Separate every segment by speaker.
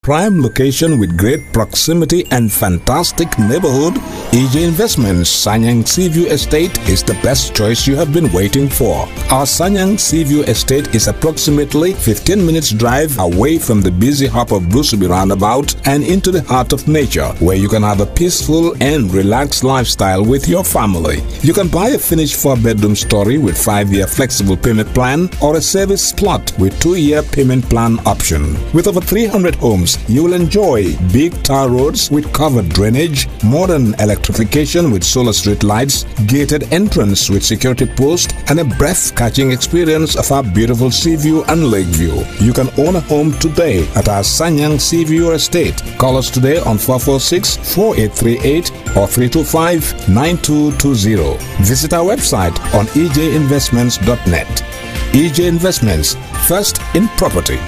Speaker 1: Prime location with great proximity and fantastic neighborhood, EJ Investments Sanyang Seaview Estate is the best choice you have been waiting for. Our Sanyang Seaview Estate is approximately 15 minutes drive away from the busy hub of Brusubi roundabout and into the heart of nature, where you can have a peaceful and relaxed lifestyle with your family. You can buy a finished four-bedroom story with five-year flexible payment plan or a service plot with two-year payment plan option. With over 300 homes, you will enjoy big tar roads with covered drainage, modern electrification with solar street lights, gated entrance with security post, and a breath-catching experience of our beautiful sea view and lake view. You can own a home today at our Sanyang Sea View Estate. Call us today on 446-4838 or 325-9220. Visit our website on ejinvestments.net. EJ Investments, first in property.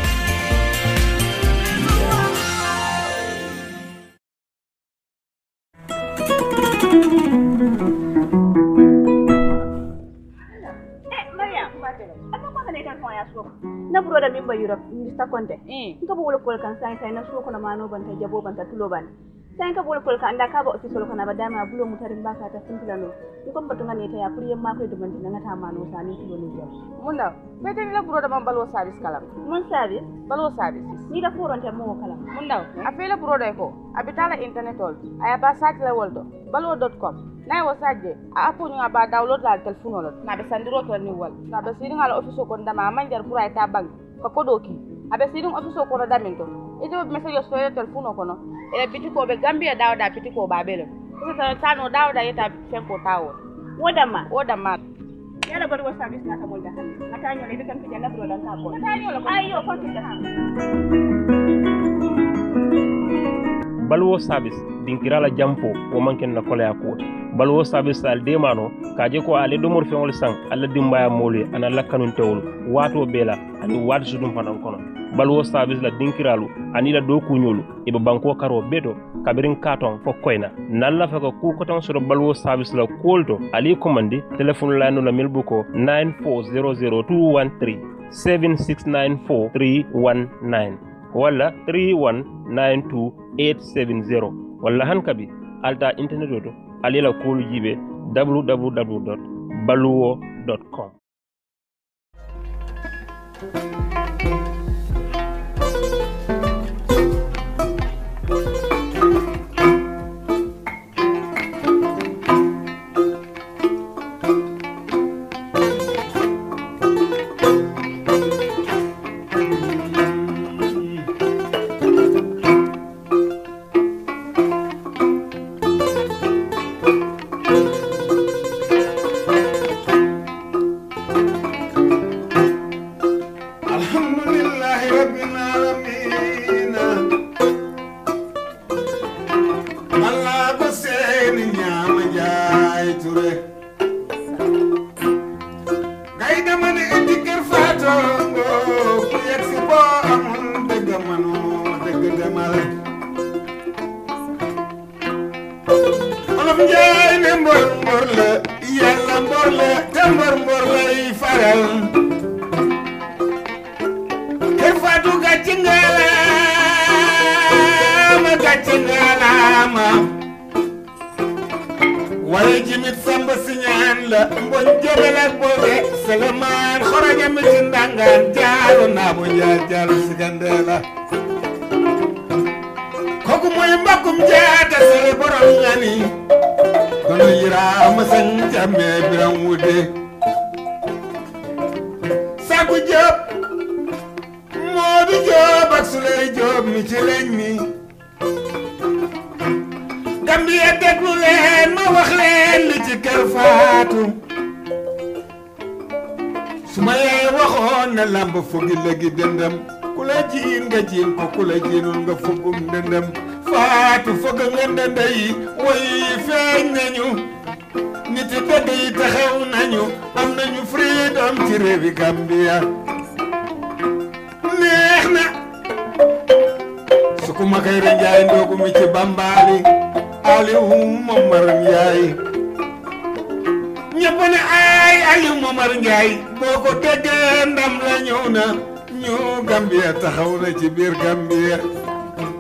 Speaker 2: Eh, Maria, apa kau kena ikan kau ya suka? Na buro da mimba Europe, Mr. Conte. Nka bo wala kol kan sai sai na suko na mano ban ta jabo ban ta tulo ban. Sai ka bolo kol kan anda ka ba office ko na ba dama bulo mutarin ba ka ta sintila no. Ni kon batunga ne ta ya kuri yamma ko duban tin na ta mano sa ni tulo ni jo.
Speaker 3: munda bete ni la buro da man balwo service kalam
Speaker 2: Mun service
Speaker 3: balwo service
Speaker 2: ni da furon ta mo kala.
Speaker 3: munda a fela buro da ko abitala internet ol aya ba site la woldo balwo.com na wo sajje a apo ñu ba download la telephone ol na be sandiro to ni wal na be sidin ala office ko ndama manjar pour ay ta bank ko kodo ki abe sidin office ko da minto ite message so ya telephone ko no e biti ko be gambia dawda biti ko ba bele ko ta tano dawda yeta fen ko tawo
Speaker 2: Woda ma.
Speaker 3: o da ma
Speaker 2: Yala bar wa service na ta mun da hannu. Ata nyo ne kan fijan na buro dan ka ko.
Speaker 3: Ata nyo la ko.
Speaker 2: Ayo ko tin da.
Speaker 4: baluwo service dinkirala jampo wo man ken na koleya kuwoti baluwo service al demano kaje ko ale domor feŋol saŋ alla dimbaya moolu ye ana la kanuntewolu waato bee la ani waati sudum fanaŋ kono baluwo service la dinkiralu ani la dookuñolu i be banko karo bee to kabirin katon fo koyna nan la fe ko ku kotoŋ soto baluwo service la kuwolu to ali commandi téléphone layno la mil bu ko 9400213 7694319 walla 3192870 walla han kabi alta internet o to alila kuolu jiɓe www baluwo com
Speaker 5: alhamdulillahi rabbil alamin Allah ba seeni ñaama jaay ture ngay dama ne indi kër faatongo ku yegg si boo amul dëgg manu dëgg demal olof njaay ne mbor mbor la yàlla mbor la te mbor mbor lay faral kër Fatou gàcce ngalaama gàcce ngalaama waaye jimit samba siñaan la mboñ jobel ak boobe selemaan xoroja mi ci ndangaan jaaro naa bo njaar jaaro sigandee la kooku mooy mbakkum jaata sele borom ñani kono yiraama sañ jamme biram wude sagu jëp Moodu Joob ak Suley Joob mi ci leñ mi Gambia déglu leen ma wax leen li ci kër Faatu su ma yee waxoon na lamb fogi léegi dëndëm ku la jiin nga jiin ko ku la jiinul nga fogum dëndëm Faatu foga nga ndënd yi woy feeñ nañu nit yi dëgg yi taxaw nañu am nañu freedom ci réewi Gambia neex na su ko ma kay njaay ndoogu mi ci bambaali Aliou Momar Njaay ñëpp ne ay Aliou Momar Njaay boo ko déggee ndam la ñëw na ñu Gambia taxaw na ci biir Gambia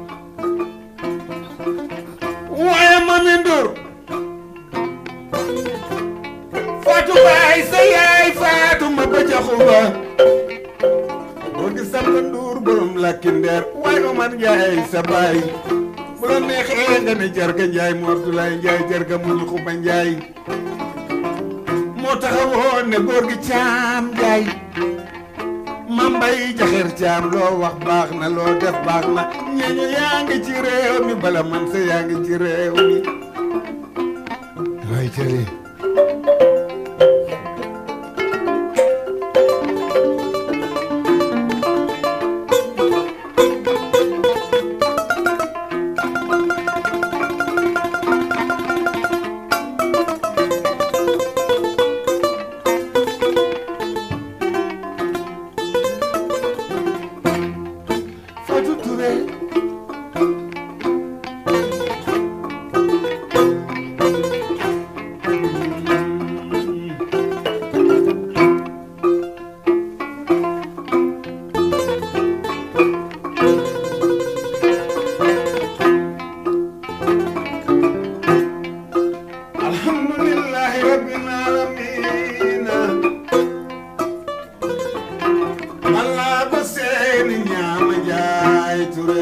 Speaker 5: ba boo gis Samba Ndour borom lakki ndeer waaye Omar Njaay sa baay bu la neexee nga ne jarga Njaay mu Abdoulaye Njaay jarga mu ñu xuba Njaay moo taxawoon ne góor gi caam Njaay mambay jaxeer caam loo wax baax na loo def baax na ñeñu yaa ngi ci réew mi bala man sa yaa ngi ci réew mi waay cëri Fatou Touré alhamdulillahi rabbil alamin Allah ba seeni ñaama jaay ture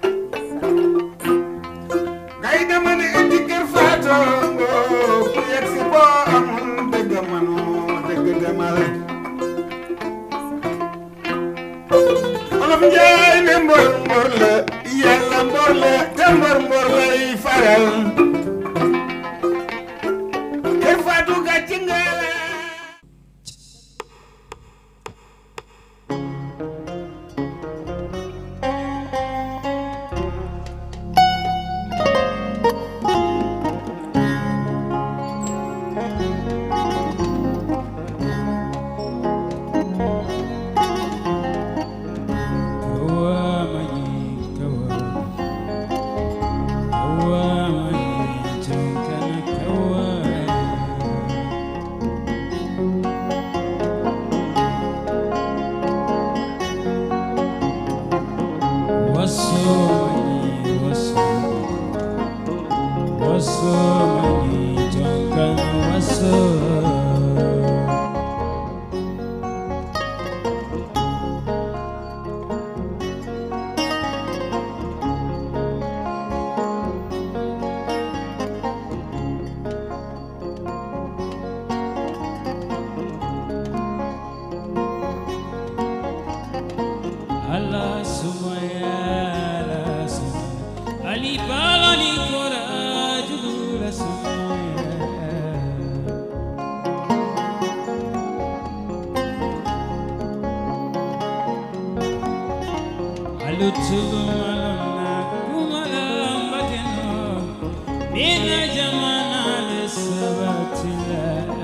Speaker 5: ngay dama ne indi kër faatongo ku yegg si boo amul dëgg manoo dëgg demal olof njaay ne mbor mbor la yàlla mbor la te mbor mbor lay faral kër faatu gàcc nga la
Speaker 6: Allah sumaya la sumaya Ali balani kora judula sumaya Alutugu malona kumala mbakeno Nina jamana le sabatila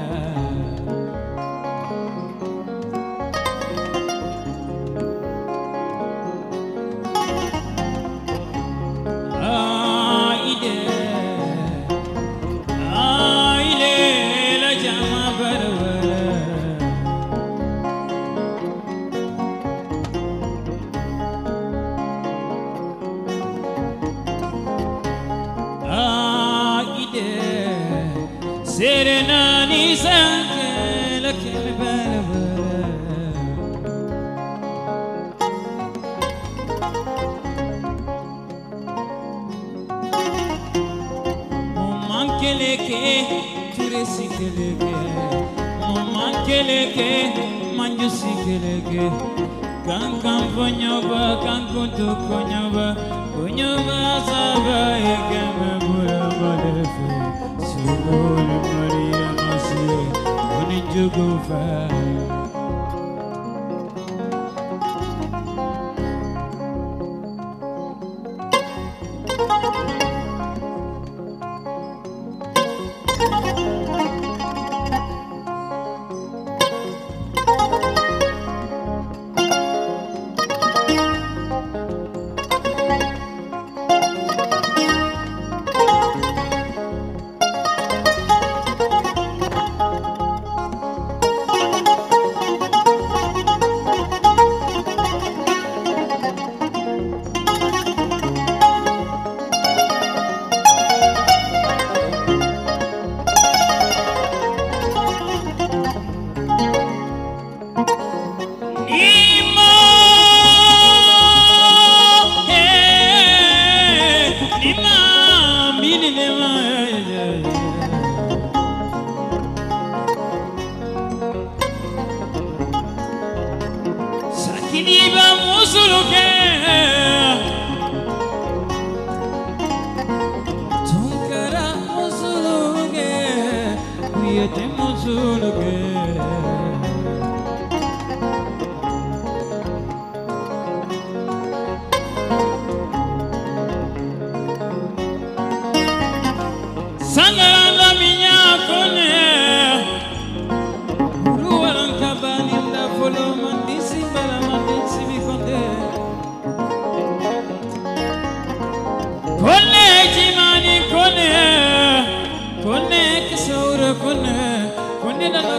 Speaker 6: Aide, aile la jama barwara. Aide, serenani sanke la kelbara. Mumankeleke, turesikeleke, mumankeleke, manjusikeleke. Kankan ponyoba, kankun tu konyoba, konyoba saba ekeme bula balefe. Sugole Maria Masie, oninjugufa.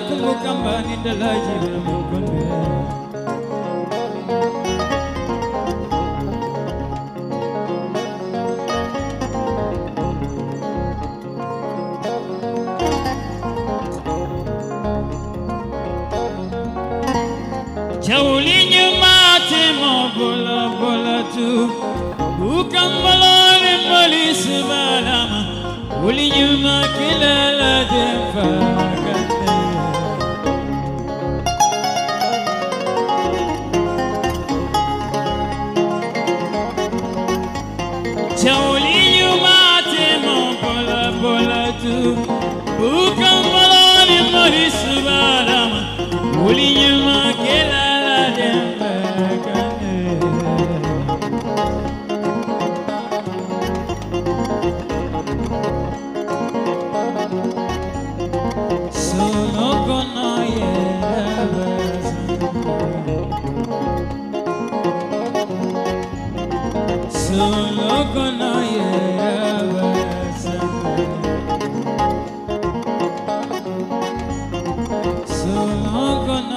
Speaker 6: kumbu kamba ni dalaji na mukunde Jawli nyumati mo bola bola tu Bukan balani mali sebalama Uli nyuma kilala jefakate Jawli nyumati mo bola bola tu Bukan balani mali sebalama Uli nyuma kilala jefakate Solo con Solo con Solo con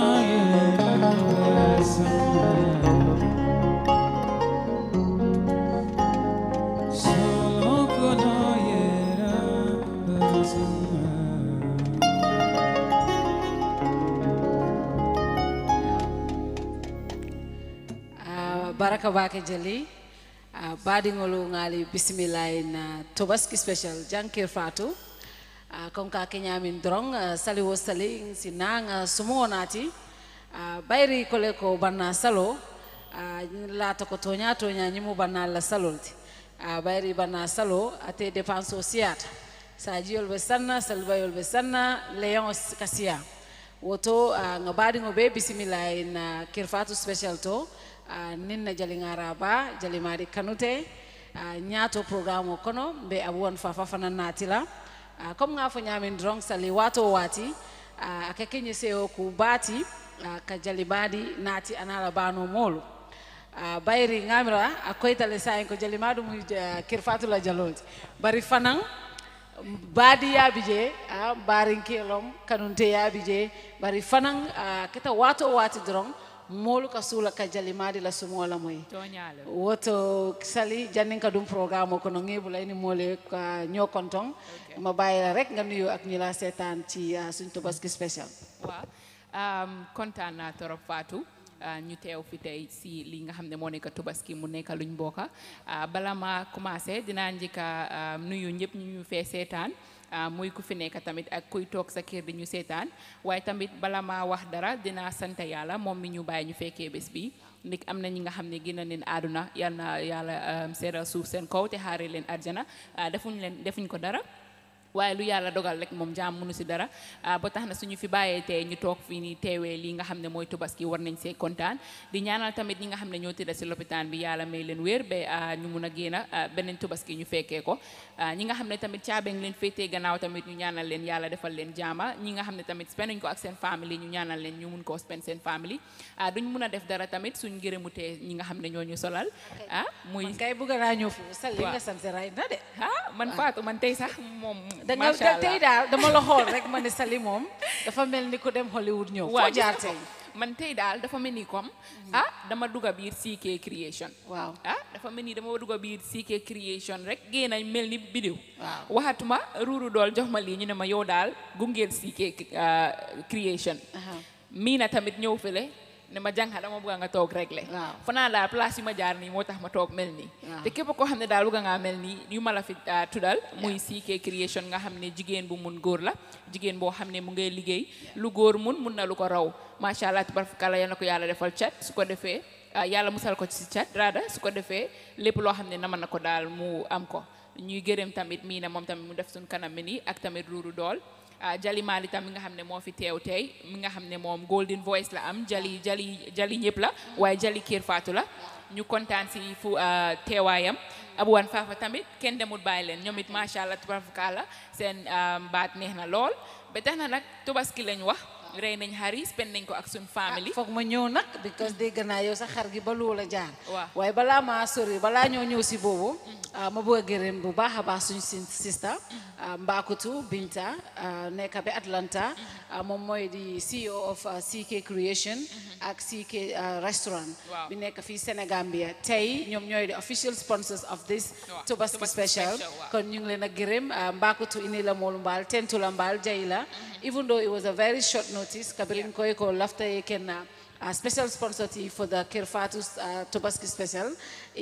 Speaker 6: Solo con
Speaker 7: Ah, baraka bake jali uh, baɗigolu ngali bisimilla na tobaski special jankir fatu uh, comme ka keñamin doron uh, sali wo sali si nanga sumo nati uh, bayri kole ko banna salo uh, lata ko toña toña ñimu banna la salolti uh, bayri banna salo ate dépense o siyata sa jiyol ɓe sanna salbayol ɓe sanna léon kasiya woto uh, nga baɗigo ɓe bisimilla na kirfatu special to uh, nin na jali ngaraba jali mari kanute uh, ñaato programme o kono mbe abuwan fafa fana natila uh, comme nga fo ñamin drong sali wato wati uh, aka keñe seo ku baati uh, ka jali baadi naati anala bano molu uh, bayri ngamira a koytale sayin ko jali maɗum uh, kirfatula jalolti bari fanan baadi yaabi je a barinkelom kanunte yaabi je bari fanan uh, keta wato wati doron moolu ka suula ka jalimadi la sumola moy
Speaker 8: toñale
Speaker 7: woto sali jannin ka dum programme o kono ngeebula ini moole ka ñoo konton ma bàyyi la rek nga nuyu ak ñi la seetaan ci uh, suñ tobaski spécial
Speaker 8: waaw um, kontaan naa torop Fatou uh, ñu teew fi tey si li nga xam ne moo nekk Tabaski mu nekk luñ bokka uh, bala ma commencé dinaa njëkka um, nuyu ñëpp ñu ñu fee seetaan uh, muy ku fi nekk tamit ak kuy toog sa kër di ñu seetaan waaye tamit bala ma wax dara dinaa sant yàlla moom mi ñu bàyyi ñu fekkee bés bi ndik am na ñi nga xam ne gën a leen àdduna yal na yàlla um, seeral suuf seen kaw te xaare leen arjana uh, defuñ leen defuñ ko dara waaye lu yàlla dogal rek moom jaam mënu si dara ba tax na suñu fi bàyyee tey ñu toog fii nii teewee lii nga xam ne mooy tubaski war nañ see kontaan di ñaanal tamit ñi nga xam ne ñoo tëdda si lopitaan bi yàlla may leen wér ba ñu mun a génn beneen tubaski ñu fekkee ko ñi nga xam ne tamit caabeeng leen féetee gannaaw tamit ñu ñaanal leen yàlla defal leen jaama ñi nga xam ne tamit spend nañ ko ak seen famille ñu ñaanal leen ñu mun koo spend seen famille duñ mun a def dara tamit suñ gërëmutee ñi nga xam ne ñoo ñu solal ah muy
Speaker 7: kay bëgg naa ñëw foofu sal li
Speaker 8: Waaw.
Speaker 7: nga sant ray na de
Speaker 8: ah man Fatou man tey sax moom
Speaker 7: da nga
Speaker 8: macha allah
Speaker 7: tey daal dama la xool rek ma ne sali moom dafa mel ni ku dem Hollywood ñëw foo
Speaker 8: waaw
Speaker 7: jaar
Speaker 8: gis nga
Speaker 7: tey
Speaker 8: ko. man tey daal dafa mel ni comme ah dama dugga biir CK creation
Speaker 7: waaw
Speaker 8: ah dafa mel ni dama dugga biir CK creation rek génn nañ mel ni bidéw
Speaker 7: Waaw.
Speaker 8: waxatuma ruuru dool jox ma lii ñu ne ma yow daal gungeel CK ah, creation
Speaker 7: Aha.
Speaker 8: mii na tamit ñëw fële ne ma jànga dama bëgg nga toog réglé
Speaker 7: Waaw.
Speaker 8: fanaa daal place yu ma jaar nii moo tax ma toog mel nii
Speaker 7: Waaw.
Speaker 8: te képp koo xam ne daal bëgg ngaa mel nii yu ma la fi ah, tuddal muy CK creation nga xam ne jigéen bu mun góor la jigéen boo xam ne mu ngay liggéey lu góor mun mun na lu ko raw macha allah tabarakalla yal na ko yàlla defal cat su ko defee ah, yàlla musal ko ci cat raada su ko defee lépp loo xam ne nama na ko daal mu am ko ñuy gërëm tamit mii na moom tamit mu def suñ kanam mi nii ak tamit ruuru dool ah Jali Mali tam mi nga xam ne moo fi teew tey mi nga xam ne moom golden voice la am Jali Jali Jali ñëpp la waaye Jali Kër Fatou la ñu kontaan si fu ah, teewaayam abuwan faafa tamit kenn demul bàyyi leen ñoom it macha allah tubarfakala seen ah, baat neex na lool ba tax na nag tubaski lañ wax rey nañ xari spend nañ ko ak suñ family
Speaker 7: foog ma ñëw nag because dégg naa yow sa xar gi ba lu la jaar
Speaker 8: Waaw.
Speaker 7: waaye balaa maa sori balaa ñoo ñëw si boobu ah, ma bëgg a gërëm bu baax a baax suñu si sista ah, Mbakutu Binta ah, nekk ba Atlanta ah, moom mooy di CEO of ah, CK Creation ak CK ah, restaurant
Speaker 8: Waaw.
Speaker 7: bi nekk fii Sénégambia tey ñoom ñooy di official sponsors of this
Speaker 8: Waaw,
Speaker 7: Tobaski
Speaker 8: Tobaski
Speaker 7: special
Speaker 8: special, waaw.
Speaker 7: kon ñu ngi leen a gërëm ah, Mbakutu ini la moolu mbaal tentu la mbaal jay la even though it was a very short notice kabirin koy ko lafta ye kenna a special sponsor ti for the Kirfatu uh, Tobaski special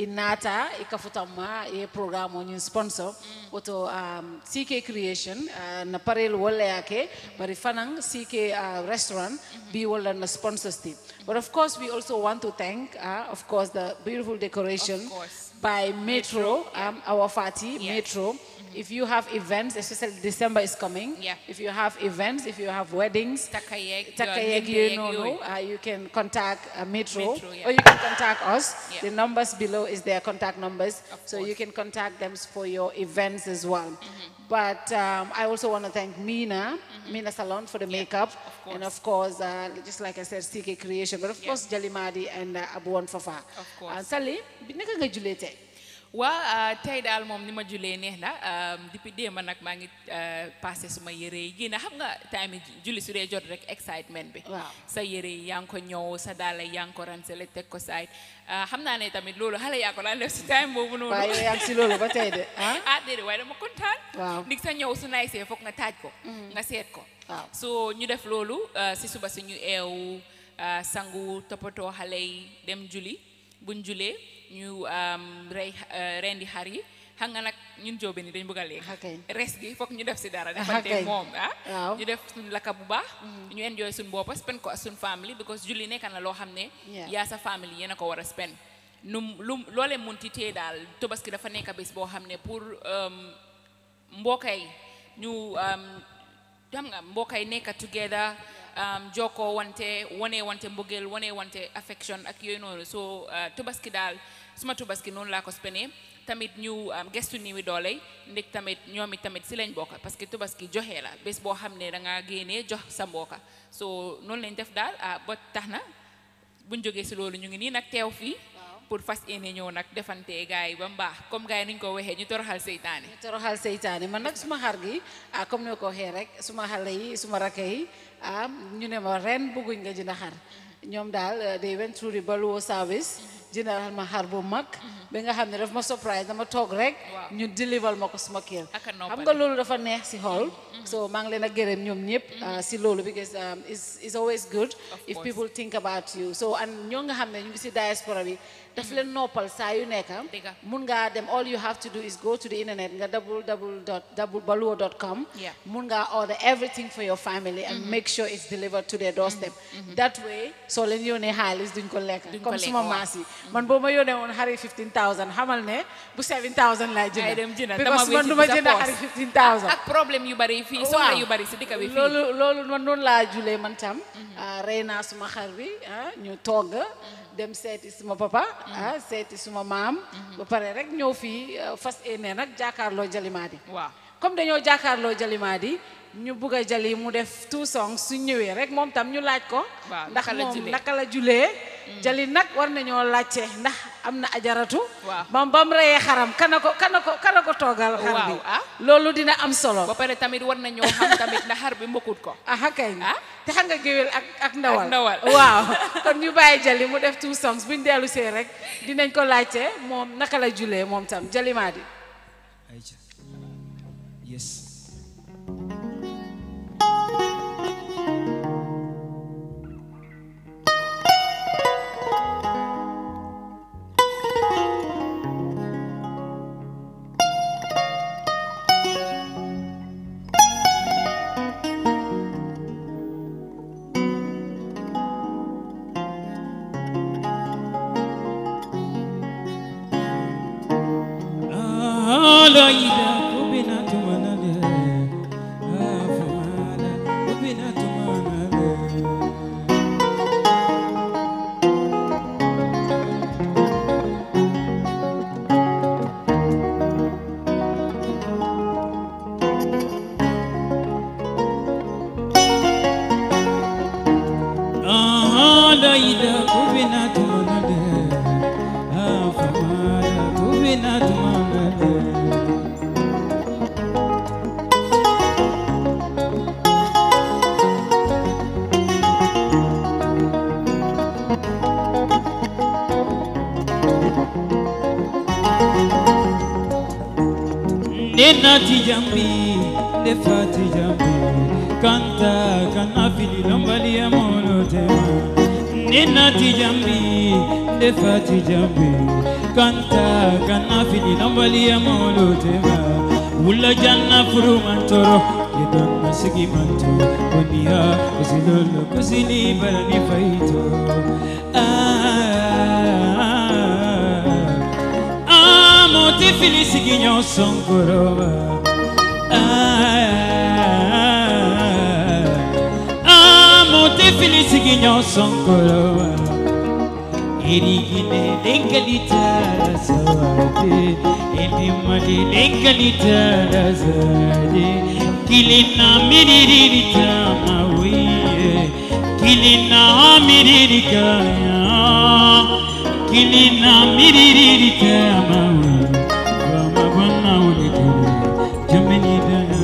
Speaker 7: inata ikafutamma e programme o ñin sponsor woto um, CK creation uh, na parel wala yake bari fanan CK uh, restaurant bi wala na sponsors ti but of course we also want to thank uh, of course the beautiful decoration
Speaker 8: Of course.
Speaker 7: by Metro, um, our Fati,
Speaker 8: Yeah.
Speaker 7: Metro. If you have events, especially December is coming.
Speaker 8: Yeah.
Speaker 7: If you have events, if you have weddings,
Speaker 8: takka yeeg
Speaker 7: Taka
Speaker 8: yoon,
Speaker 7: yeg
Speaker 8: ngénte
Speaker 7: you
Speaker 8: yeeg
Speaker 7: know,
Speaker 8: yooyu.
Speaker 7: uh, you can contact uh, Metro,
Speaker 8: Metro, yeah.
Speaker 7: or you can contact us.
Speaker 8: Yeah.
Speaker 7: The numbers below is their contact numbers,
Speaker 8: Of
Speaker 7: so you
Speaker 8: course.
Speaker 7: can contact them for your events as well. But um, I also want to thank Mina, Mina Salon for the makeup, and of course, uh, just like I said, CK Creation, but of
Speaker 8: Yeah.
Speaker 7: course, Jalimadi and uh, Abuan Fafa.
Speaker 8: Of course.
Speaker 7: Uh, Sally, bi naka nga julee tey?
Speaker 8: waa tey daal moom ni ma julee neex na um, depuis démb nag maa ngi uh, passé suma yére yi génn xam nga time yi julli su dee jot rek excitement bi
Speaker 7: Waaw.
Speaker 8: sa yére yi yaa ngi ko ñëw sa daala yaa ngi ko ransale teg ko saay uh, xam naa ne tamit loolu xale yaa ko daan def si time boobu noonu
Speaker 7: waaye yow yaa ngi si loolu ba tey de ah
Speaker 8: ah déedéet waaye dama kontaan
Speaker 7: Waaw.
Speaker 8: ndig sa ñëw su naysee foog nga taaj ko nga seet ko
Speaker 7: Waaw.
Speaker 8: so ñu def loolu uh, si suba si ñu eew uh, sangu toppatoo xale yi dem juli buñ julee ñu um, rey uh, rendi xar yi xam nga nag ñun jóobe ni dañ bëgg a lekk
Speaker 7: Okay.
Speaker 8: res gi foog ñu def si dara
Speaker 7: Okay.
Speaker 8: defante moom ah
Speaker 7: Waaw.
Speaker 8: ñu def suñ lakka bu baax ñu enjoy suñ boppa spend ko ak suñ family because julli nekk na loo xam ne
Speaker 7: Yeah.
Speaker 8: yaa sa family yéen a ko war a spend num lu loolee munti tee daal tobaski dafa nekk bés boo xam ne pour um, mbokka yi ñu um, xam nga mbokka yi nekk together um, jokkoo wante wane wante mbëggeel wane wante affection ak yooyu noonu so uh, tobaski daal suma tobaski noonu laa ko spene tamit ñu um, gestu niwi doole yi ndek tamit ñoom it tamit si lañ bokka parce que tobaski joxe la bés boo xam ne da nga génnee jox sa mbokka so noonu lañ def daal ah ba tax na buñ jógee si loolu ñu ngi nii nag teew fii pour fas yéene ñëw nag defante gars yi ba mbaax comme gars yi nuñ ko waxee ñu toroxal seytaane
Speaker 7: toroxal seytaane man nag suma xar gi ah comme ni ma ko waxee rek suma xale yi suma rakk yi ah ñu ne ma ren bëgguñ nga jënd xar ñoom daal eh, they went through the Baluwo service jëndal ma xar bu mag ba nga xam ne daf ma surprise dama toog rek
Speaker 8: Waaw.
Speaker 7: ñu deliver ma ko suma kër
Speaker 8: Aka
Speaker 7: xam
Speaker 8: noppale.
Speaker 7: nga loolu dafa neex si xool so maa ngi leen a gërëm ñoom ñëpp ah, si loolu because um, it's, it's always good if
Speaker 8: course.
Speaker 7: people think about you so and ñoo nga xam ne ñu ngi si diaspora bi daf leen noppal saa yu nekk
Speaker 8: Dëgga.
Speaker 7: mun ngaa dem all you have to do is go to the internet nga www.baluwo.com
Speaker 8: Yeah.
Speaker 7: mun ngaa order everything for your family and make sure it's delivered to their doorstep that way soo leen yónnee xaalis duñ ko lekk
Speaker 8: Duñ ko
Speaker 7: comme
Speaker 8: lekk,
Speaker 7: suma
Speaker 8: waaw.
Speaker 7: maas yi man boo ma yónnee woon xari 15000 xamal ne bu 7000 laay
Speaker 8: Ay dem
Speaker 7: jënd
Speaker 8: jënd
Speaker 7: because
Speaker 8: dama
Speaker 7: man du ma
Speaker 8: wécci sa
Speaker 7: jënd
Speaker 8: poos.
Speaker 7: xari 15000
Speaker 8: ak problème yu bari fii soxla yu bari si dëkk bi fii
Speaker 7: loolu loolu man noonu laa julee man tam ah, rey naa suma xar bi ah, ñu togg dem seeti suma papa ah, seeti suma maam ba pare rek ñëw fii ah, fas yéene nag jàkkaarloo jalimaadi
Speaker 8: waaw
Speaker 7: comme dañoo jàkkaarloo jalimaadi ñu bugg a jali mu def two songs su ñëwee rek moom tam ñu laaj ko
Speaker 8: Waaw,
Speaker 7: ndax
Speaker 8: naka la
Speaker 7: moom
Speaker 8: julee.
Speaker 7: naka la julee jali nag war nañoo laajte ndax am na ajaratu
Speaker 8: Waaw.
Speaker 7: bam bam reyee xaram kana ko kana ko kana ko toogal xar bi
Speaker 8: Waaw, ah.
Speaker 7: loolu dina am solo
Speaker 8: ba pare tamit war na ñoo xam tamit na xar bi mbokkut ko
Speaker 7: aha kay
Speaker 8: Ah?
Speaker 7: te xam nga géwél ak ak ndawal
Speaker 8: Ak ndawal.
Speaker 7: waaw kon ñu bàyyi jali mu def two songs buñ dellu see rek dinañ ko laajte moom naka la julee moom tam jalimaadi
Speaker 6: Aïcha. Yes. Aloida kubina tumanale. Afamala kubina tumanale. nenati jambi defati jambi kanta kana fili lombali ya molotema nenati jambi defati jambi kanta kana fili lombali ya molotema wula janna furu mantoro yedon nasigi manto koniya kusilolo kusili balani faito ah monte fili sigi nyosonkoroba ah monte fili sigi nyosonkoroba erigine lenkalita sawade enimali lenkalita sawade kilina miririta mawiye kilina miririkaya kilina miririta mawiye vama bwana ulikule jameni dana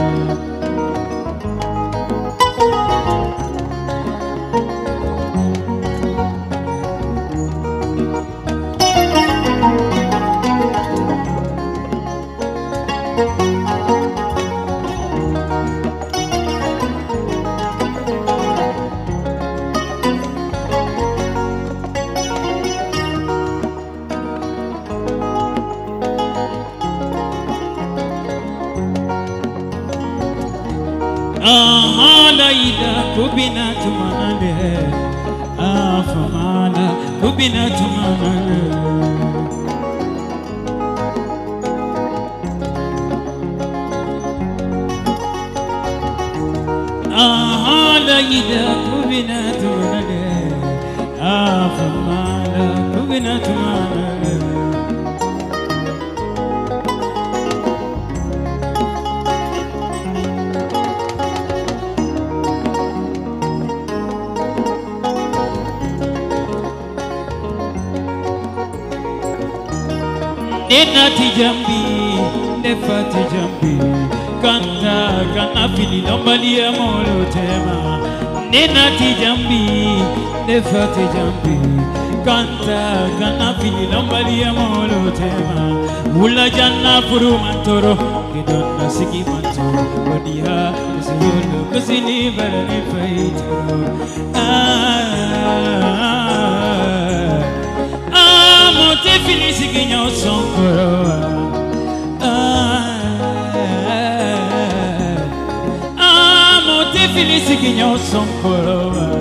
Speaker 6: Ahalaida kubina tumanale Afamala kubina tumanale Ahalaida kubina tumanale Afamala kubina tumanale nenati jambi nefati jambi kanta kana fili lombali ya molo tema nenati jambi nefati jambi kanta kana fili lombali ya molo tema wula janna furu mantoro kidonna sigi mantoro wadiha kusulu kusili barani faitoro ah, ah, monte fili sigi nyosonkoro ah, ah, monte fili sigi nyosonkoro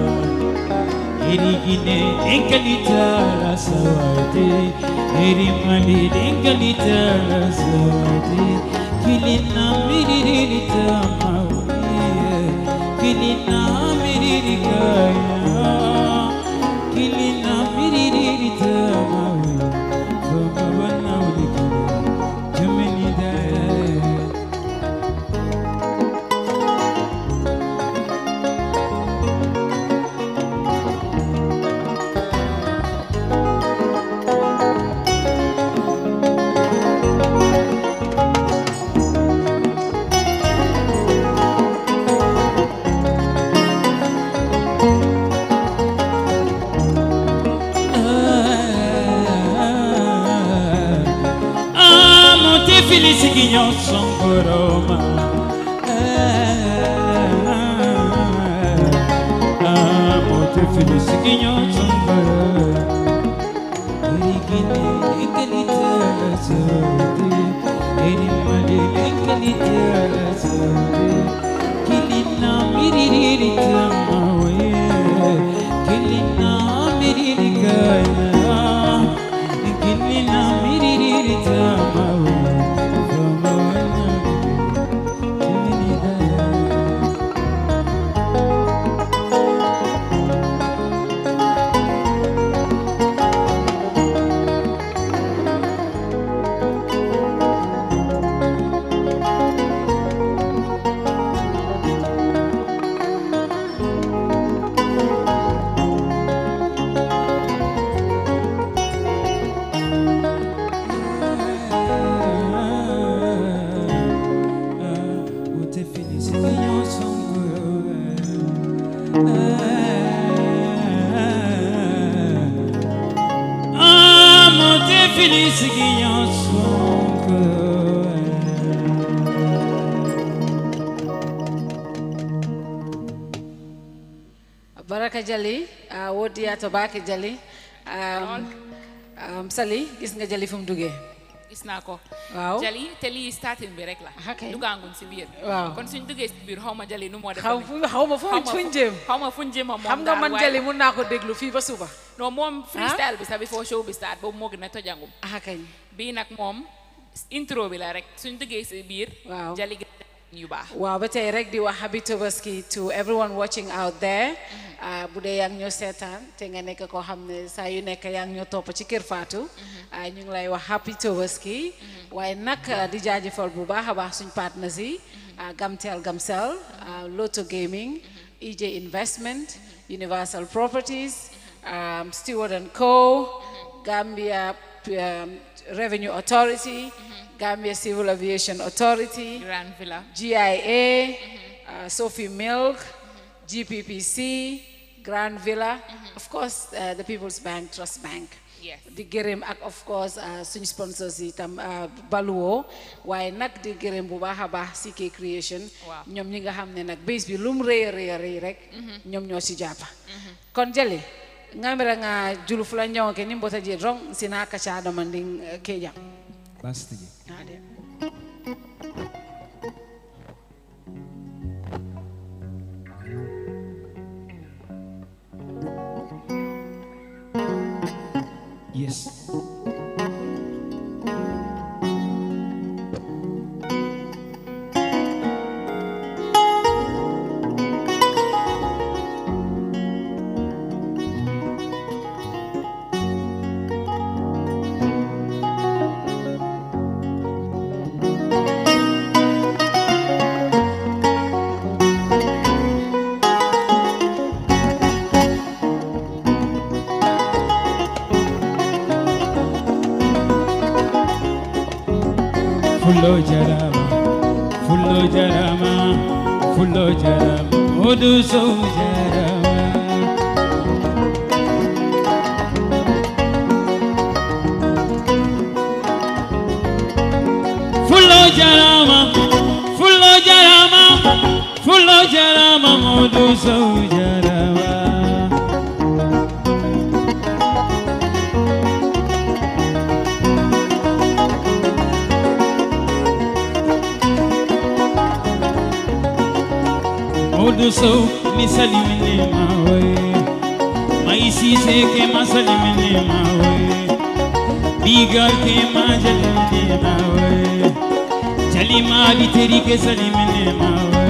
Speaker 6: erigine enkalita la sawate erimali enkalita la sawate kilina miririta mawiye kilina miririkaya kilina miririta mawiye vamabana ulikulu jamenidaya Ah, monte felice guignon son coroma. Ah, monte felice guignon son coroma. Erigine enkelite la sorte, erimale enkelite la sorte. Kilina miririta mawe, kilina miririkaya. Kilina miririta mawe, vamawana kiminidaya. Feliz guignon son cœur
Speaker 7: Jali ah, wodiya to baake Jali um, um, Sali gis nga Jali fu mu duggee
Speaker 8: gis naa ko
Speaker 7: waaw
Speaker 8: jali te lii starting bi rek la
Speaker 7: Okay.
Speaker 8: dugaanguñ si biir
Speaker 7: Waaw.
Speaker 8: kon suñ duggee si biir xaw ma jali nu moo def
Speaker 7: xaw fu- xaw ma fu fuñ jëm
Speaker 8: xaw ma fuñ jëm moom
Speaker 7: xam nga
Speaker 8: daal,
Speaker 7: man
Speaker 8: waaye-
Speaker 7: Jali mun naa ko déglu fii ba suba
Speaker 8: non moom freestyle bi sax before show bi start boobu moo gën a tojangum
Speaker 7: ah kañ
Speaker 8: bii nag moom intro bi la rek suñ duggee si biir
Speaker 7: Waaw.
Speaker 8: jali gi yu baax
Speaker 7: waaw ba tey rek di wax happy Tabaski to everyone watching out there ah, bu dee yaa ngi ñoo seetaan te nga nekk koo xam ne saa yu nekk yaa ngi ñoo topp ci Kër Fatou ah, ñu ngi lay wax happy Tabaski waaye nag ah, di jaajëfal bu baax a baax suñ partners yi ah, Gamtel Gamcel ah, Lotto Gaming EJ Investment Universal Properties um, Stewart and Co Gambia um, Revenue Authority Gambia Civil Aviation Authority
Speaker 8: Grand Villa
Speaker 7: GIA, uh, Sophie Milk, GPPC, Grand Villa, of course, uh, the People's Bank, Trust Bank.
Speaker 8: Yes.
Speaker 7: di gërëm ak of course uh, suñu sponsors yi tam uh, baluwoo waaye nag di gërëm bu baax a baax CK Creation
Speaker 8: Waaw.
Speaker 7: ñoom ñi nga xam ne nag bés bi lum rëy a rëy a rëy rek ñoom ñoo si jàppa kon jëli ngamira nga julu fula ñawke ni mbota je rong sina kaca domandin uh, kejam
Speaker 6: Bastigi.
Speaker 7: Ade.
Speaker 6: Yes. Fullo jarama, fullo jarama, fullo jarama, odu so jarama. Fullo jarama, fullo jarama, fullo jarama, odu so jarama. Odu so misali mene mawe Maisi se ke masali mene mawe Bigar ke majali mene mawe Jali mali teri ke sali mene mawe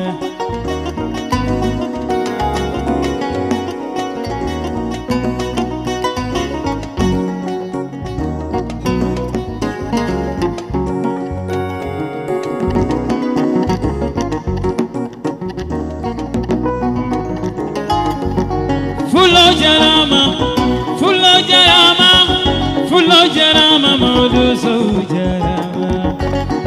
Speaker 6: Fulo jarama, fulo jarama, fulo jarama, modu so jarama.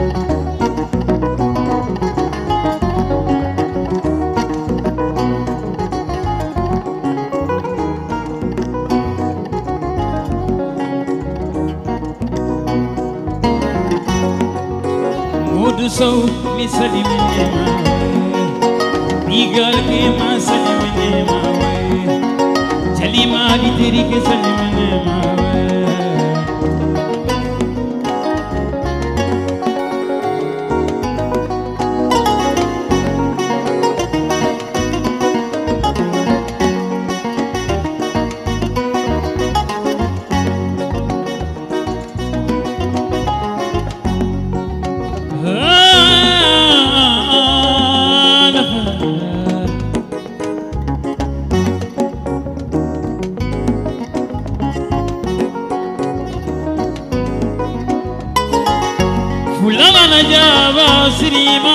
Speaker 6: Modu so misali mene mawe, bigal ke masali mene mawe. चली मारी तेरी के सलमने मावे Ah, fulana na jaba sirima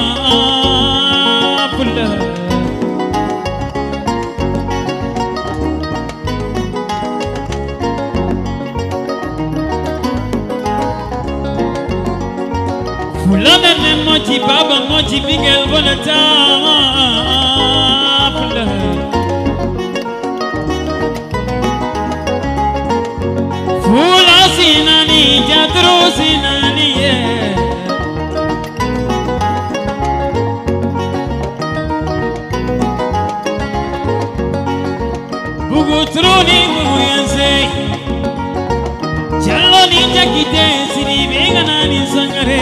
Speaker 6: fulla fulana ne mochi baba mochi bigel bonata fulla Fula sinani jatro sinani yeah. sangare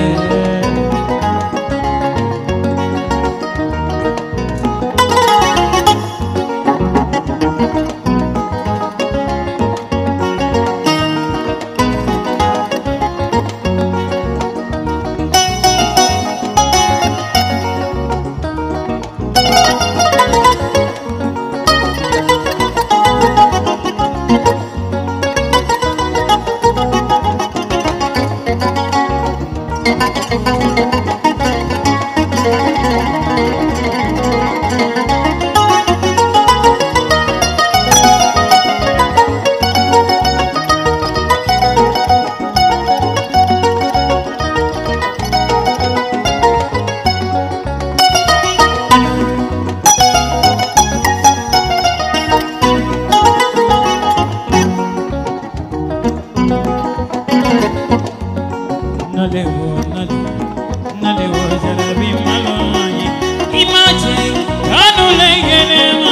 Speaker 6: nalewo nale nalewo jarabi malonyi imaje kanu legene ma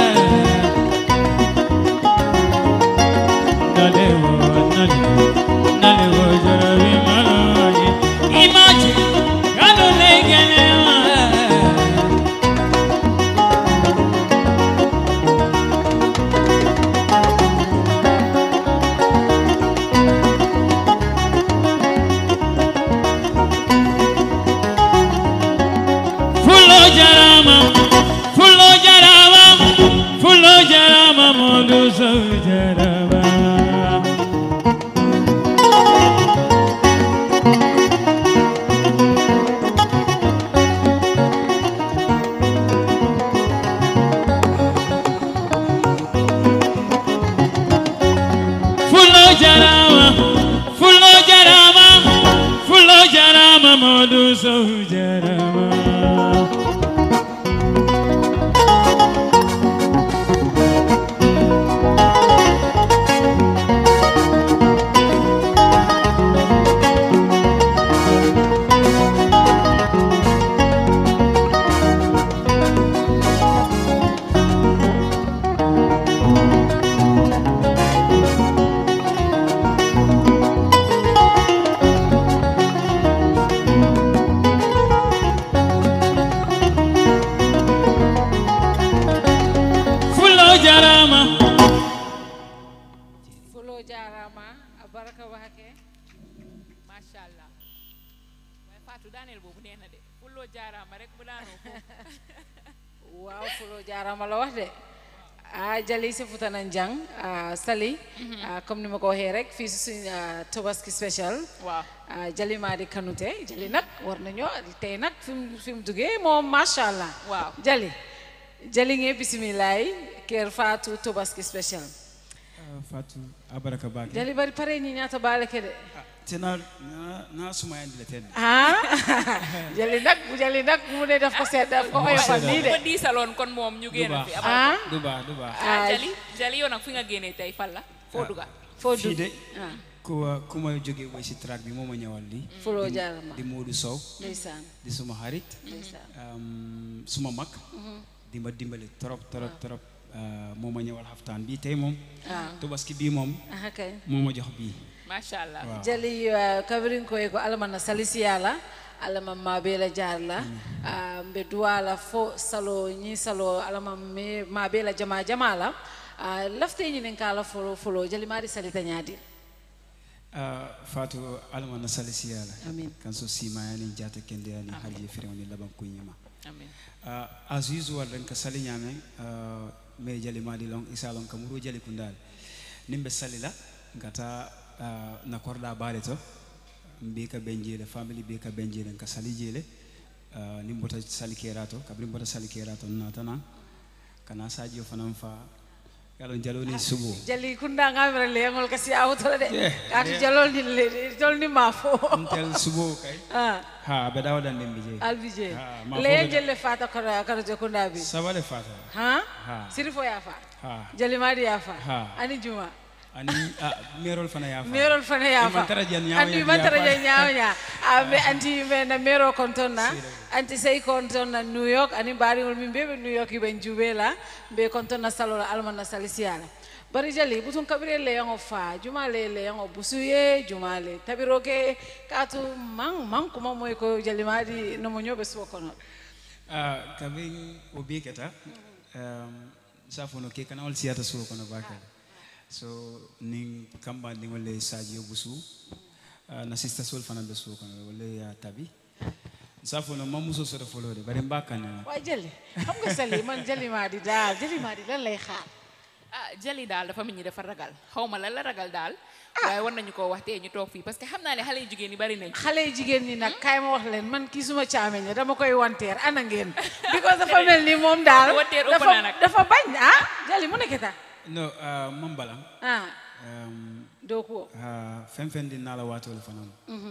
Speaker 6: nalewo nale nalewo jarabi malonyi imaje kanu legene ma Fulo jarama, fulo jarama, fulo jarama, modu so jarama. Fulo jarama, fulo jarama, fulo jarama, modu so jarama. Fulo jarama.
Speaker 7: fulo jarama a baraka wake
Speaker 8: macha allah waaye Fatou daaneel boobu nee na de fulloo jaaraama rek mu daanoo foofu
Speaker 7: waaw fulo jarama la wax de a jali si futanan jang a sali a comme ni ma ko waxee rek fii si suñ a, tobaski special
Speaker 8: waaw
Speaker 7: a jali maa di kanute jali nag war nañoo tey nag fi mu fi mu duggee moom macha allah
Speaker 8: waaw
Speaker 7: jali jali ngee bisimilaay kër Fatou tobaski special
Speaker 9: Fatou abaraka bake
Speaker 7: jali bari pare ñi ñaata baale ke de
Speaker 9: tena na na sumayandi le ten
Speaker 7: ah jali nag jali nag mu ne daf ko seet daf ko oyofal nii de
Speaker 8: ko diisaloon kon moom ñu génn fi
Speaker 7: ah
Speaker 8: amal
Speaker 9: du baax du baax
Speaker 8: ah jali jali yow nag fi nga génnee tey fan la foo duga
Speaker 7: foo
Speaker 9: fii
Speaker 7: dugg
Speaker 9: de
Speaker 7: ah
Speaker 9: ku ku ma jógee woy si track bi moo ma ñëwal lii
Speaker 7: fuloo jaarama
Speaker 9: di Modou Sow
Speaker 7: ndeysaan
Speaker 9: di suma xarit
Speaker 7: ndeysaan
Speaker 9: um, suma mag di ma dimbali trop trop trop uh, moo ma ñëwal xaftaan bi tey moom
Speaker 7: ah
Speaker 9: tobaski bii moom
Speaker 7: ah kay
Speaker 9: moo ma jox bii
Speaker 8: macha allah
Speaker 9: waaw
Speaker 7: jali uh, kabirin koye ko alamana salisiya alama mabe la jaar la uh, mbe duwa la fo salo ñi salo alama me mabe la jama jama la uh, lafte ñinin ka la folo folo jali mari salita ñaadi
Speaker 9: uh, Fatou alama na salisi yala
Speaker 7: Amin.
Speaker 9: kan so simayani jata kende ani halje firewni laban kunyima
Speaker 8: amin
Speaker 9: uh, as usual ren ka sali ñame uh, me jali mali long isa long kamuru jali kundal nimbe sali la ngata uh, na korda baale to mbi ka benjele family be ka benjele ka sali jele uh, nimbota sali kerato kabri mbota sali kerato natana kana sadio fanan fa yalon jaloni subo
Speaker 7: jali kunda ngamira leŋol kasi awtole de
Speaker 9: Yeah,
Speaker 7: kaatu
Speaker 9: yeah.
Speaker 7: jalol ni le tol ni ma fo
Speaker 9: ntel subo kay
Speaker 7: ah
Speaker 9: ha be dawdan dembe je
Speaker 7: albije
Speaker 9: Ah, ma
Speaker 7: le
Speaker 9: fo be-
Speaker 7: jelle fata kara kara je kunda bi
Speaker 9: sabale fata
Speaker 7: ha
Speaker 9: ha
Speaker 7: sirifo ya fa
Speaker 9: ha
Speaker 7: jali mari ya fa
Speaker 9: Ha.
Speaker 7: ani juma
Speaker 9: ani ah, merol fana ya fa
Speaker 7: merol fana ya fa
Speaker 9: man tara jan nyawo
Speaker 7: andi
Speaker 9: ya
Speaker 7: man tara
Speaker 9: fa.
Speaker 7: jan nyawo nya ambe anti me na mero kontonna anti sey kontonna new york ani bari ngol min bebe new york ibe jubela be kontonna salola almanna salisiala bari jali butun kabire le yango fa juma le le yango busuye juma le tabiro ke katu man man kuma moy ko jali madi no mo nyobe so kono
Speaker 9: Ah, kabin obi keta um, safono ke kana ol siyata suwo kono bakal so ning kamba ning wole saji busu uh, na sister sol fana be suwo kono wole ya tabi safono mamuso soto folode bari mbakana
Speaker 7: way jali xam nga sali man jali madi dal jali madi lan lay xaar
Speaker 8: ah jali daal dafa mel ni dafa ragal xaw ma lan la ragal daal waaye war nañu koo wax tey ñu toog fii parce que xam naa ne xale yu jigéen ñi bari nañ
Speaker 7: xale yi jigéen ñi nag kaay ma wax leen man kii suma caameñ la dama koy wanteer ana ngeen because dafa mel ni moom daal
Speaker 8: Wanteer ëpp
Speaker 7: dafa
Speaker 8: na nag.
Speaker 7: dafa bañ ah jali mu nekk ta
Speaker 9: no uh, mambalam
Speaker 7: ah
Speaker 9: um,
Speaker 7: doo ko
Speaker 9: uh, fen fen din nala watole fana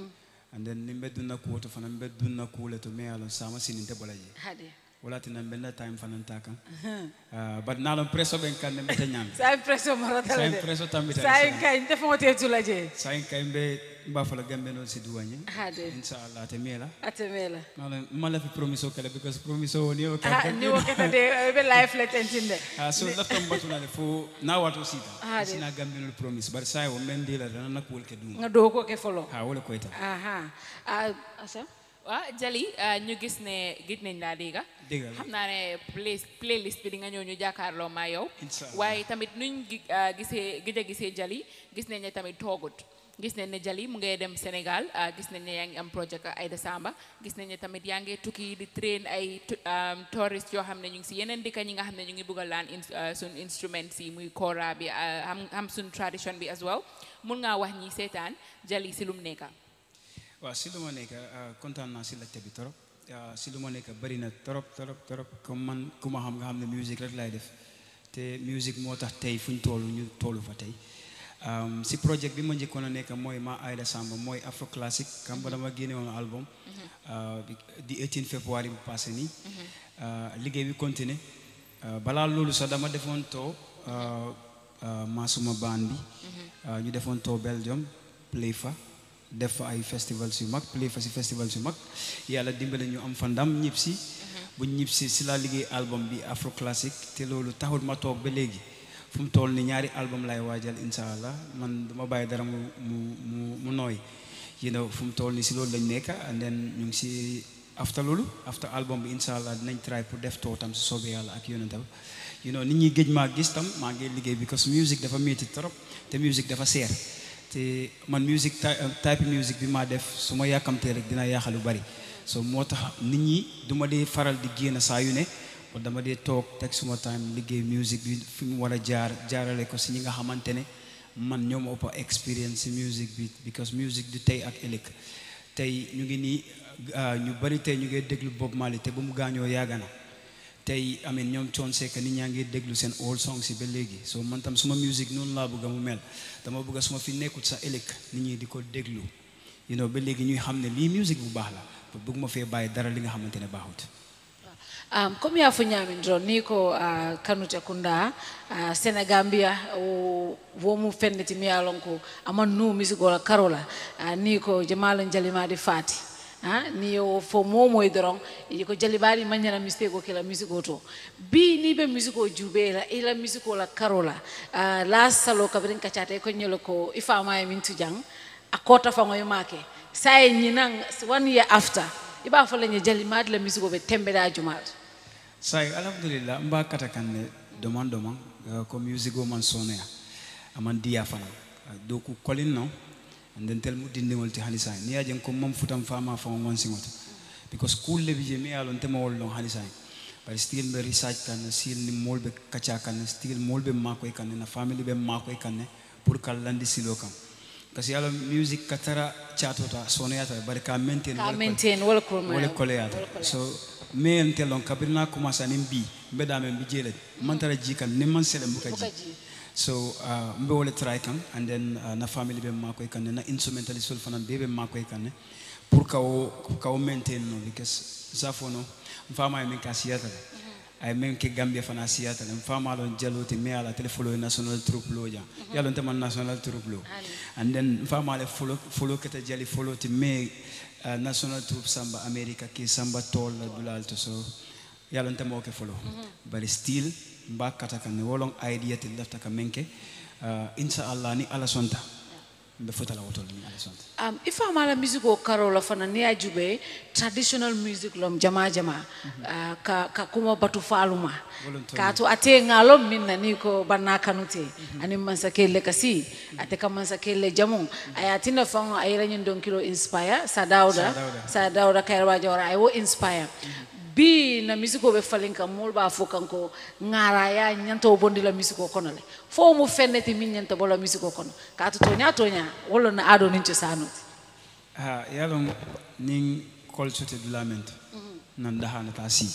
Speaker 9: and then nimbe dunna kuwoto fana mbe dunna kuule to me alon sama sininte bolaje
Speaker 7: hade
Speaker 9: wala tina mbenda time fana taka uh, but nalon presso ben kan ne mbeta nyam
Speaker 7: sa impression marata
Speaker 9: sa
Speaker 7: la de
Speaker 9: presso tambita
Speaker 7: sa in kañ dafa mo teetu la je
Speaker 9: sa en kay mbe mba fala gambe non si duwagne
Speaker 7: hade
Speaker 9: inshallah te mela
Speaker 7: atemela
Speaker 9: nalon mala fi promiso kala because promiso woni o
Speaker 7: ah ni wakata de be life let entinde
Speaker 9: Ah, so laftam batulale fo na wato sita
Speaker 7: Ah, de.
Speaker 9: sina gambe non promise bar sa o men dila dana nakul ke dum
Speaker 7: nga doo ko ke folo
Speaker 9: ha wala koyta
Speaker 7: aha ah asa
Speaker 8: waaw jali ah, ñu gis ne gis nañ laa dégga
Speaker 9: Dégg la.
Speaker 8: xam naa ne play playlist bi di nga ñëw ñu jàkkaarloo maa yow
Speaker 9: Inshallah.
Speaker 8: waaye tamit nuñ gi- ah, gisee gëj a gisee jali gis nañ ne tamit toogut gis nañ ne jali mu ngay dem Sénégal ah, gis nañ ne yaa ngi am projet ak Aïda Samba gis nañ ne tamit yaa ngi tukki di train ay tu- um, tourist yoo xam ne ñu ngi si yeneen dëkk ñi nga xam ne ñu ngi bëgg a laan in- ah, sun instruments yi muy kora bi ah, xam xam sun tradition bi as well mun ngaa wax ñi seetaan jali si lum nekka
Speaker 9: waaw si lu ma nekk ah, kontaan naa si laajte bi trop ah, si lu ma nekk bëri na trop trop trop comme man ku ma xam nga xam ne musique rek laay def te musique moo tax tey fu ñu toll ñu tollu fa tey Um, si projet bi ma njëkkoon a nekk mooy ma Aïda Samba mooy afro classique kam ba dama génne woon album ah, bi- di 18 février bu passé nii ah, liggéey bi continuer ah, balaa loolu sax dama defoon too ah, ah, maasuma baan bi ah, ñu defoon too Belgium play fa def fa ay festivals yu mag play fa si festivals yu mag yàlla dimbale ñu am fa ndam ñib si bu ñib si si laa liggéey album bi afro classique te loolu taxul ma toog ba léegi fu mu toll ni ñaari album lay waajal insha allah man duma bàyyi dara mu mu mu mu nooy you know fu mu toll ni si loolu lañ nekk and then ñu ngi si after loolu after album bi insha allah dinañ try pour def too tam si soobee yàlla ak yonentam you know nit ñi géej maa gis tam maa ngi liggéey because music dafa métti trop te music dafa seer te man music ty- type music bi maa def su ma yàkkamtee rek dina yaaxal lu bari so moo tax nit ñi du ma dee faral di génn saa yu ne ba dama dee toog teg suma time liggéey music bi fi mu war a jaar jaarale ko si ñi nga xamante ne man ñoo ma ëpp experience si music bi because music du tey ak ëllëg tey ñu ngi nii ah, ñu bari tey ñu ngi déglu Bob Marley te ba mu gaañoo yàgg na tey amin ñoom coon sekk nit ñaa ngi déglu seen old songs yi ba léegi so man tam suma musique noonu laa bëgg mu mel dama bëgg suma fi nekkut sa ëllëg nit ñi di ko déglu you know ba léegi ñuy xam ne lii musique bu baax la bëgg ma fee bàyyi dara li nga xamante ne baaxut
Speaker 7: um, comme yafo ñamindiro ni ko uh, kanute kunda uh, sénégambia o womu fenneti mi yalon ko aman nu misigola karola uh, ni ko jamalo jalimadi fati ha ni yo fo momoy doron yi ko jalibadi mañana mistake o kela musique o to bi ni be musique o jube la ila musique o la karola uh, la salo kabrin kacate ko nyelo ko ifama e min tujang a kota fango e make say ñinan one year after iba fo lañe jalimadi la musique o be tembe da jumal
Speaker 9: say alhamdulillah mba kata kan ne doman doman uh, ko musique o man sonoya aman diya fana uh, do ku kolin no and then tel mu dindiŋol ti hani saŋ ni ye jeŋ ko mam futan fama faŋo ŋonsiŋo to because kuul le bi je mi ye a loŋ tema wol loŋ hani saŋ bari still be research kan ne still ni mool be kaca kan ne still mool be maakoy kan ne na family be maakoy kan ne pour ka landi silo kaŋ parce que ye a loŋ musique ka tara caatota sonoyata le bari ka maintain
Speaker 7: ka
Speaker 9: wala ko-
Speaker 7: maintain wala ko
Speaker 9: wala koleyata so me en telon kabiri na commencé anin bi mbe da men bi jele man tara ji kan ni man sele mbuka ji so uh, mbe wala try kan and then uh, na family be ma koy kan na instrumentalist sol fana be be ma koy kan pour ka o ka o maintain no because zafono mfama men ka siyata le ay men ke gambia fana siyata le mfama lon jalote me ala tele follow national troupe lo ja yalon te man national troupe lo and then mfama le follow follow kete jali follow ti me uh, national troupe samba america ke samba tol la dulal to so yalon te mo ke follow but still mba kata kan ne wolon idea til lafta ka menke uh, inshallah ni ala sonta mbe fotala wotol ni ala sonta
Speaker 7: um, ifa mala music o karo la fana ni ajube traditional music lom jama jama uh, ka, ka kuma batu faluma
Speaker 9: Volunteer.
Speaker 7: ka to ate ngalo min na ni ko banna kanute ani mansa kelle kasi ate ka mansa kelle jamu ayatina fango ayira nyin don kilo inspire sa dauda
Speaker 9: Sa Dauda.
Speaker 7: sa dauda kairwa jora ay wo inspire bi na musique o ɓe falin kam mol ɓa fo kanko ngara ya ñanta o bondi la musique o kono le fo mu fenneti min ñanta bola musique o kono ka to toña toña walla na aɗo nin cosanuti
Speaker 9: ha yalon nin kolsote dulamente nan dahana ta si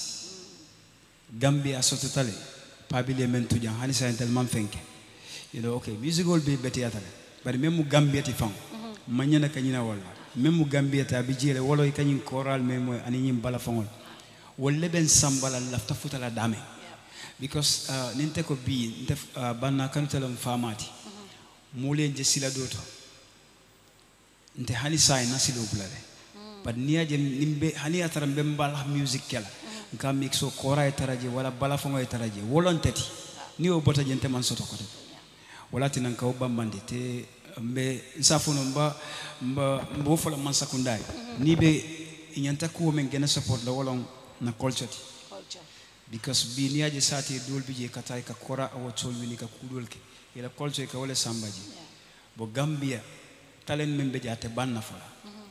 Speaker 9: gambia sototale pabile men tujan hani sa entel man fenke you know okay musicol be betiyata le bari même mu gambia ti fan mañana kañina walla même mu gambia ta bi jele wolo kañin koral me moy ani ñim bala fangol wolle ben sambala lafta futala dame because uh, ninte ko bi nte uh, banna kanutelam famati mulen je sila doto nte hani sai na silo bulale but niya je nimbe hani atara mbe mbala music kela nka mixo kora e taraje wala bala fongo e taraje wolon tati ni o bota jente man soto kote wala tinan ka bambande te mbe safuno mba mba mbo fola man sakundai ni be inyanta ko men gena support la wolon na culture ti because bi niya je sati dol bi je katay ka kora awo tol wini ka kudol ke ila culture ka wala sambaji bo gambia talen men be jate banna fola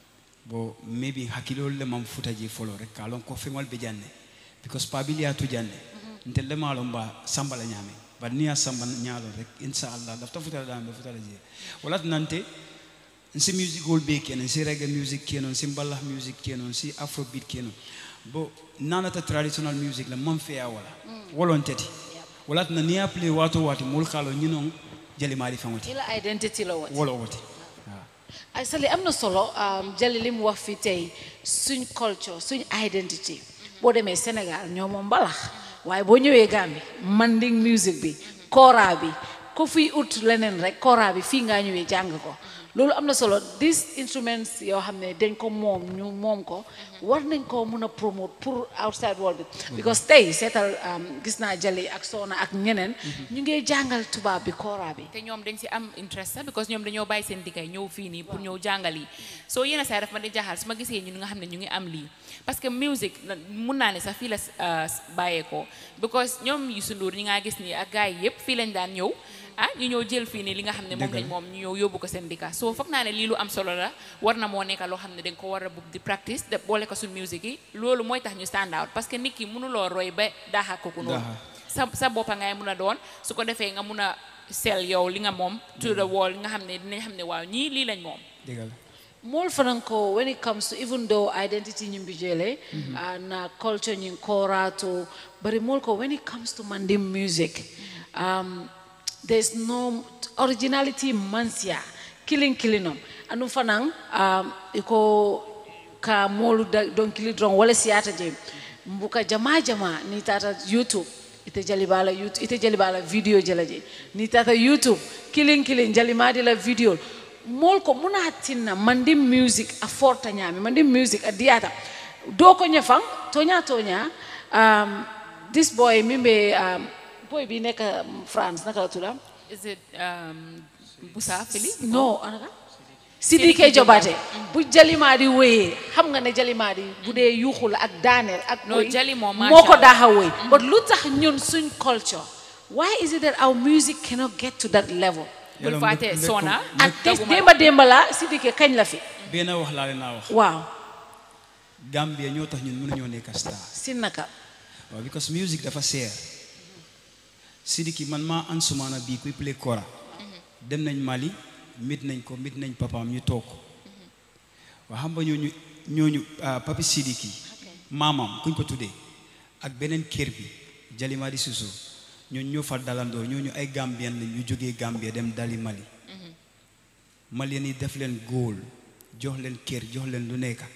Speaker 9: bo maybe hakkilol le mam futa je folo rek kalon ko feŋol be janne because pabiliya tu janne ntel le malon ba samba la ñame bar niya samba ñalo rek inshallah dafta futa la be futa la je wala nante nsi musicol be kenan nsi reggae music kenan nsi mbalax music kenan nsi afrobeat kenan bo nanata traditional music la man feya wala wolon teti wala na niya play wato wati mul kalo ñinon jali mari fangoti
Speaker 7: ila identity la wati
Speaker 9: wala woti
Speaker 7: ay sali am na solo um, jali li mu wax fi tey suñ culture suñ identity boo demee Sénégal ñoo moom mbalax waaye boo ñëwee Gambie manding music bi kora bi ko fiy ut leneen rek kora bi fii ngaa ñëwee jàng ko loolu am na solo these instruments yoo xam ne dañ ko moom ñu moom ko war nañ ko mun a promote pour outside world bi because tey seetal um, gis naa jali ak soona ak ñeneen ñu ngi jàngal tubaab bi kora bi
Speaker 8: te ñoom dañ si am interest sax because ñoom dañoo bàyyi seen diggay ñëw fii nii pour ñëw jàngal yi soo yenn saa yi daf ma di jaaxal su ma gisee ñun nga xam ne ñu ngi am lii parce que music na- mun naa ne sax fii la uh, bàyyeekoo because ñoom Youssou Ndour ñi nga gis nii ak gars yi yëpp fii lañ daan ñëw ah ñu ñëw jël fii nii li nga xam ne moom lañ moom ñu ñëw yóbbu ko seen dikka so foog naa ne lii lu am solo la war na moo nekk loo xam ne dañ ko war a bugg di practice de boole ko suñ musique yi loolu mooy tax ñu stand out parce que nit ki mënuloo roy ba daaxa ko ku noonu
Speaker 9: Daaxa.
Speaker 8: sa sa boppa ngay mun a doon su ko defee nga mun a sell yow li nga moom to the wall nga xam ne dinañ xam ne waaw ñii lii lañ moom
Speaker 9: dëggal
Speaker 7: More Franco, when it comes to even though identity nyimbijele and uh, culture nyinkora to, but more ko when it comes to Mandim music, um, there's no originality mansia, killing killing them. Anu fanang um, iko ka molu da- don kili dron wala siata je mbuka jama jama ni tata YouTube ite jali bala YouTube ite jali bala video jalaje ni tata YouTube killing killing jali madi la video mol ko muna tinna mandim music a forta nyami mandim music a diata do ko nyafang tonya tonya um, this boy mimbe um, boy bi nek France naka la tuda
Speaker 8: is it um, Busa Fili
Speaker 7: no anaka Sidike Jobate bu jalimaadi wéyee xam nga ne jalimaadi bu dee yuuxu la ak daaneel ak
Speaker 8: No,
Speaker 7: woy,
Speaker 8: Jali moom
Speaker 7: moo
Speaker 8: masha
Speaker 7: ko
Speaker 8: Allah.
Speaker 7: daaxa wéy but lu tax ñun suñ culture why is it that our music cannot get to that level
Speaker 8: bul
Speaker 9: Yàlla
Speaker 8: fàtte
Speaker 9: mbé- mbé-
Speaker 8: Sona
Speaker 9: mbé-
Speaker 7: ak te démba démba la Sidike kañ la fi
Speaker 9: benn wax laa leen naa wax
Speaker 7: waaw
Speaker 9: Gambia ñoo tax ñun mënuñoo nekk star
Speaker 7: si naka
Speaker 9: waaw because music dafa seer Sidiki man maa an sumaana bii kuy play kora dem nañ Mali mit nañ ko mit nañ papaam ñu toog waa xam nga ñooñu ñooñu ah, papi Sidiki maamam kuñ ko tuddee ak beneen kër bi Jalimadi Suso ñooñu ñoo fa dalandoo ñooñu ay Gambien lañ ñu jógee Gambia dem dali Mali Malien yi def leen góol jox leen kër jox leen lu nekk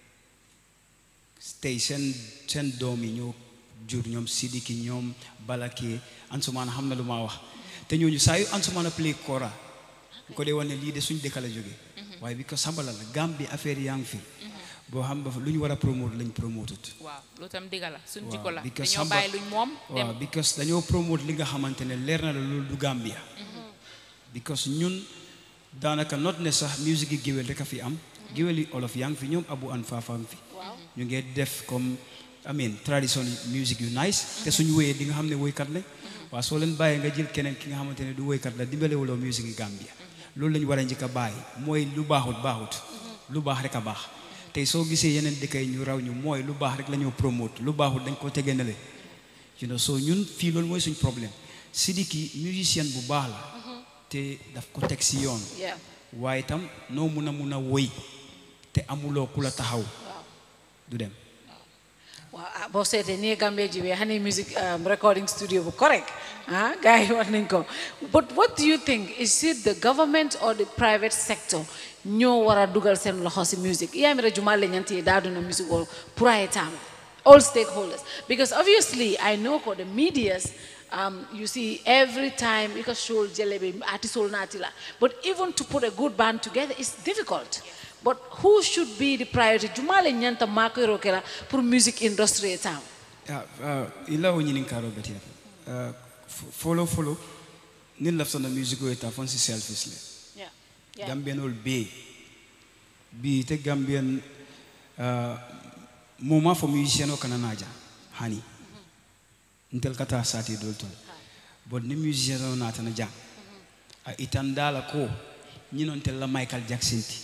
Speaker 9: tey seen seen doom yi ñoo jur ñoom Sidiki ñoom Balake Ansumaana xam na lu ma wax te ñooñu saa yu Ansumaana play kora ko dee wane lii de suñ dëkk la jóge waaye bi ko sabala la Gambie affaire yaa ngi fi boo xam ba lu ñu war a promote lañ promotut
Speaker 8: waaw loolu tam digga la suñ
Speaker 9: waaw,
Speaker 8: jikko la
Speaker 9: because
Speaker 8: dañoo
Speaker 9: xam nga-
Speaker 8: bàyyi luñ moom dem
Speaker 9: waaw because dañoo promote li nga xamante ne leer na la loolu du Gambia because ñun daanaka not ne sax musique yi géwél rek a fi am géwél yi olof yaa ngi fi ñoom abu an faafa ngi fi ñu ngi def comme I mean tradition musique yu nice te suñu wéyee di nga xam ne woykat lañ waaw soo leen bàyyee nga jël keneen ki nga xamante ne du woykat la dimbalewuloo musique yi Gambia loolu lañu war a njëkk a bàyyi mooy lu baaxut baaxut lu baax rek a baax tey soo gisee yeneen dëkk yi ñu raw ñu mooy lu baax rek la ñoo promote lu baaxut dañ ko tegee nale you know so ñun fii loolu mooy suñ problème Sidiki musicien bu baax la te daf ko teg si yoon
Speaker 7: Yeah.
Speaker 9: waaye itam noo mun a mun a woy te amuloo ku la taxaw du dem
Speaker 7: waaw ah boo seetee nii Gambia ji wee Honey Music um, recording studio bu correct ah gars yi wax nañ ko but what do you think is it the government or the private sector ñoo war a dugal seen loxo si music iyamira jumale ñanti daaduna music o pour ay tam all stakeholders because obviously I know ko the medias um, you see every time you can show jelebe artisol natila but even to put a good band together is difficult but who should be the priority jumale ñanta makero kela pour music industry e tam
Speaker 9: Ah, ah, ila wo ñinin karo beti uh, follow follow nin laftana musique o ta fon si selfish le
Speaker 7: yeah yeah
Speaker 9: Gambian ol be bi te Gambian uh, moment fo musicien o kana naja hani ntel kata sati dol tol bon ni musicien o natana jang a itandala ko ñinon tel la Michael Jackson ti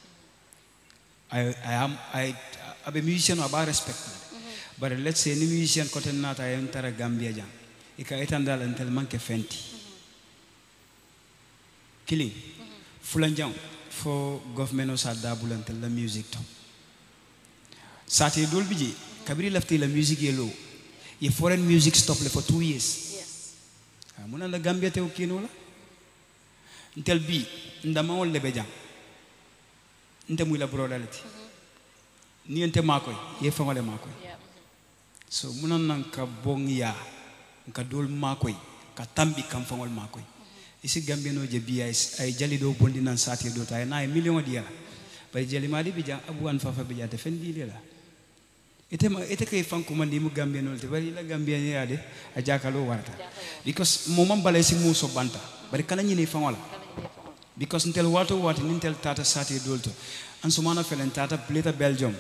Speaker 9: I, I am I abe musicien o aba respect but let's say ni musicien kote nata ay tara Gambia jang ika itandala ntel manke fenti killing fulanjang fo government o sa dabulante la music to sati dol biji kabiri lafti la music yelo ye foreign music stop le for two years
Speaker 7: yes
Speaker 9: Ah, muna la gambia te kino la ntel bi ndama wol le bejang nte muy la brodality ni nte makoy ye fangole makoy
Speaker 7: yeah
Speaker 9: so muna nan ka bong ya ka dol makoy ka tambi kam fangol makoy isi gambia no je biya ay jali do bondi nan sati do tay na ay million di yala bay jali mali bi jang abu an fafa bi jate fen di la ite ma ite kay fanku man di mu gambia no te bari la gambia ni yade a jakalo warata because mo man balay si muso banta bari kana nyini fangola because ntel wato wati nintel tata sati dolto an sumana felen tata pleta belgium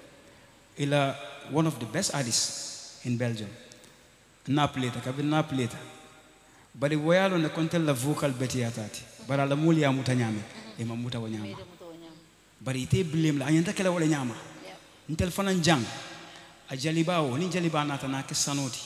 Speaker 9: ila one of the best artists in belgium na pleta kabi na pleta bari woyalo ne kontel la vocal beti atati bara la muli ya muta nyame e ma muta wa nyama bari ite blame la anyanta kala wala nyama ntel fanan jang a jaliba o ni jaliba nata na ke sanoti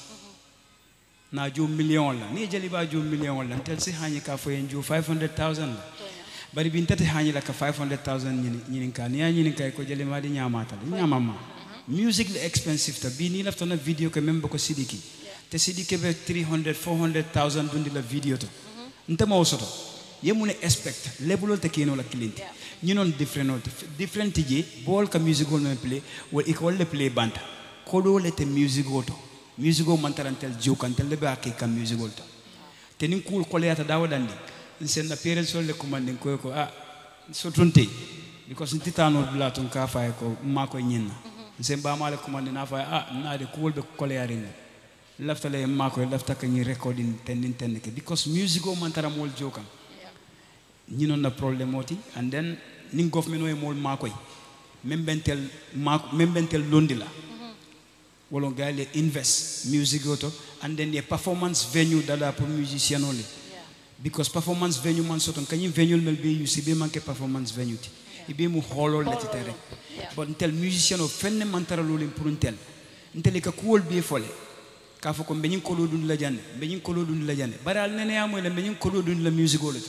Speaker 9: na jo million la ni jaliba jo million la ntel si hanyi ka fo en jo 500000 la bari bin tati hanyi la ka 500000 nyini nyini ka ni nyini ka ko jalima di nyama ta nyama ma music le expensive ta bi ni lafta na video ke membe ko sidiki te sidiki be 300 400000 dundi la video to ntama o soto yemune expect lebulol te kino la kilinti ñinon different o different je bol ka music o men play wol ikol le play banta kodo le te music o to music o man tarantel jukantel le be akay kam music o to te nin kul kole yata dawo dandi sen na parents sol le commanding ko ko ah so tunte because titano bla tun ka fay ko ma ko nyinna sen ba male commanding na fay ah na de kul be kole yarin lafta le ma ko lafta ka ni recording ten nin ten ke because music o man taramol jokan ñinon na problème oti and then nin government o e mol makoy même bentel mako même bentel londi la wolo gale invest music oto and then the performance venue dada pour musicien ole because performance venue man soton kanyim venue mel be you be manke performance venue ti ibe mu holol la ti tere but ntel musicien o fenne man tara lolim pour ntel ntel ka kuwol be fole ka fo ko beñin kolo dun la jande beñin kolo dun la jande baral nene amoy la beñin kolo dun la music ole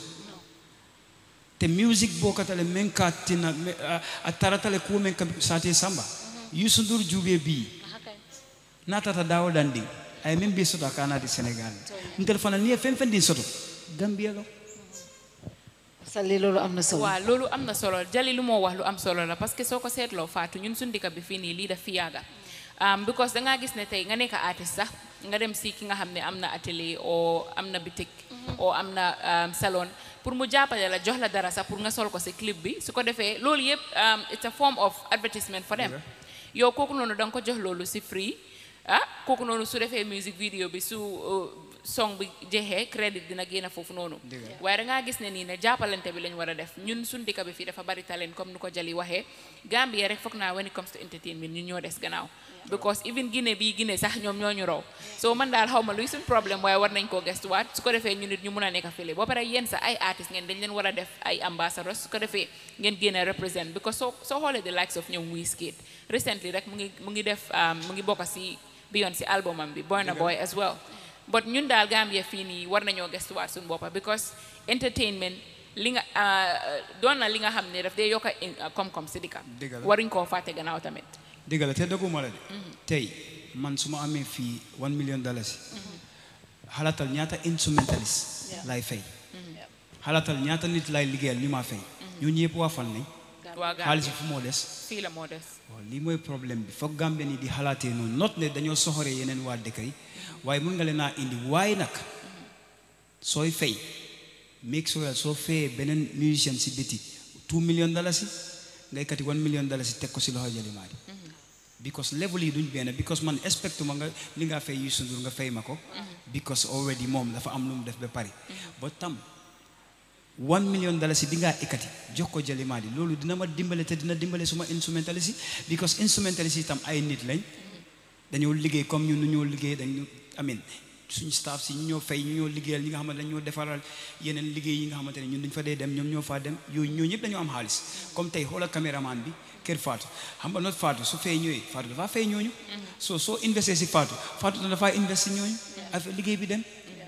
Speaker 9: te music bokatale men ka tina me- a- a taratale kuwo men ka sate samba Youssou Ndour juube bi natata dawo dandi ay min bi soto kanati sénégal ntel fana ni fen fen din soto gambia lo
Speaker 7: salli loolu am na solo
Speaker 8: waaw loolu am na solo jali lu moo wax lu am solo la parce que soo ko seetloo faatu ñun suñ dëkk bi fii nii lii daf fi yàgga um, because da ngaa gis ne tey nga nekk artiste sax nga dem si ki nga xam ne am na atelier o am na bitik o am na um, salon pour mu jàppale la jox la dara sax pour nga sol ko si clip bi su ko defee loolu yëpp um, it's a form of advertisement for them yow kooku noonu da nga ko jox loolu si free ah kooku noonu su defee music video bi su uh, song bi jeexee crédit dina génn foofu noonu waaye da ngaa gis ne nii ne jàppalante bi lañ war a def ñun suñ dëkk bi fii dafa bari talent comme nu ko Jali waxee Gambia rek foog naa when it comes to entertainment ñun ñoo des gannaaw because even Guinée bii Guinée sax ñoom ñoo ñu raw so man daal xaw ma luy suñ problème waaye war nañ koo gestuwaat su ko defee ñu nit ñu mun a nekk fële ba pare yéen sax ay artistes ngeen dañ leen war a def ay ambassadors su ko defee ngeen génn a represent because soo soo xoolee the likes of ñoom Wizkid recently rek mu ngi mu ngi def mu ngi bokk si Beyoncé album am bi Burna Boy as well but ñun daal Gambia fii nii war nañoo gestuwaat suñu boppa because entertainment li nga doon na li nga xam ne daf dee yokk a koom-koom si dëkk
Speaker 9: Dëgg la.
Speaker 8: waruñ koo fàtte gannaaw tamit
Speaker 9: dëgg la te dëgguma la de tey man su ma amee fii one million dollars xalaatal ñaata instrumentalist lay fay xalaatal ñaata nit lay liggéeyal ñu maa fay ñooñu yëpp waa fan lañ
Speaker 8: waa
Speaker 9: xaalis
Speaker 8: Gambia
Speaker 9: bi fu moo des
Speaker 8: fii la moo des
Speaker 9: waaw lii mooy problème bi foog Gambien yi di xalaatee noonu not ne dañoo soxoree yeneen waa dëkk yi waaye mun nga leen a indi waaye nag sooy fay make sure soo fayee beneen musicien si biti two million dollars yi ngay kati one million dollars yi teg ko si loxo Jalimaadi because level yi duñ benn because man expect ma nga li nga fay Youssou Ndour nga fay ma ko because already moom dafa am lu mu def ba pare ba tam one million dollars yi bi ngaa ekkati jox ko Jalimaadi loolu dina ma dimbale te dina dimbale suma instrumentalist yi because instrumentalist yi tam ay nit lañ dañoo liggéey comme ñun nu ñoo liggéey dañu amin suñu staff si ñu ñoo fay ñu ñoo liggéeyal ñi nga xamante dañ ñoo defaral yeneen liggéey yi nga xamante ne ñun dañ fa dee dem ñoom ñoo faa dem yooyu ñoo ñëpp dañoo am xaalis comme tey xoolal caméraman bi kër Fatou xam nga not Fatou su fay ñëwee Fatou dafaa fay ñooñu soo soo investé si Fatou Fatou dana dafaa investi ñooñu affaire liggéey bi dem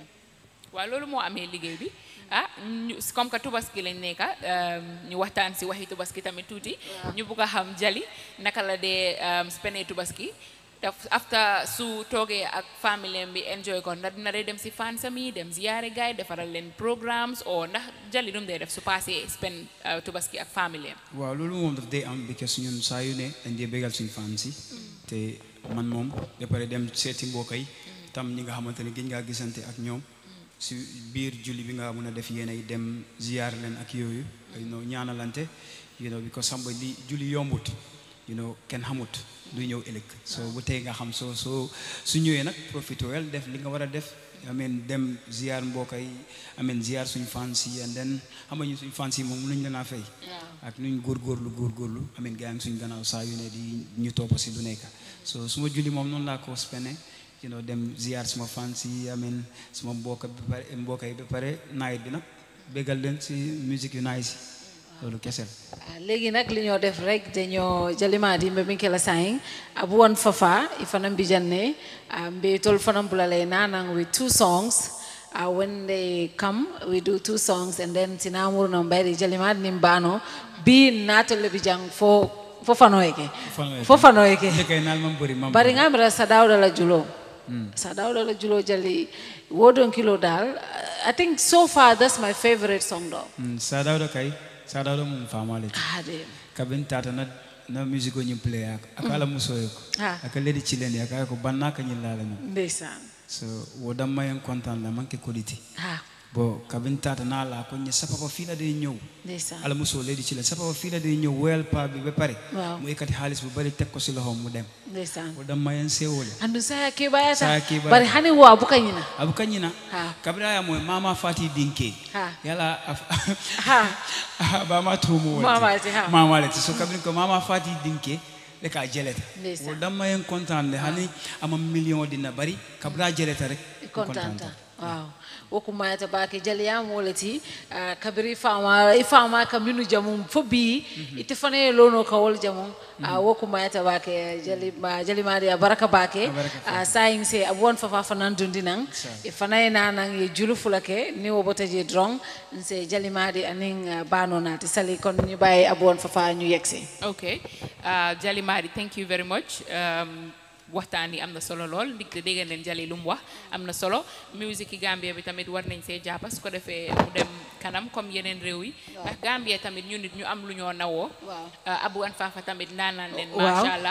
Speaker 8: waaw loolu moo amee liggéey bi ah ñu comme que tubaski lañ nekka ñu waxtaan si waxi tubaski tamit tuuti ñu bugg a xam Jali naka la dee spene tubaski daf after su toogee ak famille bi enjoy ko ndax dina dee dem si fansam yi dem ziyaare gaay defaral leen programmes o ndax Jali nu mu dee def su passé spend tubaski ak famille am
Speaker 9: waaw loolu moom daf day am because ñun saa yu ne dañ dee bégal suñu fan si te man moom ba pare dem seeti mbokk yi tam ñi nga xamante ne gëj ngaa gisante ak ñoom si biir julli bi nga mun a def yéen ay dem ziyaar leen ak yooyu you know ñaanalante you know because xam nga li julli yombut you know kenn xamut luy ñëw ëllëg so bu tey nga xam soo soo su ñëwee nag profité wel def li nga war a def ameen dem ziyaar mbokk yi ameen ziyaar suñ fans yi and then xam nga ñu suñ fans yi moom mënuñ leen a fay ak nuñ góorgóorlu góorgóorlu ameen gaa ngi suñ gannaaw saa yu ne di ñu topp si lu nekk so suma julli moom noonu laa ko spene you know dem ziyaar suma fans yi ameen suma mbokk bi pare mbokk yi ba pare nawet bi nag béggal leen si musique yu nice yi loolu kese la
Speaker 7: Ah, léegi nag li ñoo def rek dañoo jalimaadi mbe min kela saying abu won fafa ifana mbijanne uh, mbe tol fana bulale nanang with two songs uh, when they come we do two songs and then sinamuru no mbayri jalimaadi nim bano bi natole bijang fo fo fanoyeke fo fanoyeke
Speaker 9: ndekay naal mam bëri mam
Speaker 7: bari ngamira sa dawda la julo sa dawda la julo jali wodon kilo dal i think so far that's my favorite song though
Speaker 9: Mm, sadawɗo kay sadawɗo mum famalete
Speaker 7: ade
Speaker 9: kabin tata na na musique o ñim play ak aka ala musoyo ko
Speaker 7: Ah.
Speaker 9: aka ledi cilende aka ko banna ka ñillala ñum
Speaker 7: ndeysaan
Speaker 9: so wo damma en content la manque qualité
Speaker 7: ha
Speaker 9: bo kabin tata na la ko ñe sapapa fila de ñëw
Speaker 7: ndeysaan
Speaker 9: ala muso ledi cilen sapapa fila de ñëw woyal pa bi ba pare
Speaker 7: Waaw.
Speaker 9: mu ekkati xaalis bu bari teg ko si loxom mu dem
Speaker 7: ndeysaan
Speaker 9: wo damma en sewole
Speaker 7: andu saya kebayata
Speaker 9: Saya kebayata.
Speaker 7: bari hani wo abuka ñina
Speaker 9: abu kañina
Speaker 7: Ha.
Speaker 9: kabira ya moy mama fati dinke
Speaker 7: Ha.
Speaker 9: yala
Speaker 7: ha
Speaker 9: bama tumu
Speaker 7: Mama ati, ha.
Speaker 9: mama leti so kabrin ko mama fati dinke le ka jeleta
Speaker 7: Ndeysaan.
Speaker 9: wo damma en content le hani ama million dina bari kabra jeleta rek
Speaker 7: contanta waaw wokumayata bake jaliyama wolati uh, kabiri fama i fama ka minu jamum fo bi ite fana ye lono ka wol jamum uh, wokumayata bake jali ma jalimadi a baraka bake uh, sayin se abuwan fafa fanan dundi nan e fana ye nanan ye julu fulake ni wo bota je drong nse jalimadi anin uh, bano nati sali kon ñu baye abuwan fafa ñu yegsi
Speaker 8: ok uh, Jali Madi thank you very much um, waxtaan yi am na solo lool ndig te dégg leen Jali lu mu wax am na solo musique yi Gambia bi tamit war nañ see jàppa su ko defee mu dem kanam comme yeneen réew yi ndax Gambia tamit ñu nit ñu am lu ñoo nawoo
Speaker 7: Waaw.
Speaker 8: uh, Abu an Fafa tamit ndaanaan leen
Speaker 7: Waaw.
Speaker 8: macha allah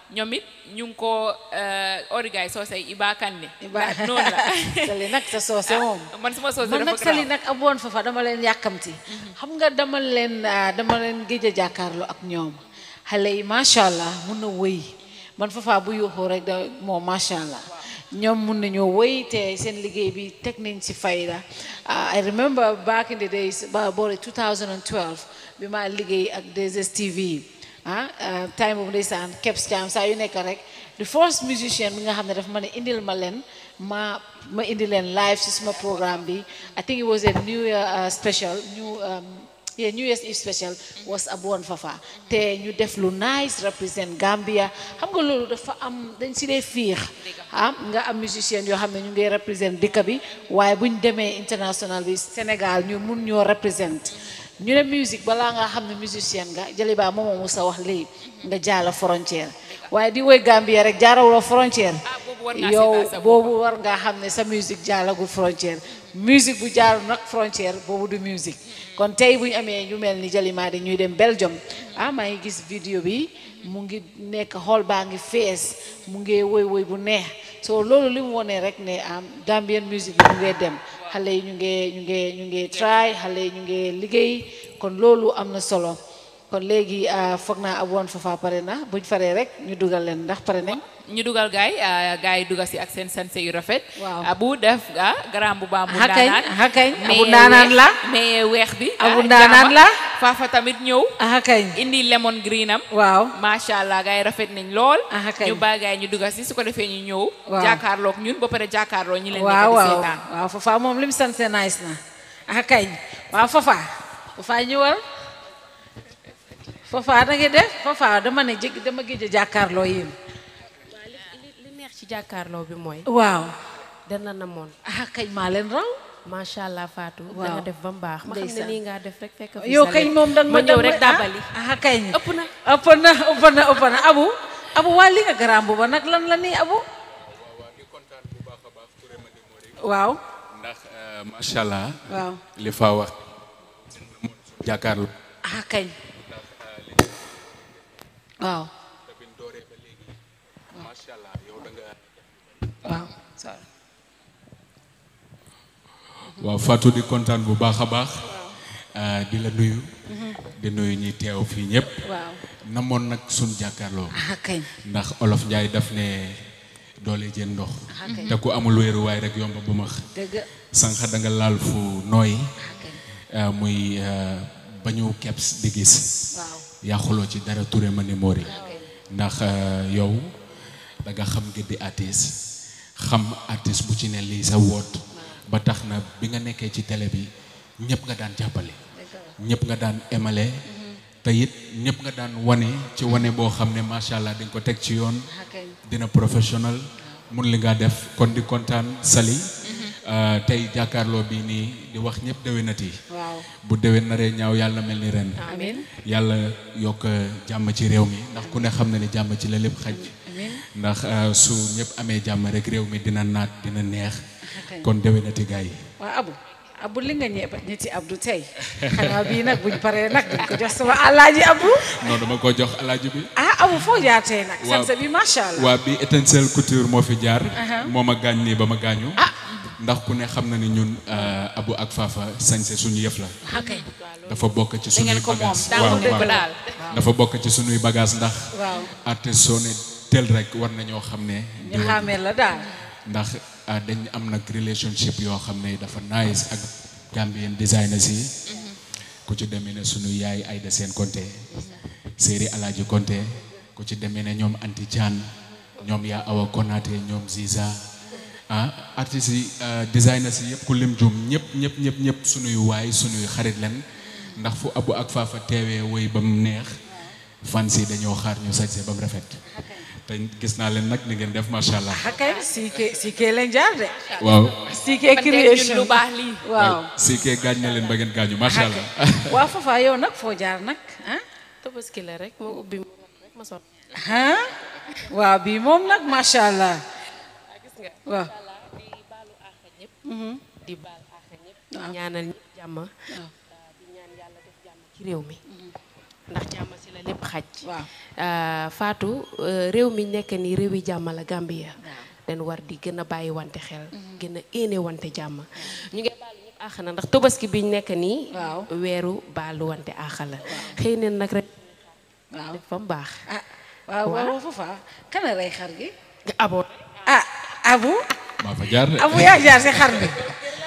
Speaker 8: ñoom it ñu ngi ko origaay soosey Iba Kane
Speaker 7: Iba
Speaker 8: noonu la
Speaker 7: Sali nag sa soose moom
Speaker 8: man suma soose
Speaker 7: man
Speaker 8: dafa
Speaker 7: nag Sali
Speaker 8: garaaw.
Speaker 7: nag aboon fa fa dama leen yàkkamti xam nga dama leen ah, dama leen géej a jàkkaarloo ak ñoom xale yi macha allah mun na wëy man fafa bu yuuxoo rek da moom macha allah ñoom mun nañoo wëy te seen liggéey bi teg nañ ci fayda Ah, I remember back in the days ba boori 2012 bi ma liggéey ak 2STV ah ah, time boobu ndeysaan Kebs Jam saa yu nekk rek the first musician bi nga xam ne dafa ma ne indil ma leen ma ma indi leen live ci suma programme bi I think it was a new year uh, special new um, yeah, New Year's Eve special was Abuon Fafa te ñu def lu nice represent Gambia xam nga loolu dafa am dañ si dee fiix ah nga am musicien yoo xam ne ñu ngi represent dëkk bi waaye buñ demee international bi Sénégal ñu mun ñoo represent ñu ne musique balaa nga xam ne musicien nga jëli baa moomoo mu sa wax léegi nga jaala frontière waaye di woy Gambia rek jaarawuloo frontière
Speaker 8: war ngaa
Speaker 7: yow
Speaker 8: seetaan sa bopp.
Speaker 7: boobu war ngaa xam ne sa musique jaalagul frontière musique bu jaaru nag frontière boobu du musique kon tey bu ñu amee ñu mel ni Jalima di ñuy dem Belgium ah maa ngi gis vidéo bi mu ngi nekk xool baa ngi fees mu ngi woy woy bu neex so loolu li mu wone rek ne am Gambian musique bi mu ngi dem xale yi ñu ngi ñu ngi ñu ngi try xale yi ñu ngi liggéey kon loolu am na solo kon léegi ah, foog naa aboon fafa pare na buñ faree rek ñu dugal leen ndax pare nañ
Speaker 8: ñu dugal gaay ah, gaay yi dugal si ak seen sanse yu rafet
Speaker 7: Waaw.
Speaker 8: abu def ah garaam bu baax mu
Speaker 7: Aha kañ,
Speaker 8: ndaanaan
Speaker 7: aha kañ,
Speaker 8: mais
Speaker 7: abu ndaanaan
Speaker 8: weex-
Speaker 7: la.
Speaker 8: mais weex bi
Speaker 7: Abu
Speaker 8: ah,
Speaker 7: ndaanaan
Speaker 8: jaama.
Speaker 7: la.
Speaker 8: faafa tamit ñëw
Speaker 7: aha kañ
Speaker 8: indi lemon green am
Speaker 7: waaw
Speaker 8: macha allah gaay yi rafet nañ lool
Speaker 7: Aha kañ.
Speaker 8: ñu bàyyi gaay yi ñu dugal si su ko defee ñu ñëw
Speaker 7: Waaw.
Speaker 8: jàkkaarloog ñun ba pare jàkkaarloo ñi leen nekk
Speaker 7: waaw
Speaker 8: di
Speaker 7: waaw
Speaker 8: seetaan
Speaker 7: waaw fafa moom lim sanse nice na ah kañ waaw fafa fafa ñëwal fafa da nga def fafa dama ne jég dama géej a jàkkaarloo yéen
Speaker 10: li neex ci jàkkaarloo bi mooy
Speaker 7: waaw
Speaker 10: dana na moon
Speaker 7: ah kañ maa leen raw
Speaker 10: macha allah Fatou da
Speaker 7: Waaw.
Speaker 10: nga def ba mu baax ma xam ne
Speaker 7: Ndeysaan.
Speaker 10: nii ngaa def rek fekk fi
Speaker 7: yow
Speaker 10: sa
Speaker 7: kañ
Speaker 10: lépp.
Speaker 7: moom danga
Speaker 10: ma ñëw
Speaker 7: danga
Speaker 10: rek dàbbali
Speaker 7: ah ah kañ
Speaker 10: ëpp na
Speaker 7: ëpp na ëpp na ëpp na abu abu waa li nga garaam booba nag lan la nii abu waaw
Speaker 11: ndax macha allah
Speaker 7: waaw
Speaker 11: li fa wax jàkkaarloo
Speaker 7: ah kañ waaw
Speaker 11: macha allah yow da nga
Speaker 7: waaw sorry
Speaker 11: waaw Fatou di kontaan bu baax a baax ah, di la nuyu di nuyu ñi teew fii ñëpp
Speaker 7: waaw
Speaker 11: namoon nag sun jàkkaarloo
Speaker 7: ah kañ
Speaker 11: ndax olof Njaay daf ne doole jën ndox
Speaker 7: ah kañ
Speaker 11: te ku amul wéeruwaay rek yomba bu max
Speaker 7: dëgg
Speaker 11: sànq da nga laal fu nooy ah, muy ah, bañu keps di gis
Speaker 7: waaw
Speaker 11: yàquloo ci dara Touré ma ni Mori ndax euh, yow da nga xam gëddi artiste xam artiste bu ci ne lii sa woot ba tax na bi nga nekkee ci télé bi ñëpp nga daan jàppale ñëpp nga daan emale te it ñëpp nga daan wane ci wane boo xam ne macha allah di nga ko teg ci yoon
Speaker 7: ah kañ
Speaker 11: dina professionnel mun li nga def kon di kontaan Sali euh, tey jàkkaarloo bi nii di wax ñëpp déwénati
Speaker 7: waaw
Speaker 11: bu déwén naree ñaaw yàlla mel ni ren
Speaker 7: amin
Speaker 11: yàlla yokk jàmm ci réew mi ndax ku ne xam na ni jàmm ci la lépp xaj
Speaker 7: amin
Speaker 11: ndax euh, su ñëpp amee jàmm rek réew mi dina naat dina neex
Speaker 7: kañ.
Speaker 11: kon déwénati gars yi
Speaker 7: waaw abu abu li nga ñeeba ñetti abdu tey xanaa bii nag buñ paree nag duñ ko jox sama alaaji abu
Speaker 11: non dama ko jox alaaji bi
Speaker 7: ah abu foo jaar tey nag
Speaker 11: Waaw.
Speaker 7: sanse bi macha allah
Speaker 11: waa bi étincelle couture moo fi jaar
Speaker 7: Aha.
Speaker 11: moo ma gaañ nii ba ma gaañu ndax ku ne xam na ni ñun euh, abu ak faafa sañse suñu yëf la
Speaker 7: ah kañ
Speaker 11: dafa bokk ci
Speaker 8: da
Speaker 11: suñuy
Speaker 8: ngeen ko moom
Speaker 11: bagage
Speaker 8: daa ko dëgg daal
Speaker 11: dafa bokk ci suñuy bagage ndax
Speaker 7: waaw
Speaker 11: artiste soo ne tel rek war nañoo xam ne
Speaker 7: ñu
Speaker 11: diw-
Speaker 7: xaamee la daal
Speaker 11: ndax ah, dañ am nag relationship yoo xam ne dafa nice ak Gambian designers yi ku ci demee ne sunu yaay Aïda Sène Konté Séeri Alaaji Konté ku ci demee ne ñoom Anti Chan ñoom yaa Awa Konaté ñoom Ziza ah artistes yi ah, designers yi yëpp ku lim jum ñëpp ñëpp ñëpp ñëpp sunuy waay sunuy xarit len ndax fu abu ak faafa teewee woy ba mu neex fans yi dañoo xaar ñu sañse ba mu rafet te gis naa leen nag ni ngeen def macha allah.
Speaker 7: ah kañ siike siike lañ jaar de
Speaker 11: waaw
Speaker 7: siike
Speaker 8: man tey ñun
Speaker 7: création
Speaker 8: lu baax lii
Speaker 7: waaw
Speaker 11: si kee gaañ na leen ba ngeen gaañu macha allah.
Speaker 7: waaw fafa yow nag foo jaar nag ah
Speaker 10: tabaski la rek moo ubbi mu rek ma sot
Speaker 7: ah waaw bii moom nag macha allah
Speaker 10: gis nga
Speaker 7: waaw
Speaker 10: di baalu àq ñëpp di baal àq ñëpp di ñaanal ñëpp jàmm di ñaan yàlla def jàmm ci réew mi ndax jàmm si la lépp xaj
Speaker 7: waaw
Speaker 10: Euh, Fatou euh, réew mi nekk nii réewi jàmm la Gambia dañ war di gën a bàyyi wante xel gën a éene wante jàmm ñu ngi baalu ñëpp àq na ndax tobaski biñ nekk nii weeru baalu wante àq la xëy na nag rek
Speaker 7: waaw
Speaker 10: def fa mu baax
Speaker 7: waaw waaw foofa kan a rey xar gi
Speaker 10: abo
Speaker 7: ah abu
Speaker 11: maa fa jaar de.
Speaker 7: abu yaa jaar si xar bi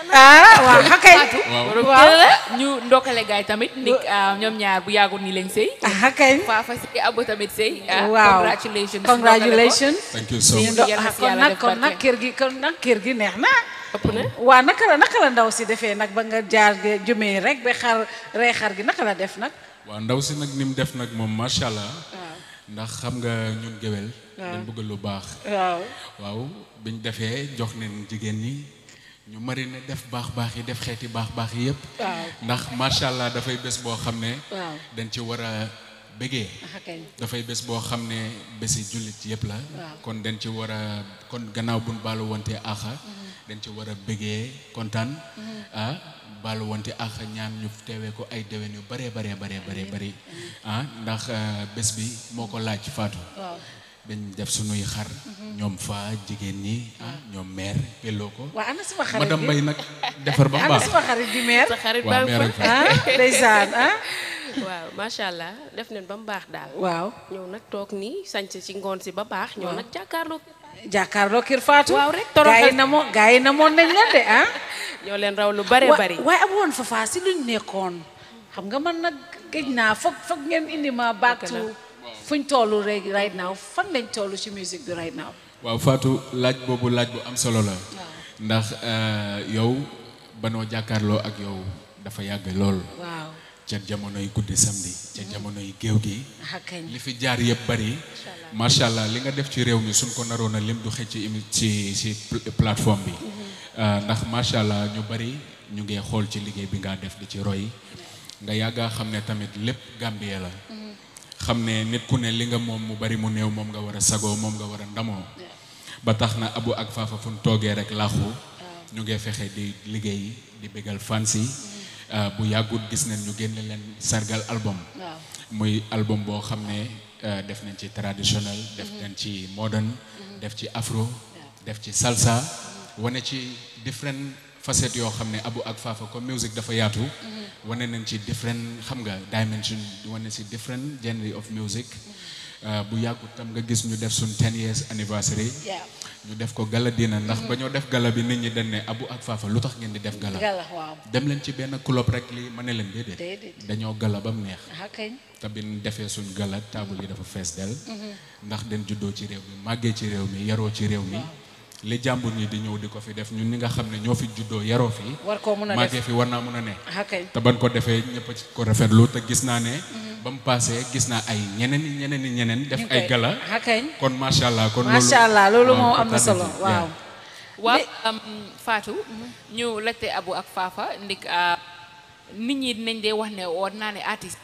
Speaker 7: ah waaw xakay
Speaker 8: waaw ñu ndokkale gaay tamit ndik ñoom ñaar bu yàggul ni leen sëy
Speaker 7: ah kay
Speaker 8: Fafa si abo tamit sëy ah,
Speaker 7: waaw
Speaker 8: congratulations
Speaker 7: congratulations
Speaker 11: Thank you so
Speaker 7: Ñu
Speaker 11: much.
Speaker 7: do-
Speaker 8: Yal na
Speaker 7: ah,
Speaker 8: si
Speaker 7: kon
Speaker 8: yàlla
Speaker 7: nag
Speaker 8: def
Speaker 7: kon nag
Speaker 8: barke.
Speaker 7: kër gi kon nag kër gi neex na
Speaker 10: ëpp na
Speaker 7: waa naka la naka la ndaw si defee nag ba nga jaar ge- jëmee rek ba xar rey xar gi naka la def nag
Speaker 11: waaw ndaw si nag ni mu def nag moom macha allah ndax xam nga ñun géwél
Speaker 7: Waaw.
Speaker 11: dañ bëgg lu baax
Speaker 7: waaw
Speaker 11: waaw biñ defee jox neen jigéen ñi ñu marine def baax baax yi def xeeti baax baax yi yëpp
Speaker 7: waaw
Speaker 11: ndax macha allah dafay bés boo xam ne
Speaker 7: waaw
Speaker 11: dañ ci war a bégee
Speaker 7: ah kay
Speaker 11: dafay bés boo xam ne bési jullit yëpp la
Speaker 7: Waaw.
Speaker 11: kon dañ ci war a kon gannaaw buñ baalu wante axa dañ ci war a bégee kontaan ah baalu wante axa ñaan ñu teewee ko ay déwén yu baree baree baree baree bëri ah ndax euh, bés bi moo ko laaj faatu
Speaker 7: waaw
Speaker 11: dañ def sunuy xar ñoom fa jigéen ñi ah ñoom meer pelloo ko
Speaker 7: waa ana sama xarit
Speaker 11: madame
Speaker 7: bi
Speaker 11: Mbaye nag defar ba mu
Speaker 7: ana
Speaker 11: baax
Speaker 7: sama xarit bi meer
Speaker 10: sa xarit
Speaker 11: Waaw,
Speaker 10: baa ngi
Speaker 11: meer ak
Speaker 10: fa
Speaker 11: fa.
Speaker 7: ah ndeysaan ah
Speaker 10: waaw macha allah def nañ ba mu baax daal
Speaker 7: waaw
Speaker 10: ñëw nag toog nii sañc ci ngoon si ba baax ñëw nag jàkkaarloo
Speaker 7: jàkkaarloo kër Fatou
Speaker 10: waaw rek toroxal
Speaker 7: gaa yi na moo gaa yi na moon nañ leen de ah
Speaker 10: ñoo leen raw lu bare
Speaker 7: Wa-
Speaker 10: bari
Speaker 7: waaye abu woon fafa si luñ nekkoon xam nga man nag géej naa foog foog ngeen indi ma back
Speaker 10: Dëgg
Speaker 7: to
Speaker 10: la.
Speaker 7: fuñ tollu rek right now fan lañ tollu ci musique bi right now
Speaker 11: waaw Fatou laaj boobu laaj bu am solo la ndax euh, yow banoo jàkkaarloo ak yow dafa yàgg lool
Speaker 7: waaw
Speaker 11: ca jamonoy guddi samedi ca jamonoy géew gi
Speaker 7: ah kañ
Speaker 11: li fi jaar yëpp bari macha allah li nga def ci réew mi suñ ko naroon a lim du xëcc ci émi- ci ci pl- plateforme bi Euh, ndax macha allah ñu bari ñu ngi xool ci liggéey bi nga def di ci roy nga yàgga xam ne tamit lépp Gambie la xam ne nit ku ne li nga moom mu bari mu néew moom nga war a sagoo moom nga war a ndamoo ba tax na abu ak faafa fu ñu toogee rek laaxu ñu ngi fexe di liggéey di bégal fans yi Euh, bu yàggut gis nañ ñu génne leen sargal album
Speaker 7: waaw
Speaker 11: muy album boo xam ne euh, def nañ ci traditionnel def nañ ci modern def ci afro def ci salsa wane ci different facettes yoo xam ne abu ak faafa comme music dafa yaatu wane nañ ci different xam nga dimension wane ci different genre of music Euh, bu yàggut tam nga gis ñu def suñ 10 years anniversary
Speaker 7: Yeah.
Speaker 11: ñu def ko gala dina ndax ba ñoo def gala bi nit ñi dañ ne abu ak faafa lu tax ngeen di def gala
Speaker 7: gala waaw
Speaker 11: dem leen ci benn club rek li ma ne leen déedéet
Speaker 7: Déedéet.
Speaker 11: dañoo gala ba mu neex
Speaker 7: ah kañ
Speaker 11: te bi ñu defee suñ gala taabul yi dafa fees del ndax den juddoo ci réew mi màggee ci réew mi yaroo ci réew mi li jàmbur ñi di ñëw di ko fi def ñun ñi nga xam ne ñoo fi juddoo yaroo fi
Speaker 7: war koo mun a
Speaker 11: màggee
Speaker 7: def
Speaker 11: fi war naa mun a ne
Speaker 7: ah kañ
Speaker 11: te ban ko defee ñëpp a ci ko rafetlu te gis naa ne ba mu paasee gis naa ay ñeneen i ñeneen i ñeneen def
Speaker 7: ñu
Speaker 11: ay
Speaker 7: koy-
Speaker 11: gala
Speaker 7: ah kañ
Speaker 11: kon macha allah kon loolu
Speaker 7: macha allah loolu
Speaker 11: waaw,
Speaker 7: moom am na
Speaker 11: kontaan
Speaker 7: solo
Speaker 11: nañ ci.
Speaker 7: waaw
Speaker 8: waaw am Fatou ñu laajte Abu ak Fafa ndik ah, nit ñi dinañ dee wax ne war naa ne artiste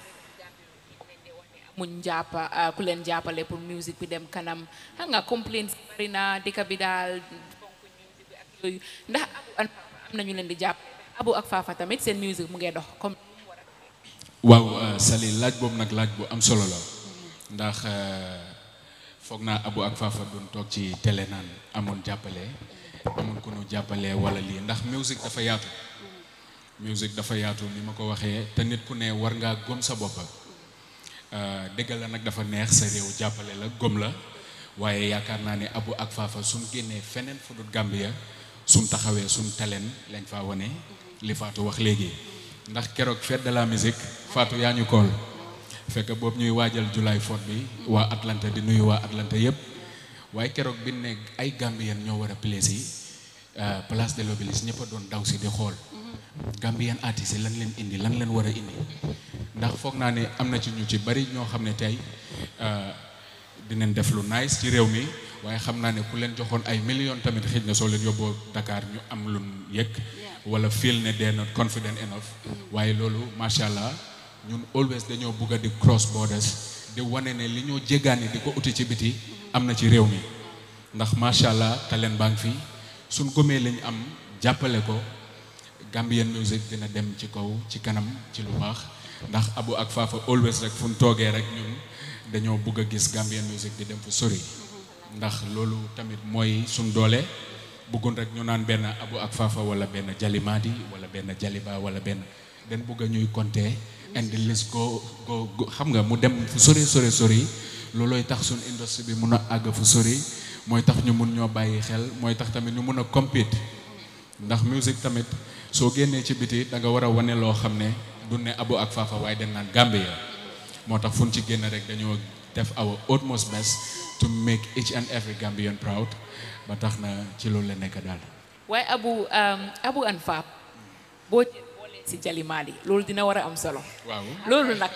Speaker 8: muñ jàppa ah, ku leen jàppale pour musique bi dem kanam xam nga complaints bari na dëkk bi daal fonk musique bi ak yooyu ndax Abu am nañu leen di jàpp Abu ak Fafa tamit seen musique mu ngee dox comme
Speaker 11: waaw euh, Sali laaj boobu nag laaj bu am solo la ndax euh, foog naa Abu ak Fafa doon toog ci télé naan amoon jàppale amoon ku nu jàppale wala lii ndax musique dafa yaatu musique dafa yaatu ni ma ko waxee te nit ku ne war ngaa gëm sa bopp euh, dëgg la nag dafa neex sa réew jàppale la gëm la waaye yaakaar naa ne Abu ak Fafa suñ génnee feneen fu dul Gambia suñ taxawee suñ talent lañ faa wane li Fatou wax léegi ndax keroog fête de la musique Fatou yaa ñu kool fekk boobu ñuy waajal July 4 bi waa Atlanta di nuyu waa Atlanta yëpp waaye keroog bi ne ay Gambien ñoo war a place yi euh, place de l'Obélisque ñëpp a doon daw si di xool Gambien artistes yi lan leen indi lan leen war a indi ndax foog naa ne am na ci ñu ci bari ñoo xam ne tey euh, dinañ def lu nice ci réew mi waaye xam naa ne ku leen joxoon ay millions tamit xëj na soo leen yóbboo Dakar ñu am lu yëg wala feel ne they're not confident enough waaye loolu macha allah ñun always dañoo bugg a di cross borders di wane ne li ñoo jéggaani di ko uti ci biti am na ci réew mi ndax macha allah talent baa ngi fi suñ gomee lañ am jàppale ko Gambian music dina dem ci kaw ci kanam ci lu baax ndax abu ak faafa always rek fu ñu toogee rek ñun dañoo bugg a gis Gambian music di dem fu sori ndax loolu tamit mooy suñ doole bëggoon rek ñu naan benn abu ak faafa wala benn jalimaadi wala benn jaliba wala benn den bugg a ñuy compter and the list go go go xam nga mu dem fu sori sori sori loolooy tax suñ industrie bi mun a àgg fu sori mooy tax ñu mun ñoo bàyyi xel mooy tax tamit ñu mun a compete ndax musique tamit soo génnee ci biti da nga war a wane loo xam ne du ne abu ak faafa waaye dañ naan Gambia moo tax fu ñu ci génn rek dañoo def our utmost best to make each and every Gambian proud ba tax na ci loolu la nekk daal.
Speaker 8: waaye abu abu an faap boo ci boolee si jalimaali loolu dina war a am solo
Speaker 11: waaw
Speaker 8: loolu nag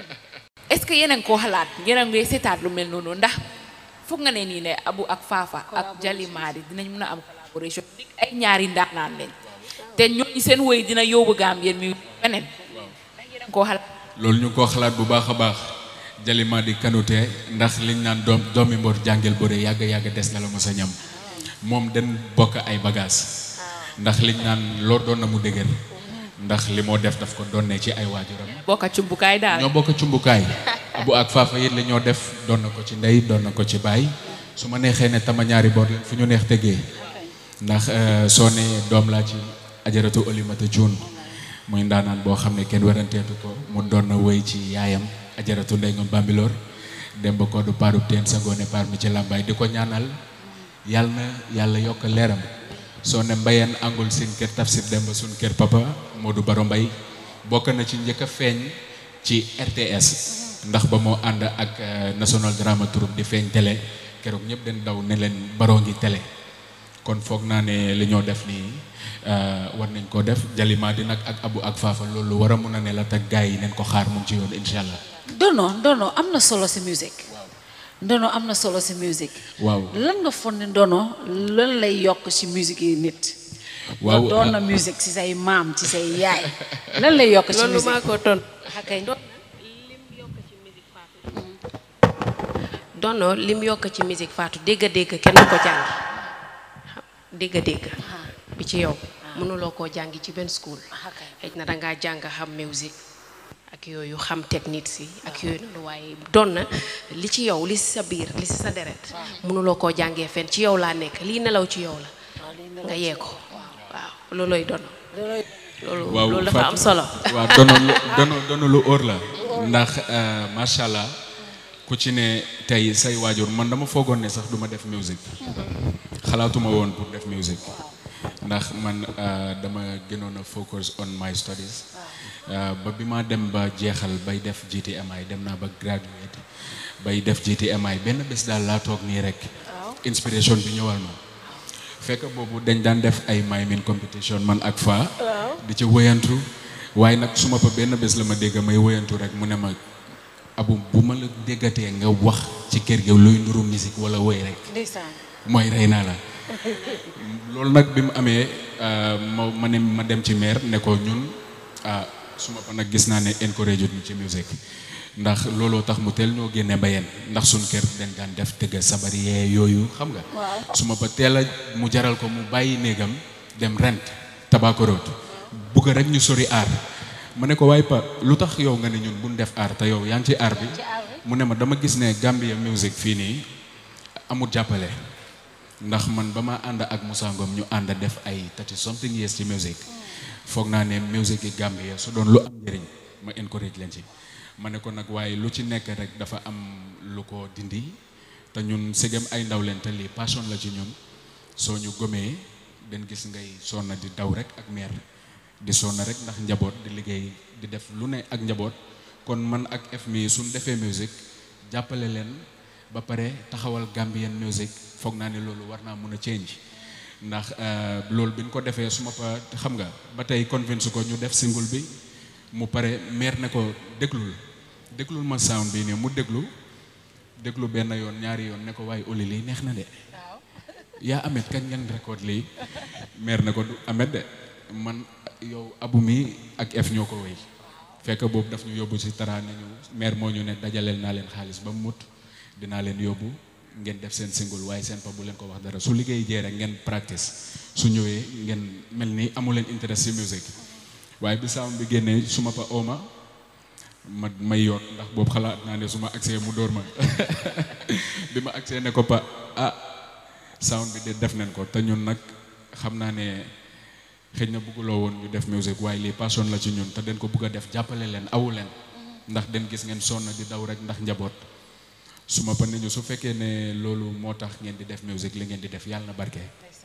Speaker 8: est-ce que yéen a ngi koo xalaat yéen a ngi seetaat lu mel noonu ndax foog nga ne nii ne abu ak faafa ak jalimaali dinañ mën a am collaboration ay ñaari ndaanaan lañ te ñooñu seen woy dina yóbbu Gambien mi beneen ndax yéen a ngi koo xalaat
Speaker 11: loolu ñu ngi koo xalaat bu baax a baax jalima di kanute ndax liñ naan doom doomi mbor jàngel bëre yàgg yàgg des na la mos a ñam moom den bokk ay bagages ndax liñ naan lor doon na mu dëgër ndax li moo def daf ko doonne ci ay waajuram
Speaker 8: bokka cumbukaay daal
Speaker 11: ñoo bokk cumbukaay abu ak faafa yit li ñoo def doon na ko ci ndey doon na ko ci baay su ma neexee ne tama ñaari boor leen fu ñu neex tegee ndax soo ne doom laa ci ajaratu olimata cuun muy ndaanaan boo xam ne kenn weranteetu ko mu doon na wéy ci yaayam ajaratu ndey nga bambiloor dem ba ko du paarub teen sa ngoone paar mi ci làmbaay di ko ñaanal yàlla na yàlla yokk leeram soo ne mbayeen angul seen kër tafsir dem ba suñ kër papa Modou Baro Mbay bokk na ci njëkk a feeñ ci RTS ndax ba moo ànd ak National Drama Troupe di feeñ télé keroog ñëpp den daw ne leen baroo ngi télé kon foog naa ne li ñoo def nii war nañ ko def jalima di nag ak abu ak faafa loolu war a mun a ne la te gars yi neen ko xaar mu ngi ci yoon incha allah.
Speaker 7: ndono ndono am na solo si musique ndono am na solo si musique
Speaker 11: waaw
Speaker 7: lan nga foog ne ndono lan lay yokk si musique yi nit
Speaker 11: waaw
Speaker 7: nga doon na musique ci say maam ci say yaay lan lay yokk ci
Speaker 10: loolu
Speaker 7: musique
Speaker 10: maa ko ton
Speaker 7: xakay
Speaker 10: dono lim yokk ci musique faatu dégg-dégg kenn du ko jàngi dégg-dégg bi ci yow mënuloo koo jàngi ci benn school xëy na dangaa jàng xam musique ak yooyu xam technique si ak yooyu noonu waaye doon na li ci yow li si sa biir li si sa deret mënuloo koo jàngee fenn ci yow laa nekk lii nelaw ci yow la nga yee ko waaw loolooy dono loolu
Speaker 11: waaw
Speaker 10: loolu dafa am solo
Speaker 11: waaw dono lu dono dono lu óor la ndax macha allah ku ci ne tey say waajur man dama foogoon ne sax duma def musique xalaatuma woon pour def musique ndax man dama gënoon a focus on my studies ba bi ma dem ba jeexal bay def GTMI dem naa ba graduate bay def GTMI benn bés daal laa toog nii rek inspiration bi ñëwal ma fekk boobu dañ daan def ay miming competition man ak fa di ci wëyantu waaye nag su ma fa benn bés la ma dégg may wëyantu rek mu ne ma abu bu ma la déggatee nga wax ci kër gi luy nuru musique wala woy rek
Speaker 7: ndeysaan
Speaker 11: mooy rey naa la loolu nag bi mu amee ma ma ne ma dem ci maire ne ko ñun ah su ma fa nag gis naa ne encourage ñu ci musique ndax looloo tax mu teel ñoo génne mbayeen ndax suñ kër dañ daan def tëgg sabar yee yooyu xam nga su ma fa teel a mu jaral ko mu bàyyi néegam dem rent tabakoroot bugg rek ñu sori aar ma ne ko waaye pa lu tax yow nga ne ñun buñ def aar te yow yaa ngi ci aar bi mu ne ma dama gis ne Gambia music fii nii amul jàppale ndax man ba ma ànd ak Moussa Ngom ñu ànd def ay thirty something years ci musique foog naa ne musique yi Gambia su doon lu am njëriñ ma encourage leen ci ma ne ko nag waaye lu ci nekk rek dafa am lu ko dindi te ñun segem ay ndaw leen te lii passion la ci ñun soo ñu gomee den gis ngay sonna di daw rek ak meer di sonna rek ndax njaboot di liggéey di def lu ne ak njaboot kon man ak F mi suñ defee musique jàppale leen ba pare taxawal Gambian music foog naa ne loolu war naa mun a change ndax loolu bi ñu ko defee su ma fa xam nga ba tey convince ko ñu def single bi mu pare meer ne ko déglul déglul ma sound bi nii mu déglu déglu benn yoon ñaari yoon ne ko waaye oli lii neex na de yaa amet kañ ngeen record lii meer ne ko du amet de man yow abu mi ak F ñoo ko wéy fekk boobu daf ñu yóbbu ci tara ne ñu meer moo ñu ne dajaleel naa leen xaalis ba mu mut dinaa leen yóbbu ngeen def seen single waaye seen pa bu leen ko wax dara su liggéey jee rek ngeen practice su ñëwee ngeen mel ni amu leen intérêt ci musique waaye bi sound bi génnee su ma pa ooma ma may yoot ndax boobu xalaat naa ne su ma agsee mu dóor ma bi ma agsee ne ko pa ah sound bi de def nañ ko te ñun nag xam naa ne xëy na bëgguloo woon ñu def musique waaye lii passion la ci ñun te den ko bëgg a def jàppale leen awu leen ndax den gis ngeen sonn di daw rek ndax njaboot su ma pa nañu su fekkee ne loolu moo tax ngeen di def musique li ngeen di def yàlla na barke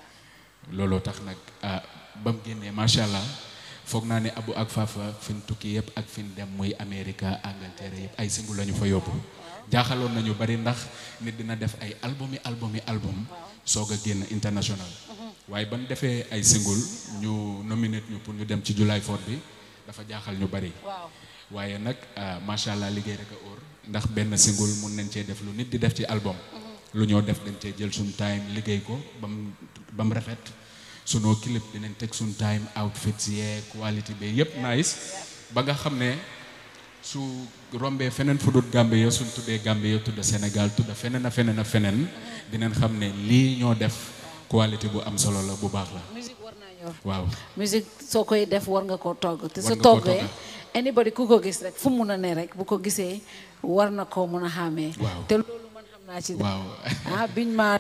Speaker 11: looloo tax nag ah ba mu génnee macha allah foog naa ne abu ak fafa fi ñu tukki yëpp ak fi ñu dem muy Amérique Angleterre yëpp ay single la ñu fa yóbbu jaaxaloon nañu bari ndax nit dina def ay albumi albumi album soog a génn international waaye ban defee ay single ñu nominate ñu pour ñu dem ci July 4 bi dafa jaaxal ñu bari waaye nag macha allah liggéey rek a óor ndax benn single mun nañ cee def lu nit di def ci album lu ñoo def dañ cee jël suñ time liggéey ko ba mu ba mu rafet sunoo clip dinañ teg suñ time outfits yee quality bi yëpp nice ba nga xam ne su rombee feneen fu dul Gambie suñ tuddee Gambie tudda Sénégal tudda feneen a feneen a feneen dinañ xam ne lii ñoo def quality bu am solo la bu baax la
Speaker 7: musique war naa ñor
Speaker 11: waaw
Speaker 7: musique soo koy def war nga koo togg te
Speaker 11: War
Speaker 7: su
Speaker 11: nga koo
Speaker 7: toggee
Speaker 11: togg.
Speaker 7: anybody ku ko gis rek fu mun a ne rek bu ko gisee war na koo mun a xàmmee
Speaker 11: Waaw.
Speaker 7: te loolu man xam naa ci
Speaker 11: waaw
Speaker 7: ah biñ ma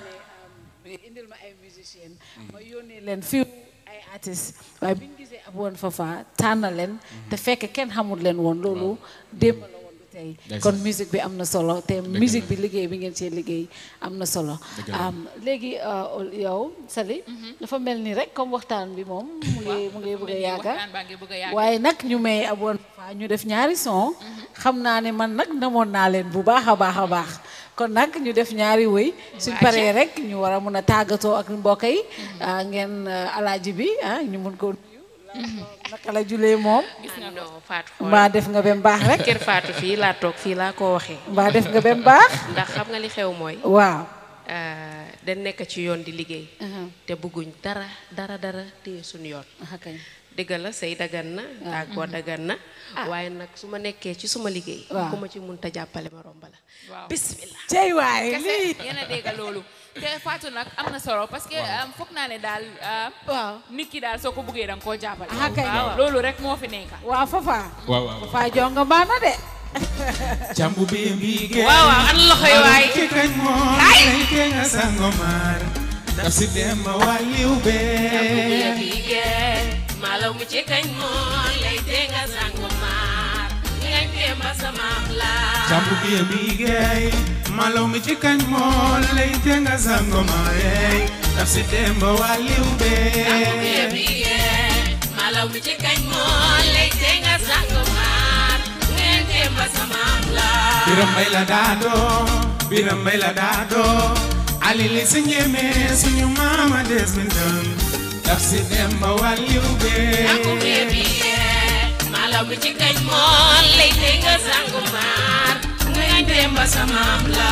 Speaker 7: ne indil ma ay musicien ma yónnee leen fiw ay artistes waaye biñ gisee ab woon fafa tànn leen te fekk kenn xamul leen woon loolu démb la woon du tey
Speaker 11: Ndeysaan.
Speaker 7: kon musique bi am na solo te
Speaker 11: Dëgg
Speaker 7: musique
Speaker 11: la.
Speaker 7: bi liggéey bi ngeen cee liggéey am na solo
Speaker 11: Dëgg la.
Speaker 7: am léegi euh, yow Sali dafa mel ni rek comme waxtaan bi moom mu ngi mu ngi bëgg a yàgga
Speaker 8: waxtaan baa ngi bëgg a yàgg.
Speaker 7: waaye nag ñu may ab woon fafa ñu def ñaari son xam naa ne man nag namoon naa leen bu baax a baax a baax kon nag ñu def ñaari wëy suñ
Speaker 8: Waa,
Speaker 7: paree
Speaker 8: acca.
Speaker 7: rek ñu war a mun a tàggatoo ak mbokk yi ah, ngeen ah, alaaji bi ah ñu mun ko nuyu naka la julee moom
Speaker 10: non Fatou
Speaker 7: mbaa def nga ba mu baax rek
Speaker 10: kër Fatou fii laa toog fii laa ko waxee
Speaker 7: mbaa def nga ba mu baax
Speaker 10: ndax xam nga li xew mooy
Speaker 7: waaw
Speaker 10: euh, dañ nekk ci yoon di liggéey te bëgguñ dara dara dara téye suñu yoon
Speaker 7: kañ
Speaker 10: dëgg la sëy dagan na tàggoo dagan na waaye nag su ma nekkee ci suma liggéey
Speaker 7: Waaw.
Speaker 10: ku ma ci munta jàppale ma romba la
Speaker 8: waaw
Speaker 10: bismillah
Speaker 7: cey waay
Speaker 8: kese
Speaker 7: lii
Speaker 8: yéen a dégg loolu te Fatou nag am na solo parce que um, foog naa ne daal uh,
Speaker 7: waaw
Speaker 8: nit ki daal soo ko buggee da nga koo jàppale
Speaker 7: Ah, kay.
Speaker 8: waaw loolu rek moo fi nekk
Speaker 7: waaw fafa
Speaker 11: waaw waaw
Speaker 7: fafa jonga baana de
Speaker 5: Jambu be mbige
Speaker 10: waaw waaw an loxo yi waay
Speaker 5: Ke kañ moom lañ ke nga sangomar daf si dem ba wàlliw be
Speaker 10: malaw mi ci kañ moon lay dee nga sangu maar ngañ dem ba samaam la
Speaker 5: Jambu be mbige malaw mi ci kañ moom lay te nga sangomar daf si dem ba wàlliw be
Speaker 10: malaw mi ci kañ moon lay dee nga sangu maar ngañ dem ba samaam la
Speaker 5: Biram mbay la daado Biram mbay la daado Ali li si njeme suñu mama Desmondon daf si dem ba wàlliw be
Speaker 10: malaw mi ci kañ moon lay dee nga sangu maar ngañ dem ba samaam la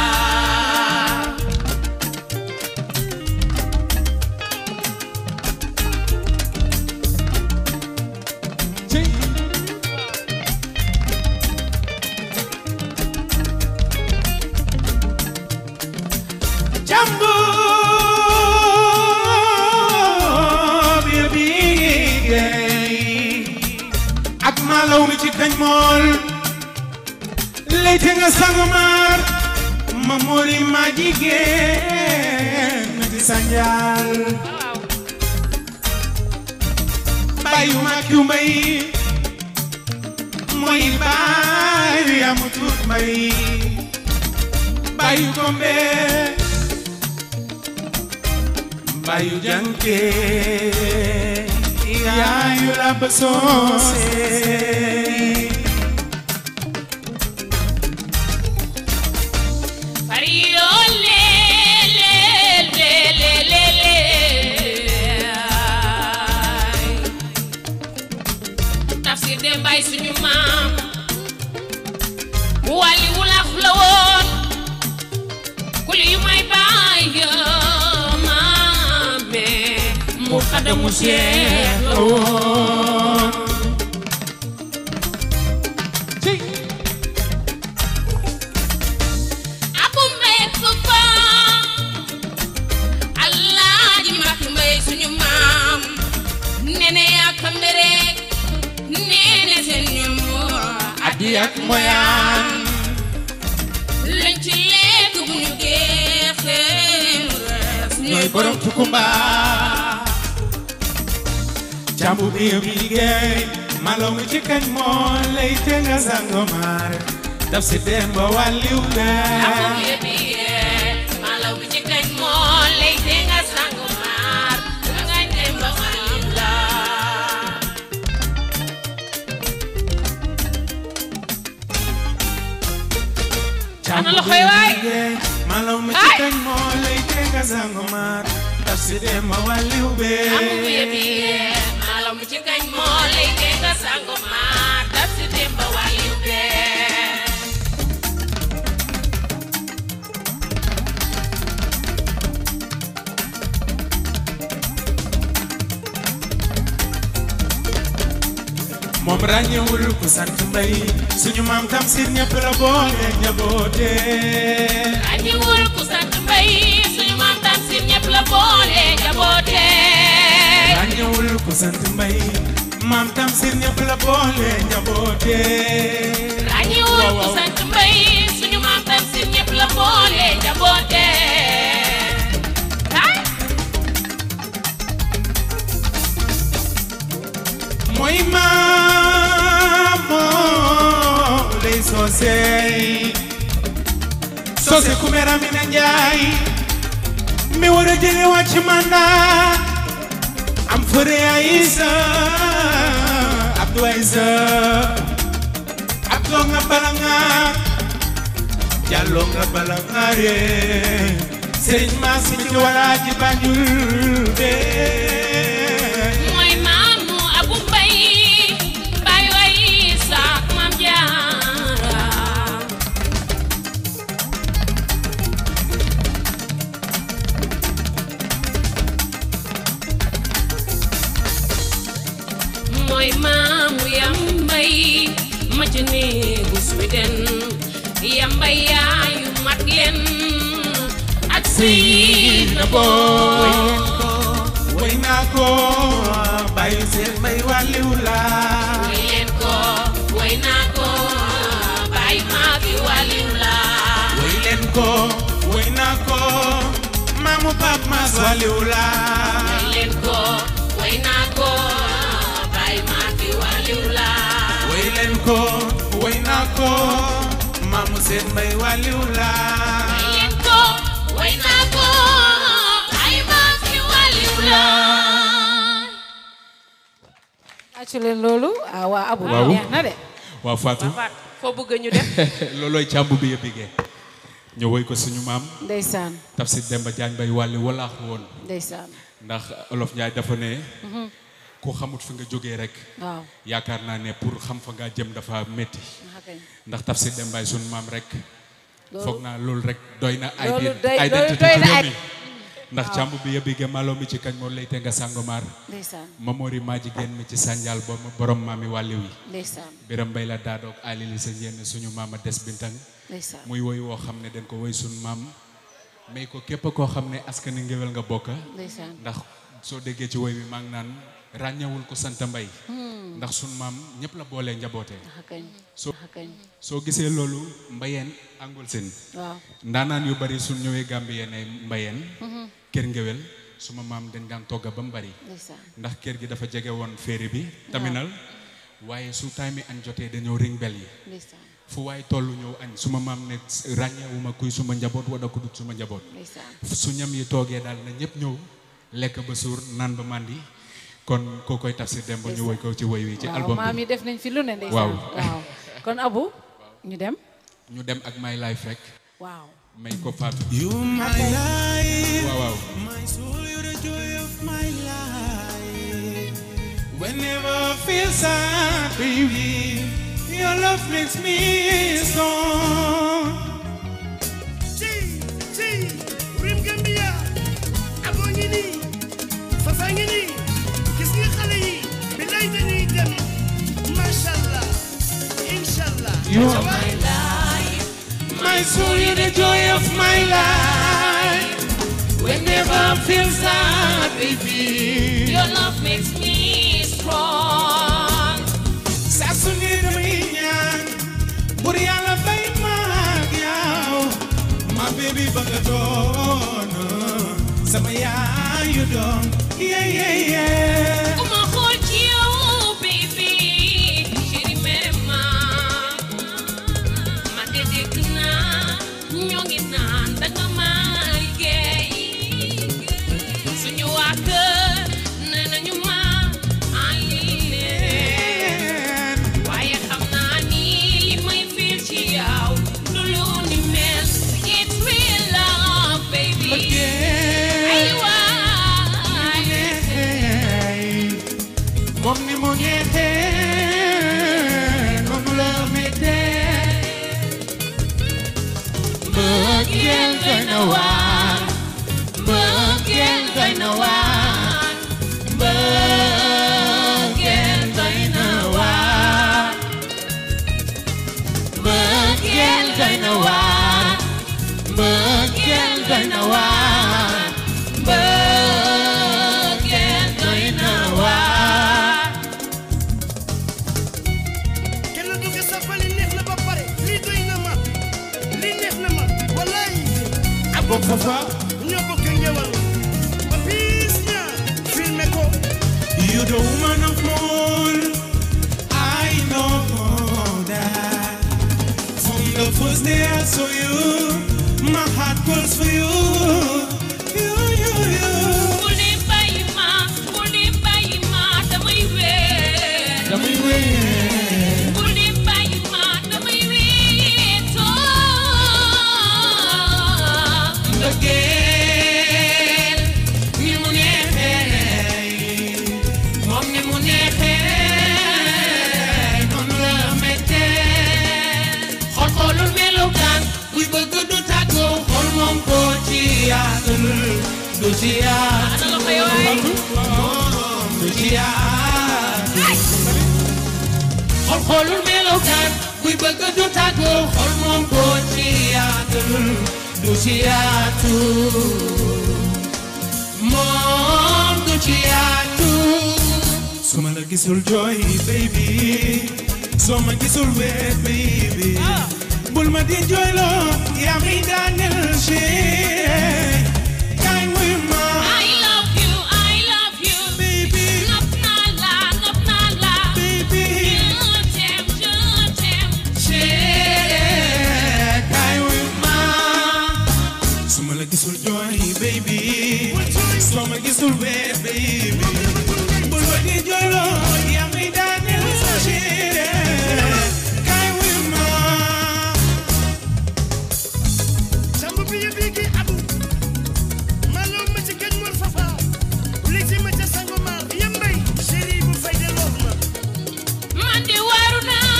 Speaker 5: Jambu bi bige ak malaw mi ci kañ mool lay te nga sangomar ma mori ma jigéen na di sanjal bayu ma kiw mbay mooy bayu yamu tuut mbay bayu kombe bayu janke yaayu rab soose
Speaker 10: Fario le le le le le le ay. Tafsir de mbay suñu maam mu wàlli wulax la woon kuli yu may baay maame mu xadamu seex la woon abu mbay fufa alaaji mak mbay suñu maam nene yaa kambe rek nene seen ñoom
Speaker 5: ak moyaan
Speaker 12: lañ ci lekk bu ñu geexee mu rees
Speaker 5: ñooy borom tukumba jàmbu bi yëpp liggéey malo mu ci kañ moo lay te nga sangomar daf si dem ba wàlliw
Speaker 12: amu
Speaker 5: lee
Speaker 12: yëbi yee malaw bi ci kañ moo lay te nga sangu maar nga dem ba wàllu la
Speaker 5: jàmbu
Speaker 12: Ana loxo
Speaker 5: bi
Speaker 12: yi
Speaker 5: yëpp
Speaker 12: waay.
Speaker 5: liggéey malo mu ci kañ moo lay te nga sangomar daf si dem ba wàlliw bee
Speaker 12: amu yëbi yee malaw bi ci kañ moo lay te nga sangu maar daf si dem ba wàllu bee
Speaker 5: moom ràññewul ku sant mbay suñu maam tam sir ñëpp la boole njaboote
Speaker 12: ràññewul ku sant mbay suñu maam tam sir ñëpp la boole jaboote
Speaker 5: ràññewul ku sant mbay maam tam sir ñëpp la boole njaboote
Speaker 12: ràññewul ku sant mbay suñu maam tam sir ñëpp la boole jaboote ah
Speaker 5: mooy maam moo lay soosey soose ku mera mi na njaay mi war a jële wàcc mandat am fëre Aïssa Abdou Aïssa Abdou nga bala nga Jallo nga bala nga re Sëriñ Maas mi ci wala ji Banjul bee
Speaker 12: mooy maamu abu mbay mbay way saak maam jaara mooy maamu yambay ma ci néegu Sweden yambay yaayu mat leen ak sëy na booy
Speaker 5: way naa ko bàyyi seen may wàlliw laa
Speaker 12: way leen ko way naa ko bàyyi maa fi wàlliw la
Speaker 5: way leen ko way naa ko maamu Pape Mass wàlliw laa
Speaker 12: way leen ko way naa ko bàyyi maa fi wàlliw la
Speaker 5: way leen ko way naa ko maamu seen may wàlliw laa
Speaker 12: way leen ko way naa ko bàyyi maa fi wàlliw la
Speaker 7: accu leen loolu ah waa abu
Speaker 11: Waaw.
Speaker 7: neex na de
Speaker 11: waaw Fatou
Speaker 10: foo bëgg ñu def
Speaker 11: loolooy càmb bi yëpp bigee ñu woy ko suñu maam
Speaker 7: ndeysaan
Speaker 11: Tafsir Demba Jaañ bay wàlli walaax woon
Speaker 7: ndeysaan
Speaker 11: ndax olof Njaay dafa ne
Speaker 7: Mhm.
Speaker 11: ku xamut fi nga jógee rek
Speaker 7: waaw
Speaker 11: yaakaar naa ne pour xam fa nga jëm dafa métti
Speaker 7: ah kay.
Speaker 11: ndax Tafsir Dembaay suñu maam rek
Speaker 7: Loolu-
Speaker 11: foog naa loolu rek doy na
Speaker 7: Loolu
Speaker 11: ident-
Speaker 7: doy-
Speaker 11: identité
Speaker 7: doy
Speaker 11: ci
Speaker 7: na
Speaker 11: réew
Speaker 7: ay-
Speaker 11: mi ndax
Speaker 7: waaw.
Speaker 11: càmb bi yëpp bigee maloo mi ci kañ moo lay te nga sàngomaar
Speaker 7: ndeysaan
Speaker 11: Mamori maa jigéen mi ci sànjaal ba borom maami wàlliw yi
Speaker 7: ndeysaan
Speaker 11: biram mbay la daadoog alili sa njéen suñu maama des bintang
Speaker 7: ndeysaan
Speaker 11: muy woy woo xam ne dañ ko woy suñu maam may ko képp koo xam ne askani ngéwél nga bokka
Speaker 7: ndeysaan
Speaker 11: ndax soo déggee ci woy bi maa ngi naan ràññewul ko sant mbay
Speaker 7: Hmm.
Speaker 11: ndax suñu maam ñëpp la boolee njaboote
Speaker 7: ah kañ
Speaker 11: soo
Speaker 7: ah kañ
Speaker 11: soo gisee loolu mbayeen angul seen
Speaker 7: waaw
Speaker 11: ndaanaan yu bari suñ ñëwee Gambien ay mbayeen
Speaker 7: Mhm.
Speaker 11: kër ngéwél suma maam dañ daan togga ba mu bari
Speaker 7: ndeysaan
Speaker 11: ndax kër gi dafa jege woon féeri bi taminal waaye su time mi añ jotee dañoo ring bel yi
Speaker 7: ndeysaan
Speaker 11: fu waay tollu ñëw añ suma maam ne ràññeewuma kuy suma njaboot wala ku dut suma njaboot
Speaker 7: ndeysaan
Speaker 11: su ñam yi toogee daal na ñëpp ñëw lekk ba suur naan ba màndi kon koo koy Tafsir Demba ñu woy ko ci woy wi ci
Speaker 7: waaw
Speaker 11: album
Speaker 7: maam
Speaker 11: bi
Speaker 7: yi def nañ fi lu ne ndeysaan
Speaker 11: waaw
Speaker 7: waaw kon abu ñu dem
Speaker 11: ñu dem ak My Life rek
Speaker 7: waaw
Speaker 11: may ko Fatou
Speaker 5: You my life,
Speaker 11: waaw waaw
Speaker 5: my soul, you're the joy of my life. Whenever I feel sad, baby, your love makes me strong.
Speaker 13: ci ci rim Gambia aboo ngi nii fafa ngi nii gis nga xale yi bi lay dañuy dem macha allah incha allah.
Speaker 5: You are my life, my soul, you're the joy of my life. Whenever I feel sad, baby,
Speaker 12: Your love makes me strong.
Speaker 5: saa su ne damay ñaan
Speaker 14: baby ba nga doon sama yaayu doom yeah yeah yeah
Speaker 12: Ku ma xool ci yow baby chéri mere ma ma de dégg naa ñoo ngi naan danga ma liggéey suñu waa kër nee nañu ma en leen waaye xam naa ni li may feel ci yow du lu ni mel it's real love baby ay waay
Speaker 14: moom ni mu neexee noonu la méttee mbëggeel doy na waar mbëggeel doy na waar mbëggeel doy na waar mbëggeel doy na waar mbëggeel doy na waar mbëggeel doy na waar
Speaker 13: kenn du ko safali neex na ba pare lii doy na ma lii neex na ma wallaay
Speaker 14: ak bokk fa fa
Speaker 13: ñoo bokk ngewal ba piis ña filmé ko
Speaker 14: You the woman of moon I know that From the first day I saw you My heart goes for you You, you, you
Speaker 12: bul di bàyyi ma bul di bàyyi ma damay wéet
Speaker 14: Damay wéet
Speaker 12: bul di bàyyi ma damay wéetoo
Speaker 14: Mbëggeel ni mu neexee moom ni mu neexee noonu la méttee xol xoolul melokaan buy bëgg du tàggoo xol moom ko ci yaatul du ci yaatul moom du ci yaatul xol xoolul melokaan buy bëgg du tàggoo xol moom ko ci yaatul du ci yaatul moom du ci yaatul su ma la gisul jooy baby soo ma gisul weet baby bul ma di jooyloo yaa mi daaneel chérie kaay wuy ma
Speaker 12: I love you I love you
Speaker 14: baby
Speaker 12: nopp naa la nopp naa la
Speaker 14: baby
Speaker 12: je t'aime je t'aime
Speaker 14: chérie kaay wuy ma su ma la gisul jooy baby soo ma gisul weet baby bul ma di jooyloo yaa mi daaneel chérie kaay wuy ma
Speaker 13: sambu bi yëpp yi abu maloo ma ci gën mor fafa li ci ma ca sango maar yëmbay chéri bu fay de loof ma
Speaker 12: man de waru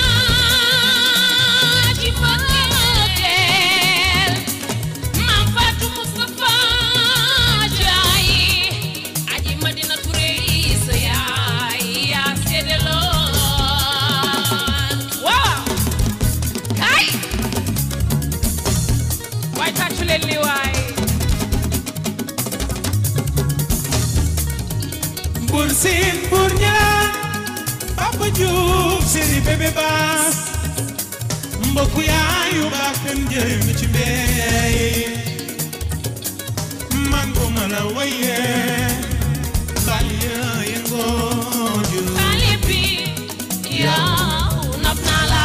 Speaker 12: naa ci mbëggeel Maam Fatou Moustapha Jaay aji Madina Touré sa yaay yaa seede lool waaw kay
Speaker 3: waay tàccu leen li waay
Speaker 14: Bur Siin Bur Ñaan Papa Diouf Seri Bébé Baas mbokku yaayu baax kan jëy mi ci mbéy man bu ma la wayee bali yaaye ngooju
Speaker 12: xale bi yow nopp naa la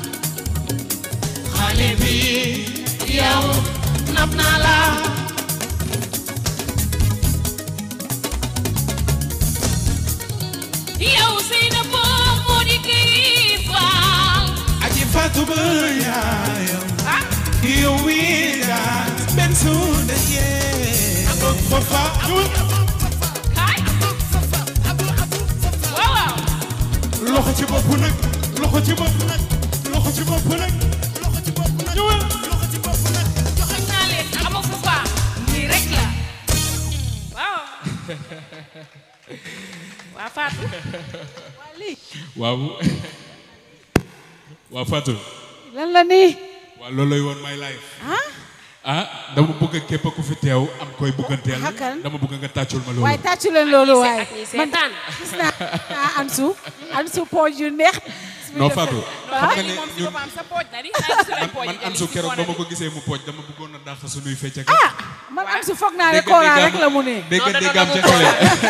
Speaker 14: xale bi
Speaker 12: yow nopp naa la yow Seyda boo moo di kii faal
Speaker 14: aji fatu ba yaayam yow wii daal benn suuda yee fafa
Speaker 12: kay waaw waaw
Speaker 14: loxo ci bopp nag loxo ci bopp nag loxo ci bopp nag ñëwal
Speaker 12: joxoñ naa leen ama fu faa nii rek la waaw waa Fatou waa lii
Speaker 11: waaw waaw Fatou
Speaker 3: lan la nii
Speaker 11: waaw loolu lay woon my life
Speaker 3: ah
Speaker 11: ah dama bëgg képp ku fi teew am koy bëgganteel
Speaker 3: Hakan.
Speaker 11: dama bëgg nga tàccul ma loolu
Speaker 3: waaye tàccu leen loolu waaye
Speaker 12: ak ñi
Speaker 3: man
Speaker 12: seetaan.
Speaker 3: gis naa ah Ansu Ansu pooj yu neex
Speaker 8: bi
Speaker 11: non
Speaker 8: def-
Speaker 11: Fatou
Speaker 8: Ah,
Speaker 11: xam nga
Speaker 8: ni
Speaker 11: ne
Speaker 8: moom si
Speaker 11: ñun
Speaker 8: boppam sa pooj na di xanaa gisuloo
Speaker 11: man
Speaker 8: pooj
Speaker 11: man
Speaker 8: yi
Speaker 11: am
Speaker 8: di
Speaker 11: su
Speaker 8: si
Speaker 11: keroog ba
Speaker 8: fone
Speaker 11: ma
Speaker 8: di.
Speaker 11: ko gisee mu pooj dama bëggoon a dàq suñuy fecc ak
Speaker 15: man am si foog naa ne
Speaker 11: Dégg nga
Speaker 15: Kora
Speaker 11: déggaam-
Speaker 15: rek la mu ne
Speaker 11: dégg nga déggaam ca xale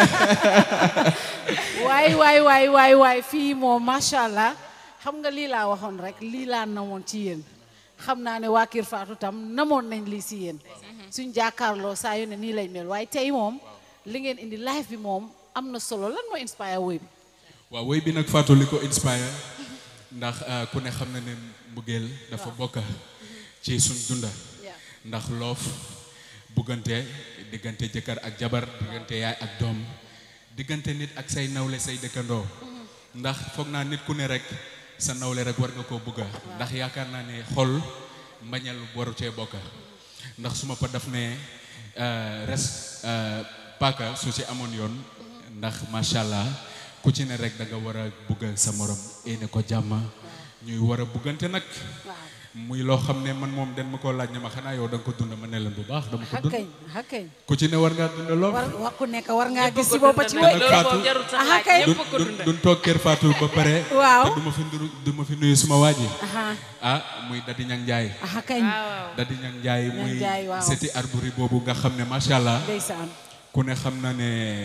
Speaker 15: waay waay waay waay waay fii moom macha allah xam nga lii laa waxoon rek lii laa namoon ci yéen xam naa ne waa Kër Fatou tam namoon nañ lii si yéen suñ jàkkaarloo saa yu ne nii lay mel waaye tey moom li ngeen indi live bi moom am na solo lan moo inspire woy bi
Speaker 11: waaw woy bi nag Fatou li ko inspire ndax ah, ku ne xam na ne mbëggeel dafa bokk ci suñ dunda ndax loof buggante diggante jëkkër ak jabar diggante yaay ak doom diggante nit ak say nawle say dëkkandoo ndax foog naa nit ku ne rek sa nawle rek war nga koo bugga ndax yaakaar naa ne xol mbañal waru cee bokk ndax su ma pa daf ne ah, res ah, paaka su ci amoon yoon ndax macha allah ku ci ne rek da nga war a bugga sa morom éene ko jàmm ñuy war a buggante nag muy loo xam ne man moom den ma koo laaj ne ma xanaa yow da nga ko dund ma ne leen bu baax dama ko dund
Speaker 15: xakkañ xakkañ
Speaker 11: ku ci ne war ngaa dund lool
Speaker 15: war war ku nekk war ngaa gis si boppa ci
Speaker 11: te
Speaker 15: woy
Speaker 11: nag Fatou
Speaker 15: aha kay
Speaker 11: du du duñ toog kër Fatou ba pare
Speaker 15: Waaw.
Speaker 11: te du ma fi nduru du ma fi nuyu suma waa ji
Speaker 15: aha
Speaker 11: ah muy Dadi Ñang Njaay
Speaker 15: aha kañ
Speaker 11: Dadi Ñang Njaay
Speaker 15: Ñang
Speaker 11: muy
Speaker 15: Njaay, waaw.
Speaker 11: seti arburi boobu nga xam ne macha allah
Speaker 15: ndeysaan
Speaker 11: ku ne xam na ne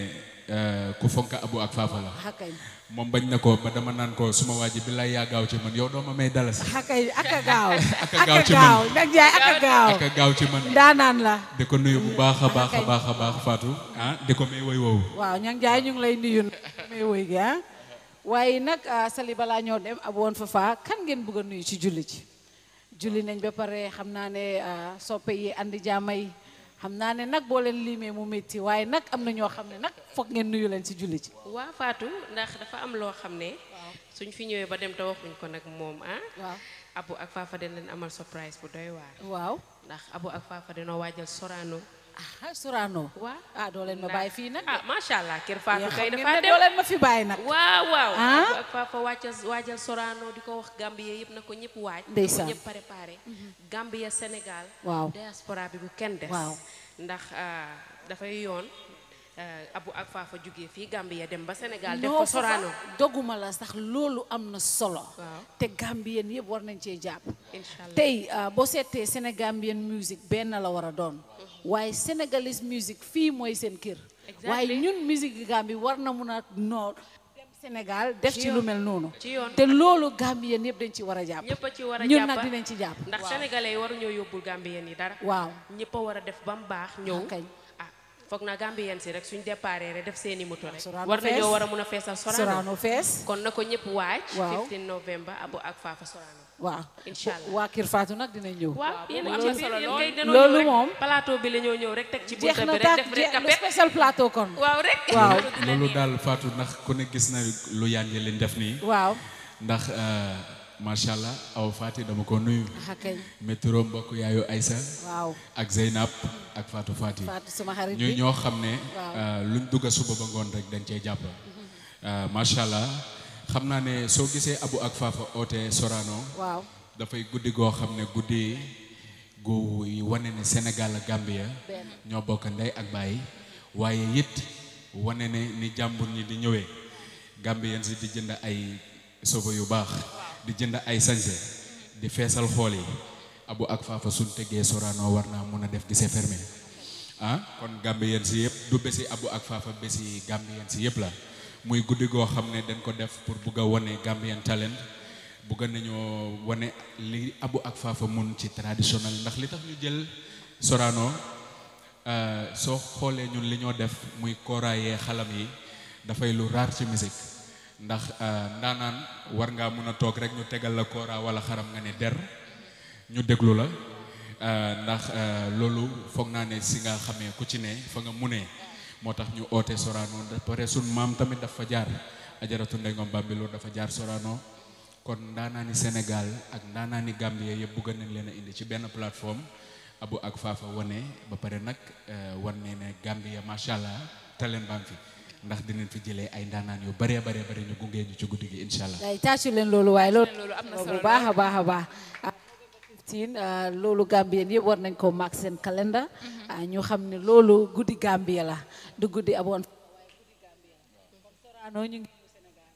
Speaker 11: eh, ku fonka abu ak faafa la
Speaker 15: aha kañ
Speaker 11: moom bañ na ko ba dama naan ko suma waa ji bi lay yaa gaaw ci man yow doo ma may dalas
Speaker 15: aha kañ aka gaaw
Speaker 11: aka gaaw ci man
Speaker 15: gaaw nag jaay aka gaaw
Speaker 11: aka gaaw ci man
Speaker 15: daanaan la
Speaker 11: di ko nuyu bu baax a baax a
Speaker 15: kay.
Speaker 11: baax a baax Fatou ah di ko may woy woowu
Speaker 15: waaw ñang jaay ñu ngi lay nuyu may woy gi ah waaye nag ah, sali balaa ñoo dem ab woon fa faa kan ngeen bëgg a nuyu ci julli ci julli nañ ba pare xam naa ne ah, soppe yi andi jaamay xam naa ne nag boo leen limee mu métti waaye nag am na ñoo xam ne nag foog ngeen nuyu leen ci julli ci
Speaker 10: waa Fatou ndax dafa am loo xam ne suñ fi ñëwee ba dem te waxuñ ko nag moom ah
Speaker 15: waaw
Speaker 10: Abu ak Fafa dañ leen amal surprise bu doy waar
Speaker 15: waaw
Speaker 10: ndax Abu ak Fafa dañoo waajal Sorano
Speaker 15: ah Sorano
Speaker 10: waaw
Speaker 15: ah doo leen ma bàyyi fii nag
Speaker 10: ah macha allah kër Fatou
Speaker 15: Yéen
Speaker 10: kay
Speaker 15: xam ngeen
Speaker 10: dafa
Speaker 15: ne
Speaker 10: dem
Speaker 15: doo leen ma fi bàyyi nag
Speaker 10: waaw waaw
Speaker 15: Ah?
Speaker 10: Abu ak Fafa waajal waajal Sorano di ko wax Gambie yëpp na ko ñëpp waaj na ko
Speaker 15: Ndeysaan.
Speaker 10: ñëpp préparé Gambia Sénégal
Speaker 15: Waaw.
Speaker 10: diaspora bi bu kenn des
Speaker 15: Waaw.
Speaker 10: ndax ah, dafay yoon ah, Abu ak Fafa jógee fii Gambia dem ba Sénégal def
Speaker 15: non
Speaker 10: ko Sorano
Speaker 15: Fafa, doguma la sax loolu am na solo
Speaker 10: Waaw.
Speaker 15: te Gambien yëpp war nañ cee jàpp
Speaker 10: Inch'Allah.
Speaker 15: tey ah, boo seetee Sénégambien music benn la war a doon waaye Sénégalese music fii mooy seen kër
Speaker 10: Exactly.
Speaker 15: waaye ñun musique Gambie war na mun a noo dem Sénégal def
Speaker 10: Ci
Speaker 15: ci
Speaker 10: yoon.
Speaker 15: lu mel noonu
Speaker 10: Ci yoon.
Speaker 15: te loolu Gambien yëpp dañ ci war a jàpp
Speaker 10: ñëpp a ci war a
Speaker 15: ñun
Speaker 10: jàpp
Speaker 15: nag dinañ ci jàpp
Speaker 10: ndax sénégalais yi waruñoo yóbbul gambien yi dara
Speaker 15: waaw
Speaker 10: ñëpp a war a def ba mu baax ñëw
Speaker 15: kañ
Speaker 10: ah foog naa gambien si rek suñ déparé rek def seeni moto rek
Speaker 15: Sorano
Speaker 10: war nañoo
Speaker 15: fees.
Speaker 10: war a mun a feesal Sorano
Speaker 15: Sorano fees
Speaker 10: kon na ko ñëpp waaj
Speaker 15: Waaw.
Speaker 10: 15 novembre abu ak faafa Sorano
Speaker 15: waaw
Speaker 10: Inch'Allah.
Speaker 15: waa Kër Fatou nag dinañ ñëw
Speaker 10: waaw yéen a
Speaker 15: loolu-
Speaker 10: ngi ci biir yéen kay dañoo
Speaker 15: loolu
Speaker 10: ñëw rek
Speaker 15: moom
Speaker 10: plateau bi la ñoo ñëw rek teg ci
Speaker 15: jeex
Speaker 10: bunta
Speaker 15: na
Speaker 10: bi rek
Speaker 15: taat
Speaker 10: def rek
Speaker 15: jeex le
Speaker 10: kapet
Speaker 15: spécial plateau kon
Speaker 10: waaw rek
Speaker 15: waaw
Speaker 11: loolu daal Fatou ndax ku ne gis na lu yànji leen def nii
Speaker 15: waaw
Speaker 11: ndax euh, macha allah aw Fati dama ko nuyu
Speaker 15: ah kañ
Speaker 11: métro mbokk yaayu Aïssa
Speaker 15: waaw
Speaker 11: ak Zeynab ak Fatou Fati
Speaker 15: Fatou sama xarit
Speaker 11: ñuy
Speaker 15: bi
Speaker 11: ñoo xam ne
Speaker 15: Waaw.
Speaker 11: euh, luñ dugga suba ba ngoon rek dañ cee jàpp Euh, macha allah xam naa ne soo gisee Abu ak Fafa oote Sorano
Speaker 15: waaw
Speaker 11: dafay guddi goo xam ne guddi gu wane ne Sénégal ak Gambia
Speaker 15: Benn.
Speaker 11: ñoo bokk ndey ak baay waaye it wane ne ni jàmbur ñi di ñëwee Gambien si di jënd ay sobo yu baax di jënd ay sañse di feesal xool yi Abu ak Fafa suñ tegee Sorano war naa mun a def di se fermé ah kon Gambien si yëpp du bési Abu ak Fafa bési Gambien si yëpp la muy guddi goo xam ne dañ ko def pour bugg a wane Gambien talent bugg nañoo wane li Abu ak Fafa mun ci traditionnel ndax li tax ñu jël Sorano euh, soo xoolee ñun li ñoo def muy kooraayee xalam yi dafay lu raar ci musique ndax euh, ndaanaan war ngaa mun a toog rek ñu tegal la kooraa wala xaram nga ne der ñu déglu la euh, ndax euh, loolu foog naa ne si nga xamee ku ci ne fa nga munee moo tax ñu oote Sorano da pare sun maam tamit dafa jaar ajaratu Ndeye Ngom Bambilor dafa jaar Sorano kon ndaanaani Sénégal ak ndaanaani Gambie yëpp bëgg nañ leen a indi ci benn plateforme Abu ak Fafa wane ba pare nag euh, wan ne ne Gambie macha allah talent baa ngi fi ndax dinañ fi jëlee ay ndaanaan yu bëree bëree bëri ñu gungee ñu ci guddi gi incha allah.
Speaker 15: ay tàccu leen loolu waaye loolu
Speaker 8: loolu am na
Speaker 15: bu
Speaker 8: solo
Speaker 15: baax a baax a baax ah, 15 ah, loolu Gambien yëpp war nañ ko mark seen calendar ah, ñu xam ne loolu guddi Gambia la du guddi aboon Sorano ñu ngi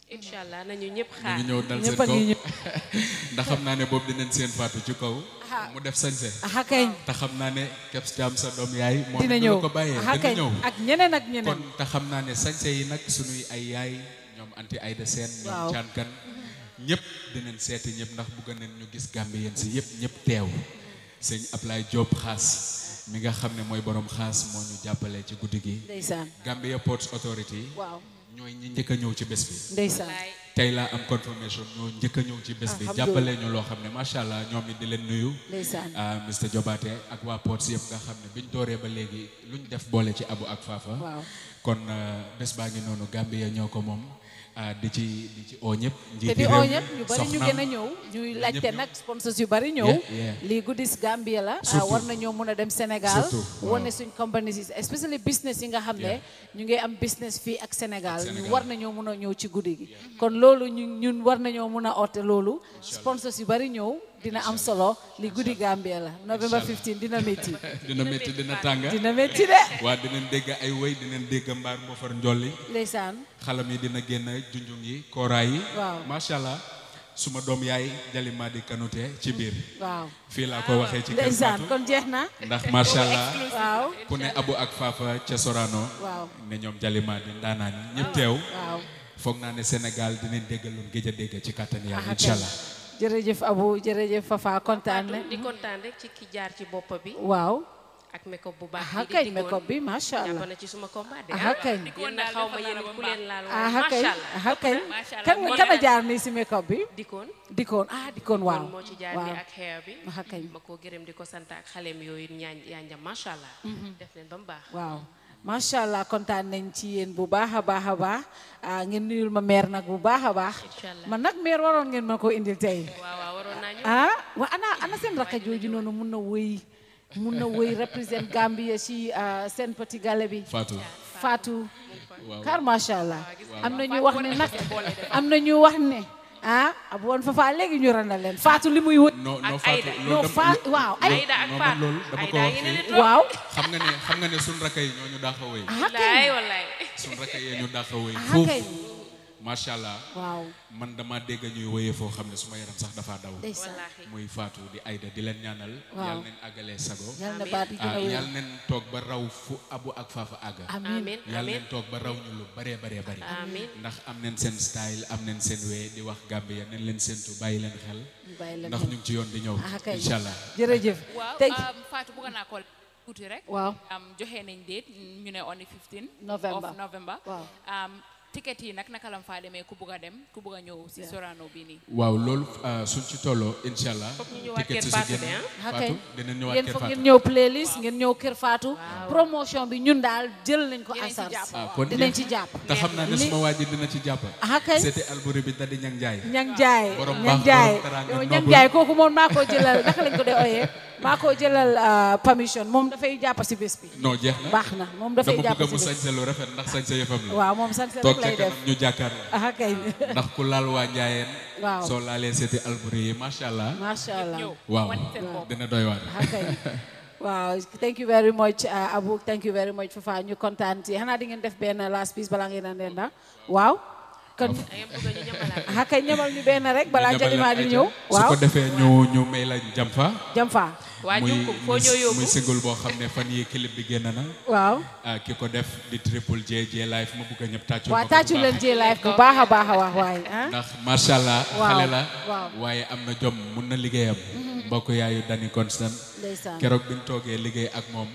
Speaker 10: incha allah nañu ñëpp
Speaker 11: ñu
Speaker 10: xaar
Speaker 11: ngi ñëw dal seen
Speaker 15: Ñëpp a
Speaker 11: kaw
Speaker 15: ngi ñëw.
Speaker 11: ndax xam naa ne boobu dinañ seen faatu ci kaw mu def sañse
Speaker 15: aha kañ
Speaker 11: te xam naa ne Kebs Thiam sa doom yaay moom
Speaker 15: dina
Speaker 11: du
Speaker 15: ñëw
Speaker 11: la ko bàyyee
Speaker 15: aha
Speaker 11: dina
Speaker 15: kañ
Speaker 11: ñëw
Speaker 15: ak ñeneen ak ñeneen
Speaker 11: kon te xam naa ne sañse yi nag sunuy ay yaay ñoom anti Aïda Sène ñoom
Speaker 15: Waaw.
Speaker 11: caankan ñëpp dinañ seeti ñëpp ndax bëgg nañ ñu gis Gambien si yëpp ñëpp teew sëñ Ablaye Diop xaas mi nga xam ne mooy borom xaas moo ñu jàppale ci guddi gi
Speaker 15: ndeysaan
Speaker 11: Gambia Ports Authority
Speaker 15: waaw
Speaker 11: ñooy ñi njëkk a ñëw ci bés bi
Speaker 15: ndeysaan
Speaker 11: tey laa am confirmation ñoo njëkk a ñëw ci bés bi
Speaker 15: Alhamdulillah.
Speaker 11: jàppale ñu loo xam ne macha allah ñoom it di leen nuyu
Speaker 15: ndeysaan
Speaker 11: ah Mr Jobaate ak waa Ports yëpp nga xam ne biñ dooree ba léegi luñ def boole ci abu ak faafa
Speaker 15: waaw
Speaker 11: kon ah, bés baa ngi noonu Gambia ñoo ko moom ah, di ci di ci oo ñëpp
Speaker 15: te
Speaker 11: njiiti
Speaker 15: di
Speaker 11: réew
Speaker 15: oo
Speaker 11: mi,
Speaker 15: ñëpp ñu bari ñu
Speaker 11: soxnaam.
Speaker 15: gën a ñëw ñuy laajte
Speaker 11: ñëpp
Speaker 15: nag sponsors yu bari ñëw
Speaker 11: Yeah, yeah.
Speaker 15: lii Goodies Gambia la ah,
Speaker 11: Surtout.
Speaker 15: war nañoo mun a dem Sénégal
Speaker 11: Surtout, waaw.
Speaker 15: wane suñ companies yi especially business yi nga xam ne ñu ngi am business fii ak Sénégal ñu
Speaker 11: Sénégal.
Speaker 15: war nañoo mun a ñëw ci guddi gi kon loolu ñu ñun war nañoo mun a oote loolu sponsors yu bari ñëw dina am solo li guddi Gambia la November 15 dina métti
Speaker 11: dina métti dina tàng
Speaker 15: dina métti de
Speaker 11: waa dinañ dégg ay woy dinañ dégg mbaar moo far njolli
Speaker 15: ndeysaan
Speaker 11: xalam yi dina génn junjung yi kooraay yi
Speaker 15: Waaw.
Speaker 11: macha allah suma doom yaay Jalima di kanute ci biir
Speaker 15: waaw
Speaker 11: fii laa ko waxee ci kër
Speaker 15: ndeysaan
Speaker 11: Fatou.
Speaker 15: kon jeex na
Speaker 11: ndax macha allah
Speaker 15: waaw
Speaker 11: ku ne abu ak faafa ca Sorano
Speaker 15: waaw
Speaker 11: ne ñoom Jalima di ndaanaan yi ñëpp teew
Speaker 15: waaw
Speaker 11: foog naa ne Sénégal dinañ déggaloon géej a dégg ci kàttan yàlla
Speaker 15: Ah,
Speaker 11: incha
Speaker 15: kay.
Speaker 11: allah
Speaker 15: jërëjëf Abu jërëjëf Fafa kontaan na
Speaker 10: di kontaan rek ci ki jaar ci bopp bi
Speaker 15: waaw
Speaker 10: ak makeup bu baax
Speaker 15: aha
Speaker 10: bi di
Speaker 15: kañ
Speaker 10: Dikon.
Speaker 15: makeup bi macha allah
Speaker 10: jàpp na ci suma combat de
Speaker 15: aha kañ
Speaker 10: yéen na xaw ma yéen ku leen laal waaye
Speaker 15: aha kañ
Speaker 10: macha allah
Speaker 15: aha kañ
Speaker 10: Macha allah.
Speaker 15: kan
Speaker 10: Moo
Speaker 15: kan a
Speaker 10: ne-
Speaker 15: jaar nii si makeup bi
Speaker 10: Dikon
Speaker 15: dikoon ah dikoon waaw
Speaker 10: moo ci jaar
Speaker 15: waaw
Speaker 10: ni ak hair bi
Speaker 15: aha kañ
Speaker 10: ma ko gërëm di ko sant ak xaleem yooyu ñaan yaanjam macha allah def leen ba mu baax
Speaker 15: waaw macha allah kontaan nañ ci yéen bu baax a baax a baax ah ngeen nuyul ma meer nag bu baax a baax
Speaker 10: Inch'Allah.
Speaker 15: man nag meer waroon ngeen ma ko indil tey
Speaker 10: waaw waaw waroon naa ñëw
Speaker 15: ah wa ana ana seen rakka jooju noonu mun na wëy mun na wëy represent Gambia ci ah, seen petit gala bi
Speaker 11: Fatou
Speaker 15: Fatou
Speaker 11: Waaw.
Speaker 15: kar macha allah
Speaker 11: Waaw.
Speaker 15: am na ñu wax ne nag am na ñu wax ne ah ab woon fa faa léegi ñu randal leen Fatou li muy wut
Speaker 11: non non
Speaker 10: Ak
Speaker 11: Fatou
Speaker 10: Aïda.
Speaker 11: loolu
Speaker 15: non
Speaker 11: dama-
Speaker 15: fa
Speaker 11: lo-
Speaker 15: waaw
Speaker 11: lo-
Speaker 15: ay
Speaker 10: Aïda ak
Speaker 11: non,
Speaker 10: Fatou.
Speaker 11: man loolu dama ko
Speaker 10: Aïda
Speaker 11: wax
Speaker 10: ngi ne
Speaker 11: fii.
Speaker 10: leen
Speaker 15: waaw
Speaker 11: xam nga ne xam nga ne sun rakka yi ñoo ñu dàq a wéy
Speaker 15: ah kay
Speaker 10: wallaay wallaay
Speaker 11: sun rakka yi ñu dàq a wéy
Speaker 15: ah
Speaker 11: foofu
Speaker 15: kay
Speaker 11: macha allah
Speaker 15: waaw
Speaker 11: man dama dégg ñuy wéyee foo xam ne suma yaram sax dafa daw
Speaker 15: ndeysaan
Speaker 10: wallaahi
Speaker 11: muy Fatou di Aïda di leen ñaanal
Speaker 15: Waaw.
Speaker 11: yàlla neen àggalee sago
Speaker 15: yal na baat yi gën
Speaker 11: ah
Speaker 15: a wér
Speaker 11: yàlla neen toog ba raw fu abu ak faafa àgga
Speaker 15: amiin
Speaker 10: amin
Speaker 11: yàlla
Speaker 10: amin
Speaker 11: neen toog ba raw ñu lu baree baree bari
Speaker 10: amin
Speaker 11: ndax am neen seen style am neen seen wee di wax Gambia neen leen séntu bàyyi leen xel
Speaker 15: bàyyi leen
Speaker 11: ndax
Speaker 15: xel.
Speaker 11: ñu ngi ci yoon di ñëw
Speaker 15: ah kay
Speaker 11: incha allah
Speaker 15: jërëjëf
Speaker 8: waaw
Speaker 15: tey
Speaker 8: um, Fatou bëgg naa ko tuuti rek
Speaker 15: waaw
Speaker 8: um, joxe nañ date ñu ne on the 15
Speaker 15: November.
Speaker 8: of November
Speaker 15: Waaw.
Speaker 8: um, ticket yi nag naka lam faa demee ku bëgg a dem ku bëgg a ñëw si Sorano bi nii
Speaker 11: waaw loolu ah, suñ ci tolloo incha allah
Speaker 10: Foog ñu ñëwaat
Speaker 11: ticket
Speaker 10: Kër
Speaker 11: si si
Speaker 10: Fatou
Speaker 11: génn
Speaker 10: de, ah.
Speaker 15: ah kay
Speaker 11: Fatou dinañ ñëwaat
Speaker 15: yéen
Speaker 11: Kër
Speaker 15: foog ngeen
Speaker 11: Fatou
Speaker 15: ñëw playlist ngeen ñëw Kër Fatou promotion bi ñun daal jël nañ ko en
Speaker 8: Dinañ ci
Speaker 15: charge
Speaker 8: jàpp.
Speaker 11: ah kon
Speaker 15: dinañ
Speaker 11: jeex.
Speaker 15: ci jàpp
Speaker 11: te xam naa ne
Speaker 15: Li-
Speaker 11: suma waa ji dina ci jàpp
Speaker 15: ah kay
Speaker 11: c'était Albouri bi dadi ñang jaay
Speaker 15: ñang jaay
Speaker 11: Borom
Speaker 15: ñang
Speaker 11: baax,
Speaker 15: jaay
Speaker 11: borom teraanga,
Speaker 15: yow
Speaker 11: noble.
Speaker 15: ñang jaay kooku moom maa ko jëlal naka lañ ko dee oyee maa ko jëlal ah, permission moom dafay jàpp si bés bi
Speaker 11: non jeex na
Speaker 15: baax na moom dafay
Speaker 11: dama
Speaker 15: jàpp
Speaker 11: bëgg
Speaker 15: si
Speaker 11: mu
Speaker 15: bés
Speaker 11: sañse lu rafet ndax sañse yëfam la
Speaker 15: waaw moom sant rek
Speaker 11: toog ca
Speaker 15: lay def
Speaker 11: kanam ñu jàkkaarloo
Speaker 15: ah kay
Speaker 11: ndax ku laal waa njaayeen
Speaker 15: waaw
Speaker 11: soo laalee seeti Albouri yi macha allah
Speaker 15: macha allah
Speaker 8: ñëw
Speaker 11: waaw
Speaker 8: wan seen bopp.
Speaker 11: dina doy waar
Speaker 15: ah kay waaw thank you very much ah, Abu thank you very much Fafa ñu kontaan ci xanaa di ngeen def benn last piece balaa ngeen a ndenda waaw kon
Speaker 10: da ngeen bëgg ñu ñamalaat
Speaker 15: ah kay ñamal ñu benn rek balaa
Speaker 11: Ñu ñamal
Speaker 15: Jalima
Speaker 11: leen
Speaker 15: di
Speaker 11: ay
Speaker 15: ñëw
Speaker 11: jam. su
Speaker 15: waaw
Speaker 11: ko defee ñu ñu may la jam fa
Speaker 15: jam fa
Speaker 10: waa
Speaker 11: muy
Speaker 10: Junkum foo
Speaker 11: muy-
Speaker 10: ñëw yóbbu
Speaker 11: muy single boo xam ne fan yi clip bi génn na
Speaker 15: waaw
Speaker 11: ah, ki ko def di triple J J live ma bëgg a ñëpp tàccul
Speaker 15: waaw
Speaker 11: ma ko bu
Speaker 15: tàccu
Speaker 11: baax.
Speaker 15: leen ci live bu baax a baax a wax waaye ah
Speaker 11: ndax macha allah
Speaker 15: Waaw,
Speaker 11: xale la
Speaker 15: waaw.
Speaker 11: waaye am na jom mun na liggéeyam mbokk yaayu Dani Constant
Speaker 15: ndeysaan
Speaker 11: keroog bi ñu toogee liggéey ak moom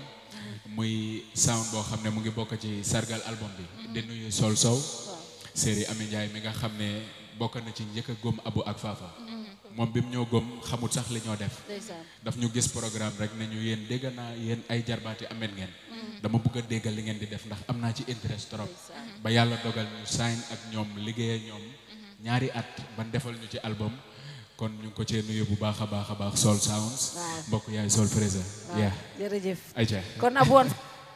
Speaker 11: muy sound boo xam ne mu ngi bokk ci sargal album bi di nuyu Sol Sow série Ami Ndiaye mi nga xam ne bokk na ci njëkk a góom abu ak faafa moom bi mu ñëw góom xamut sax li ñoo def
Speaker 15: ndeysaan
Speaker 11: daf ñu gis programme rek ne ñu yéen dégg naa yéen ay jarbaati amet ngeen dama bëgg a déggal li ngeen di def ndax am naa ci interest trop ba yàlla dogal ñu sign ak ñoom liggéey ak ñoom ñaari at ban defal ñu ci album kon ñu ngi ko cee nuyu bu baax a baax a baax Soul Sounds
Speaker 15: Waaw.
Speaker 11: mbokk yaay Soul Fraser
Speaker 15: waaw
Speaker 11: yeah
Speaker 15: jërëjëf
Speaker 11: ayca
Speaker 15: kon Abu woon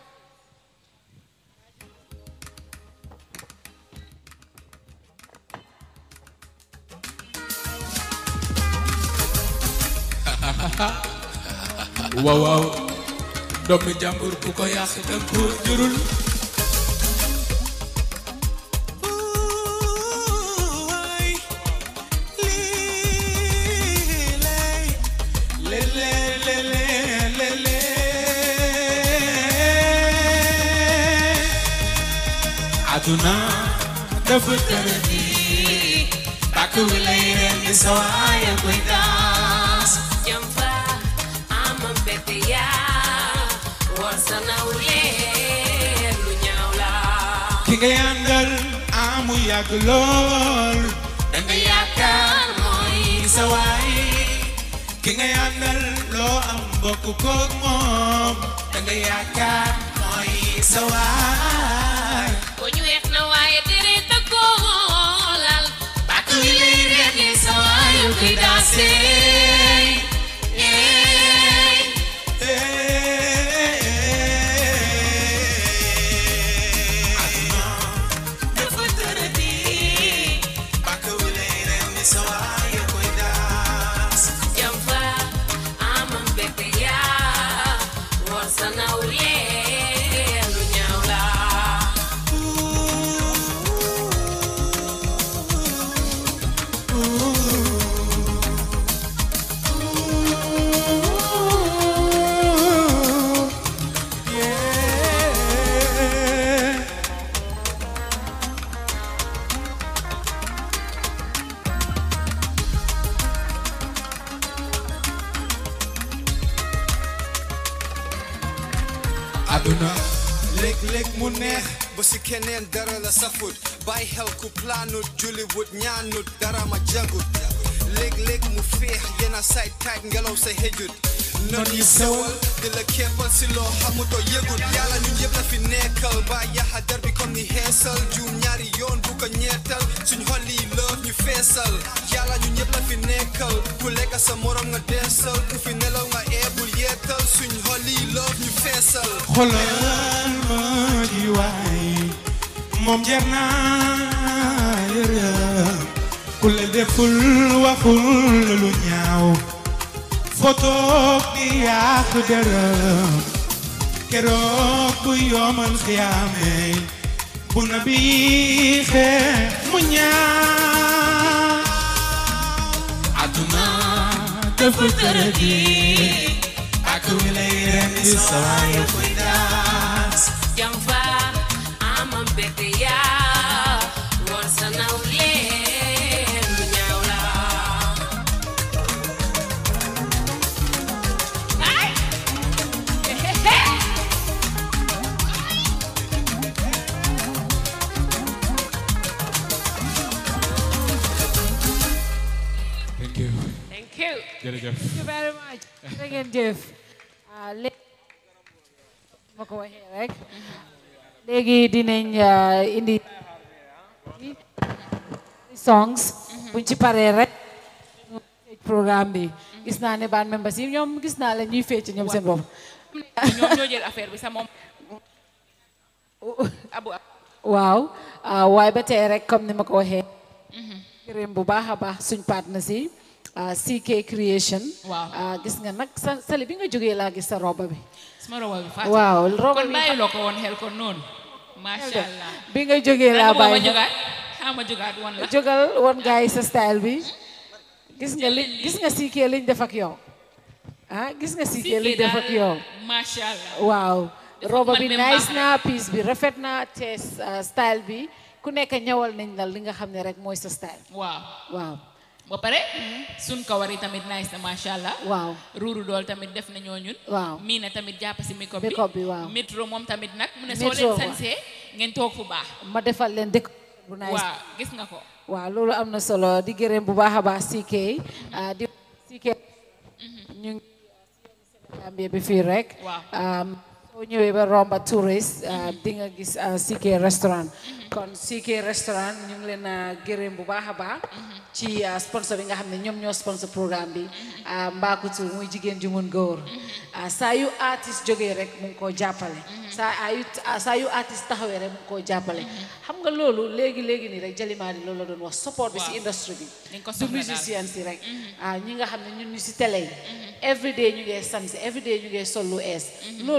Speaker 11: waaw waaw doomi jàmbur ku ko yàq danga ko jurul
Speaker 14: aduna dafa tëradi bàkk wi lay ren di sa waaye koy daas
Speaker 12: Jamfa ama mbette yaa war sa nawle lu ñaaw la
Speaker 14: ki nga yàndal amu yàgg lool da nga yaakaar mooy sa waay ki nga yàndal loo am bokk koog moom da nga yaakaar mooy sa waay
Speaker 12: ko ñu weex na waaye deret a ko lal bàkk wi lay reer li sa waayu koy daasee
Speaker 14: dafa tëradi bàkk wi lay ren di sa waay koy daas
Speaker 12: Jamfa ama mbette yaa war sa nawle lu ñaaw la
Speaker 14: aduna
Speaker 16: léeg-léeg mu neex ba si keneen dara la safut bàyyi xel ku planut julliwut ñaanut dara ma jagut léeg-léeg mu féex yenn say taaj ngelaw sa xëjut non yi sewal di la keppal si loo xamutoo yëgut yàlla ñu yëpp la fi nekkal ba yaxa der bi comme ni xeesal juum ñaari yoon bu ko ñeetal suñ xol yi lëf ñu feesal yàlla ñu ñëpp la fi nekkal ku lekk sa morom nga deesal ku fi nelaw nga eebul yeetal suñ xol yi lëf ñu feesal
Speaker 14: xoolal ma ji waay moom jar naa yërëm ku la deful waxul lu ñaaw foto bi yàq dërëm keroog bu yomal xiyaame bu na bi xee mu ñaaw aduna dafa tëradi ak wi lay ren di sawaayu koy daas
Speaker 12: Jamfa ama mbette yaa war sa nawle lu ñaaw la ay
Speaker 11: thank you
Speaker 12: thank you
Speaker 11: jërëjëf
Speaker 15: Thank you very much. Thank you, Jeff. Ah, léegi ma ko waxee rek léegi dinañ ah, indi songs buñ ci paree rek ñu tëj programme bi gis naa ne band members yi ñoom gis naa la ñuy fecc ñoom seen bopp
Speaker 8: ñoom ñoo jël affaire bi sa moom abu
Speaker 15: waaw ah, waaye ba tey rek comme ni ma ko waxee gërëm bu baax a baax suñ partner si ah, CK Creation
Speaker 8: Waaw.
Speaker 15: ah, gis nga nag sa sali bi nga jógee laa gis sa roba bi
Speaker 8: suma roba bi Fatou
Speaker 15: waaw roba
Speaker 8: kon
Speaker 15: bi
Speaker 8: bàyyi loo ko woon xel kon noonu macha allah
Speaker 15: bi nga jógee laa
Speaker 8: ma
Speaker 15: bàyyi
Speaker 8: jógaat xaa ma jógaat woon la
Speaker 15: jógal woon gars yi sa style bi gis nga li gis nga CK liñ def ak yow ah gis nga CK liñ def ak yow
Speaker 8: macha allah
Speaker 15: waaw roba bi
Speaker 8: man même
Speaker 15: nice
Speaker 8: baax
Speaker 15: na piece bi rafet na te ah, style bi ku nekk ñëwal nañ la li nga xam ne rek mooy sa style
Speaker 8: waaw
Speaker 15: waaw
Speaker 8: ba pare sun kawar yi tamit nice na macha allah
Speaker 15: waaw
Speaker 8: ruuru dool tamit def na ñoo ñun
Speaker 15: Waaw.
Speaker 8: mii na tamit jàpp si micro bi
Speaker 15: Micro bi, waaw.
Speaker 8: métro moom tamit nag mu ne
Speaker 15: Metro,
Speaker 8: soo leen
Speaker 15: waaw.
Speaker 8: sansee ngeen toog fu baax
Speaker 15: ma defal leen dëkk bu nice
Speaker 8: waaw gis nga ko
Speaker 15: waaw loolu am na solo di gërëm bu baax a baax CK ah, di CK ñu ngi Gambie bi fii rek
Speaker 8: Waaw.
Speaker 15: um, soo ñëwee ba romba tourist uh, di nga gis uh, CK restaurant kon CK restaurant ñu ngi leen a gërëm bu baax a baax ci uh, sponsor bi nga xam ne ñoom ñoo sponsor programme bi uh, Mbaakutu muy jigéen ju mun góor uh, saa yu artiste jógee rek mu ngi koo jàppale saa ayu saa yu artiste taxawee rek mu ngi koo jàppale xam nga loolu léegi léegi nii rek Jalimaadi loolu la doon wax support bi si
Speaker 8: Waaw.
Speaker 15: industrie bi
Speaker 8: Dañ ko
Speaker 15: du
Speaker 8: soxla daal.
Speaker 15: musicien si rek ah ñi nga xam ne ñun ñu si télé yi every day ñu ngee sansi every day ñu ngee sol lu ees loolu mënuñ koo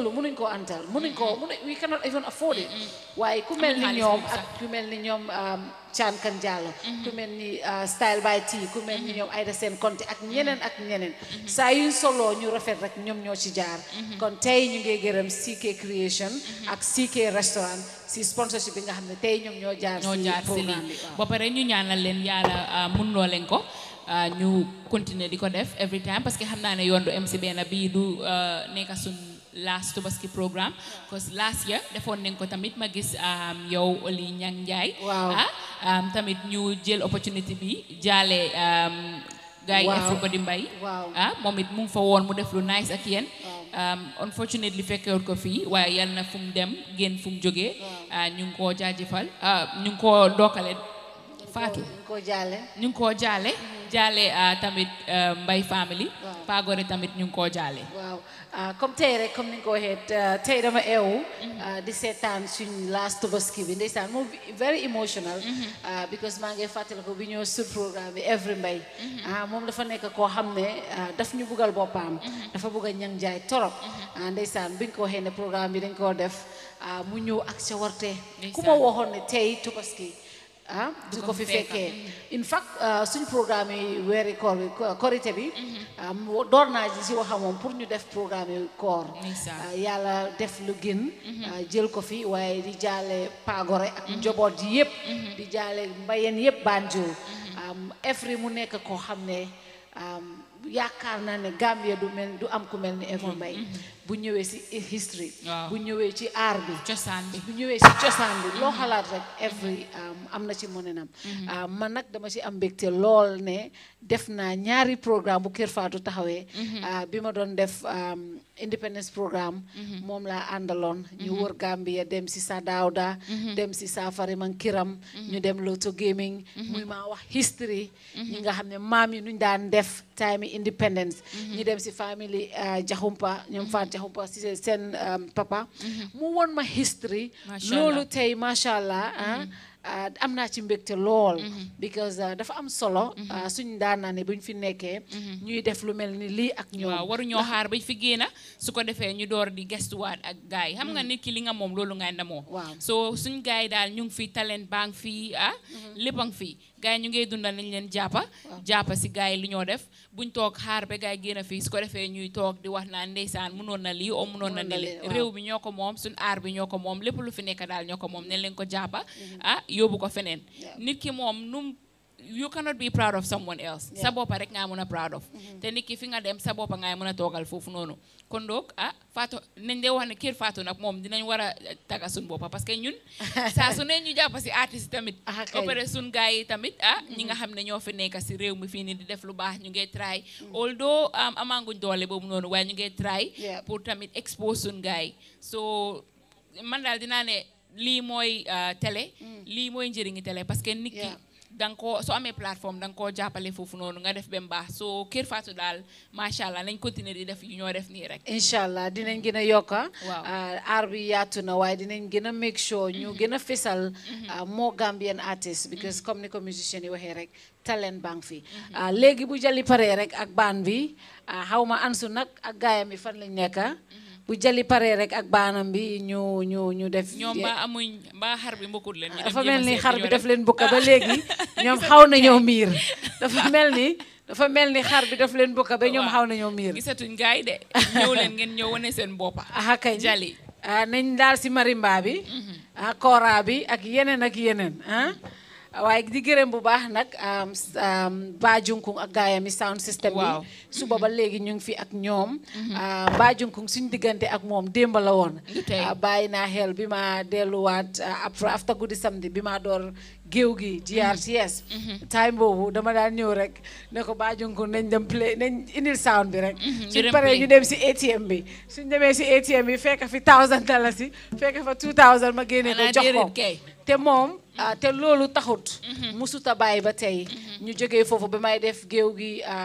Speaker 15: antal mënuñ ko mënuñ we cannot even afford it waaye ku mel ni
Speaker 8: xaalis
Speaker 15: ñoom
Speaker 8: boobu sax.
Speaker 15: ak ku mel ni ñoom Chan Kan Diallo ku mel ni ah, Style by T ku mel ni ñoom Aida Sène Konté ak ñeneen ak ñeneen saa yuñ soloo ñu rafet rek ñoom ñoo ci jaar kon tey ñu ngi gërëm CK Creation ak CK Restaurant si sponsorship bi nga xam ne tey ñoom ñoo jaar
Speaker 8: ñoo
Speaker 15: si
Speaker 8: jaar si
Speaker 15: programme
Speaker 8: lii
Speaker 15: bi waaw.
Speaker 8: ba pare ñu ñaanal leen yàlla ah, mun loo leen ko ah, ñu continuer di ko def every time parce que xam naa ne yoon du MC benn bii du ah, nekk suñ last Tobaski programme because last year defoon nañ ko tamit ma gis um, yow Oli Ñang Njaay
Speaker 15: Waaw.
Speaker 8: ah um, tamit ñu jël opportunity bi jaale um, gars yi
Speaker 15: Waaw.
Speaker 8: Everybody Mbay
Speaker 15: Waaw.
Speaker 8: ah moom it mu ngi fa woon mu def lu nice ak yéen um, unfortunately fekkewut ko fii waaye yal na fu mu dem génn fu mu jógee ah, ñu ngi koo jaajëfal ah, ñu ngi koo dookale Fatou
Speaker 15: ñu ko jaale
Speaker 8: ñu ngi koo jaale jaale ah, tamit ah, Mbay family Pagore tamit ñu ngi koo jaale
Speaker 15: waaw ah, comme tey rek comme ni nga ko waxee ah, tey dama eewu ah, di seetaan suñ last Tobaski bi ndeysaan moom very emotional ah, because maa ngi fàttali ko bi ñoo sur programme bi every mbay ah, moom dafa nekk koo xam ne ah, daf ñu buggal boppam dafa bugg a ñang jaay torop ah, ndeysaan biñ ko waxee ne programme bi dañ koo def ah, mu ñëw ak sa warte ku ma waxoon ne tey Tobaski ah du ko fi fekkee in fact ah, suñ programme yi weeri koor bi ko- korité bi ah, mu- door naa ji si waxa moom pour ñu def programme yi koor ah, yàlla def lu gën ah, jël ko fi waaye di jaale Pagore ak njaboot yi yëpp di jaale mbayeen yëpp Banjul am Efri mu nekk koo xam ne am, yaakaar naa ne Gambia du mel du am ku mel ni Eva Mbay bu ñëwee si history bu ñëwee ci art bi
Speaker 8: cosaan bi
Speaker 15: bu ñëwee si cosaan bi loo xalaat rek every am am na ci monenam man nag dama ci am mbégte lool ne def naa ñaari programme bu Kër Fatou taxawee ah, bi ma doon def am, independence programme moom laa àndaloon ñu wër Gambia dem si sa Daawda dem si Safari man Kiram ñu dem Loto Gaming muy maa wax history ñi nga xam ne maam yi nuñ daan def time yi independence ñu dem si family ah, Jaxumpa ñoom Faat Jaxumpa si seen um, papa mu won ma history
Speaker 8: Masha
Speaker 15: loolu
Speaker 8: Allah.
Speaker 15: tey macha allah ah, ah, am naa ci mbégte lool because ah, dafa am solo ah, suñ daan naa ne buñ fi nekkee ñuy def lu mel ni lii ak ñoom
Speaker 8: waaw waruñoo xaar ba fi génna su ko defee ñu door di gestuwaat ak gars yi xam nga nit ki li nga moom loolu ngay ndamoo so suñ gars yi daal ñu ngi fi talent baa ngi fii ah lépp a ngi fii gars yi ñu ngey dundal nañ leen jàppa jàppa si gars yi li ñoo def buñ toog xaar ba gars yi génn fii su ko defee ñuy toog di wax naan ndeysaan mënoon na lii o mënoon na
Speaker 15: Mënoon na
Speaker 8: lii
Speaker 15: lii, waaw.
Speaker 8: réew bi ñoo ko moom suñ aar bi ñoo ko moom lépp lu fi nekk daal ñoo ko moom ne leen ko jàppa ah yóbbu ko feneen nit ki moom num you cannot be proud of someone else sa boppa rek ngaa mën a proud of te nit ki fi nga dem sa boppa ngay mën a toogal foofu noonu kon donc ah Fatou nañ dee wax ne kër Fatou nag moom dinañ war a taga suñ boppa parce que ñun saa su ne ñu jàpp si artiste tamit ba
Speaker 15: kay.
Speaker 8: pare suñ gars yi tamit ah ñi nga xam ne ñoo fi nekk si réew mi fii nii di def lu baax ñu ngi try although am amaanguñ doole boobu noonu waaye ñu ngi try
Speaker 15: Yeah.
Speaker 8: pour tamit expose suñ gars yi so man daal dinaa ne lii mooy ah, télé lii mooy njëriñi télé parce que nit ki da nga koo soo amee plateforme da nga koo jàppale foofu noonu nga def ba mu baax soo Kër Fatou daal macha allah nañ continuer di def yu ñoo def nii rek.
Speaker 15: incha allah dinañ gën a yokka
Speaker 8: Waaw.
Speaker 15: ah, aar bi yaatu na waaye dinañ gën a make sure ñu gën a fesal ah, more Gambian artists because comme ni ko musiciens yi waxee rek talent baa ngi fi ah, léegi bu jali paree rek ak baan bi ah, xaw ma ansu nag ak gaayam bi fan lañ nekka bu jali paree rek ak baanam bi ñu ñu ñu def
Speaker 8: ñoom ba amuñ ba xar bi mbokkut leen. ñu dem
Speaker 15: dafa
Speaker 8: jéem a
Speaker 15: mel ni
Speaker 8: seet
Speaker 15: xar
Speaker 8: ñoo
Speaker 15: bi
Speaker 8: def.
Speaker 15: daf leen bukka ba léegi ñoom xaw nañoo miir dafa mel ni dafa mel ni xar bi daf leen bukka ba ñoom xaw nañoo miir
Speaker 8: gisatuñ gaay yi de ñëw leen ngeen ñëw wane seen boppa
Speaker 15: aha kay
Speaker 8: jali
Speaker 15: ah nañ daal si marimba bi ah kora bi ak yeneen ak yeneen ah waaye di gërëm bu baax nag am, am, Ba Junkung ak gaayam yi sound system bi
Speaker 8: Waaw.
Speaker 15: suba ba léegi ñu ngi fi ak ñoom ah, Ba Junkung suñ diggante ak moom démb la woon ah, bàyyi naa xel bi ma delluwaat ah, après after guddi samedi bi ma door géew gi GRTS time boobu dama daan ñëw rek ne ko Ba Junkung nañ dem play nañ indil sound bi rek
Speaker 8: ñu
Speaker 15: suñ
Speaker 8: dem
Speaker 15: paree
Speaker 8: play.
Speaker 15: ñu dem si ATM bi suñ demee si ATM bi fekk fi thousand dalasi fekk fa two thousand ma génne ko
Speaker 8: Xanaa
Speaker 15: jox ko
Speaker 8: déedéet kay.
Speaker 15: te moom ah, te loolu taxut musuta bàyyi ba tey ñu jógee foofu ba may def géew gi um,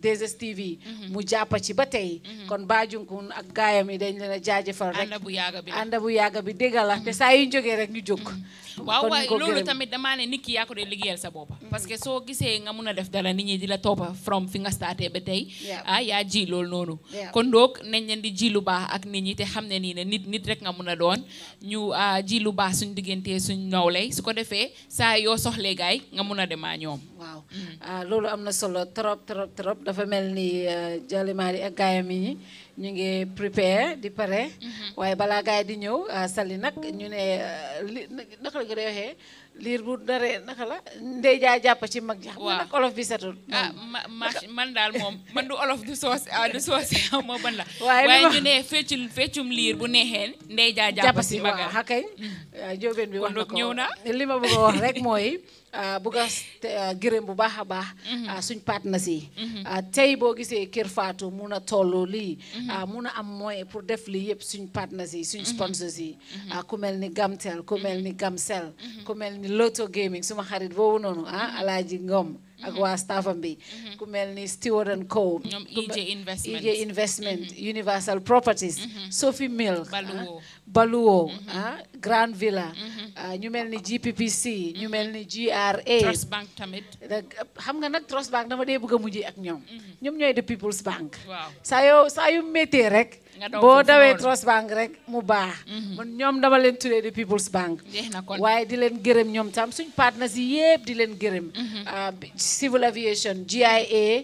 Speaker 15: DSTV mu jàppa ci ba tey kon baajunkun ak gaayam yi dañ leen a jaajëfal rek
Speaker 8: ànda bu yàgga bi la.
Speaker 15: ànda bu yàgga bi dégg la te saa yu ñu jógee rek ñu jóg
Speaker 8: waaw
Speaker 15: kon ñu
Speaker 8: waaye
Speaker 15: ko
Speaker 8: loolu
Speaker 15: gërëm.
Speaker 8: tamit damaa ne nit ki yaa ko dee liggéeyal sa bopp parce que soo gisee nga mun a def dara nit ñi di la toppa from fi nga starté ba tey
Speaker 15: Yeah.
Speaker 8: ah yaa ji loolu noonu
Speaker 15: Yeah.
Speaker 8: kon doog nañ leen di ji lu baax ak nit ñi te xam ne nii ne nit nit rek nga mun a doon ñu ah, ji lu baax suñ diggante suñ nawlay su ko defee saa yoo soxlee gaay nga mun a demaa ñoom
Speaker 15: waaw ah loolu am na solo trop trop trop dafa mel ni Jalimaadi ak gaayam yi ñu ngi prepare di pare waaye balaa gaay di ñëw ah, Sali nag ñu ne ah, li naka la ko dee waxee liir bu daree naka la ndey jaa jàpp ci mag ji xam nga nag olof bi setul
Speaker 8: ah ma ma man daal moom man du olof du soos ah du soos xaw ma ban la
Speaker 15: Waaye li
Speaker 8: waaye
Speaker 15: ma-
Speaker 8: ñu ne feccul feccum liir bu neexee ndey jaa
Speaker 15: jàpp
Speaker 8: jàpp
Speaker 15: si
Speaker 8: si
Speaker 15: waaw
Speaker 8: magal
Speaker 15: xakay jóobeen bi wax na
Speaker 8: donc
Speaker 15: ko
Speaker 8: ñëw na.
Speaker 15: li ma bëgg a wax rek mooy ah, bëgg a te- ah, gërëm bu baax a baax ah, suñ partenaires yi ah, tey boo gisee Kër Fatou mun a toll lii ah, mun a am moyen pour def lii yëpp suñ partenaires yi suñ sponsors yi ah, ku mel ni Gamtel ku mel ni Gamcel ku mel ni Lotto Gaming suma xarit boobu noonu ah Alaaji Ngom ak waa staffam bi ku mel ni Stewart and Co
Speaker 8: ñoom
Speaker 15: ku mel-
Speaker 8: EJ Investment.
Speaker 15: EJ Investment Universal Properties Sophie Milk ah,
Speaker 8: Baluwo.
Speaker 15: Baluwo ah Grand Villa ah, ñu mel ni GPPC ñu mel ni GRA
Speaker 8: Trust Bank tamit
Speaker 15: da- xam nga nag Trust Bank dama dee bëgg a mujjee ak ñoom ñoom ñooy the People's Bank
Speaker 8: waaw
Speaker 15: saa yoo saa yu méttee rek
Speaker 8: Nga daw
Speaker 15: boo
Speaker 8: foofu
Speaker 15: dawee
Speaker 8: noonu.
Speaker 15: Trust Bank rek mu baax man ñoom dama leen tuddee the People's Bank
Speaker 8: jeex na kon
Speaker 15: waaye di leen gërëm ñoom tam suñ partners yi yëpp di leen gërëm ah, bi- civil aviation GIA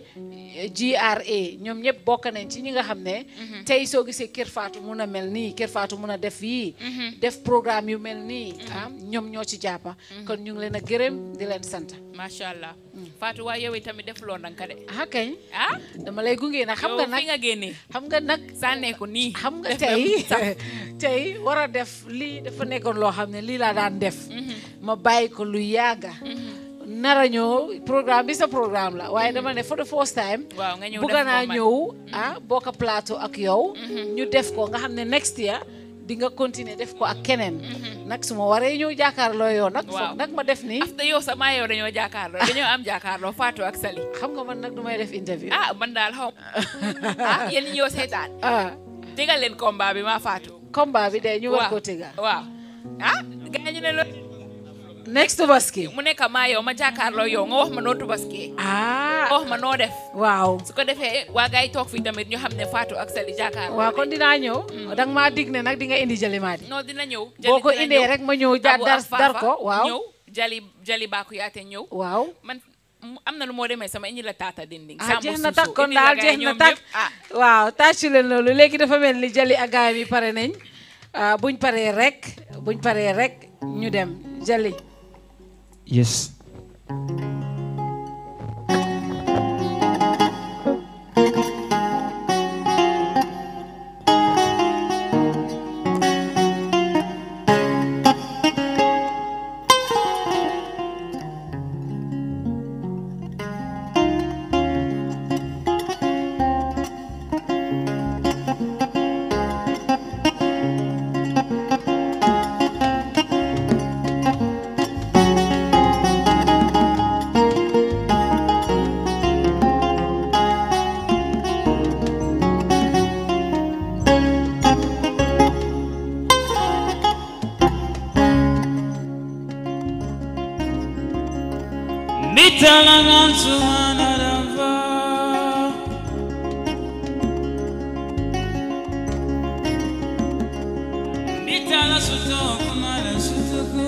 Speaker 15: GRA ñoom ñëpp bokk nañ ci ñi nga xam ne tey soo gisee Kër Fatou mun a mel nii Kër Fatou mun a def yii def programme yu mel nii ah ñoom ñoo ci jàppa kon ñu ngi leen a gërëm di leen sant
Speaker 8: macha allah Fatou waaye yow tamit def loo ndanka de
Speaker 15: ah kañ
Speaker 8: ah
Speaker 15: dama lay gunge nag xam
Speaker 8: yow
Speaker 15: nga
Speaker 8: fi
Speaker 15: nag
Speaker 8: nga génnee
Speaker 15: xam nga nag
Speaker 8: sànnee ko nii
Speaker 15: xam nga
Speaker 8: def
Speaker 15: tey
Speaker 8: na sax.
Speaker 15: tey war a def lii dafa nekkoon loo xam ne lii laa daan def ma bàyyi ko lu yàgga nara ñëw programme bi sa programme la waaye dama ne for the first time
Speaker 8: waaw nga ñëw
Speaker 15: bugg
Speaker 8: def
Speaker 15: naa
Speaker 8: ko man.
Speaker 15: ñëw ah bokk plateau ak yow ñu def ko nga xam ne next year di nga continuer def ko ak keneen nag su ma waree ñëw jàkkaarloo yow nag
Speaker 8: Waaw.
Speaker 15: foog nag ma def nii
Speaker 8: after yow sa maa yow dañoo jàkkaarloo dañoo am jàkkaarloo Fatou ak Sali
Speaker 15: xam nga man nag du may def interview
Speaker 8: ah man daal xaw ah yéen ñi ñëw seetaan
Speaker 15: ah
Speaker 8: tegal leen combat bi maa Fatou
Speaker 15: combat bi de ñu war
Speaker 8: waaw
Speaker 15: koo tëgga
Speaker 8: waaw ah gaa ñu ne loolu
Speaker 15: next Tabaski
Speaker 8: mu nekk maa yow ma jàkkaarloo yow nga wax ma noo tubaskee
Speaker 15: ah
Speaker 8: nga wax ma noo def
Speaker 15: waaw
Speaker 8: su ko defee waa gars yi toog fii tamit ñu xam ne Fatou ak Sali jàkkaarloo
Speaker 15: waaw kon dinaa ñëw danga maa dig ne nag di nga indi jalimaadi
Speaker 8: non dina ñëw
Speaker 15: boo ko
Speaker 8: dina
Speaker 15: indee
Speaker 8: ñëw.
Speaker 15: rek ma ñëw ja
Speaker 8: Abu
Speaker 15: dar
Speaker 8: ak Fafa
Speaker 15: dar ko waaw
Speaker 8: ñëw jali jali baaku yaate ñëw
Speaker 15: waaw
Speaker 8: man mu- am na lu moo demee sama indi la taata dinding
Speaker 15: ah
Speaker 8: Sambu
Speaker 15: jeex na
Speaker 8: Suso,
Speaker 15: takk kon
Speaker 8: indi la
Speaker 15: daal
Speaker 8: gars
Speaker 15: jeex
Speaker 8: yi
Speaker 15: na
Speaker 8: ñoom
Speaker 15: takk
Speaker 8: ñëpp. ah
Speaker 15: waaw tàccu leen loolu léegi dafa mel ni jali ak gaayam yi pare nañ ah, buñ paree rek buñ paree rek ñu dem jali
Speaker 9: yes
Speaker 6: Nitalangan sumanarava Nitala sutoko mala sutoko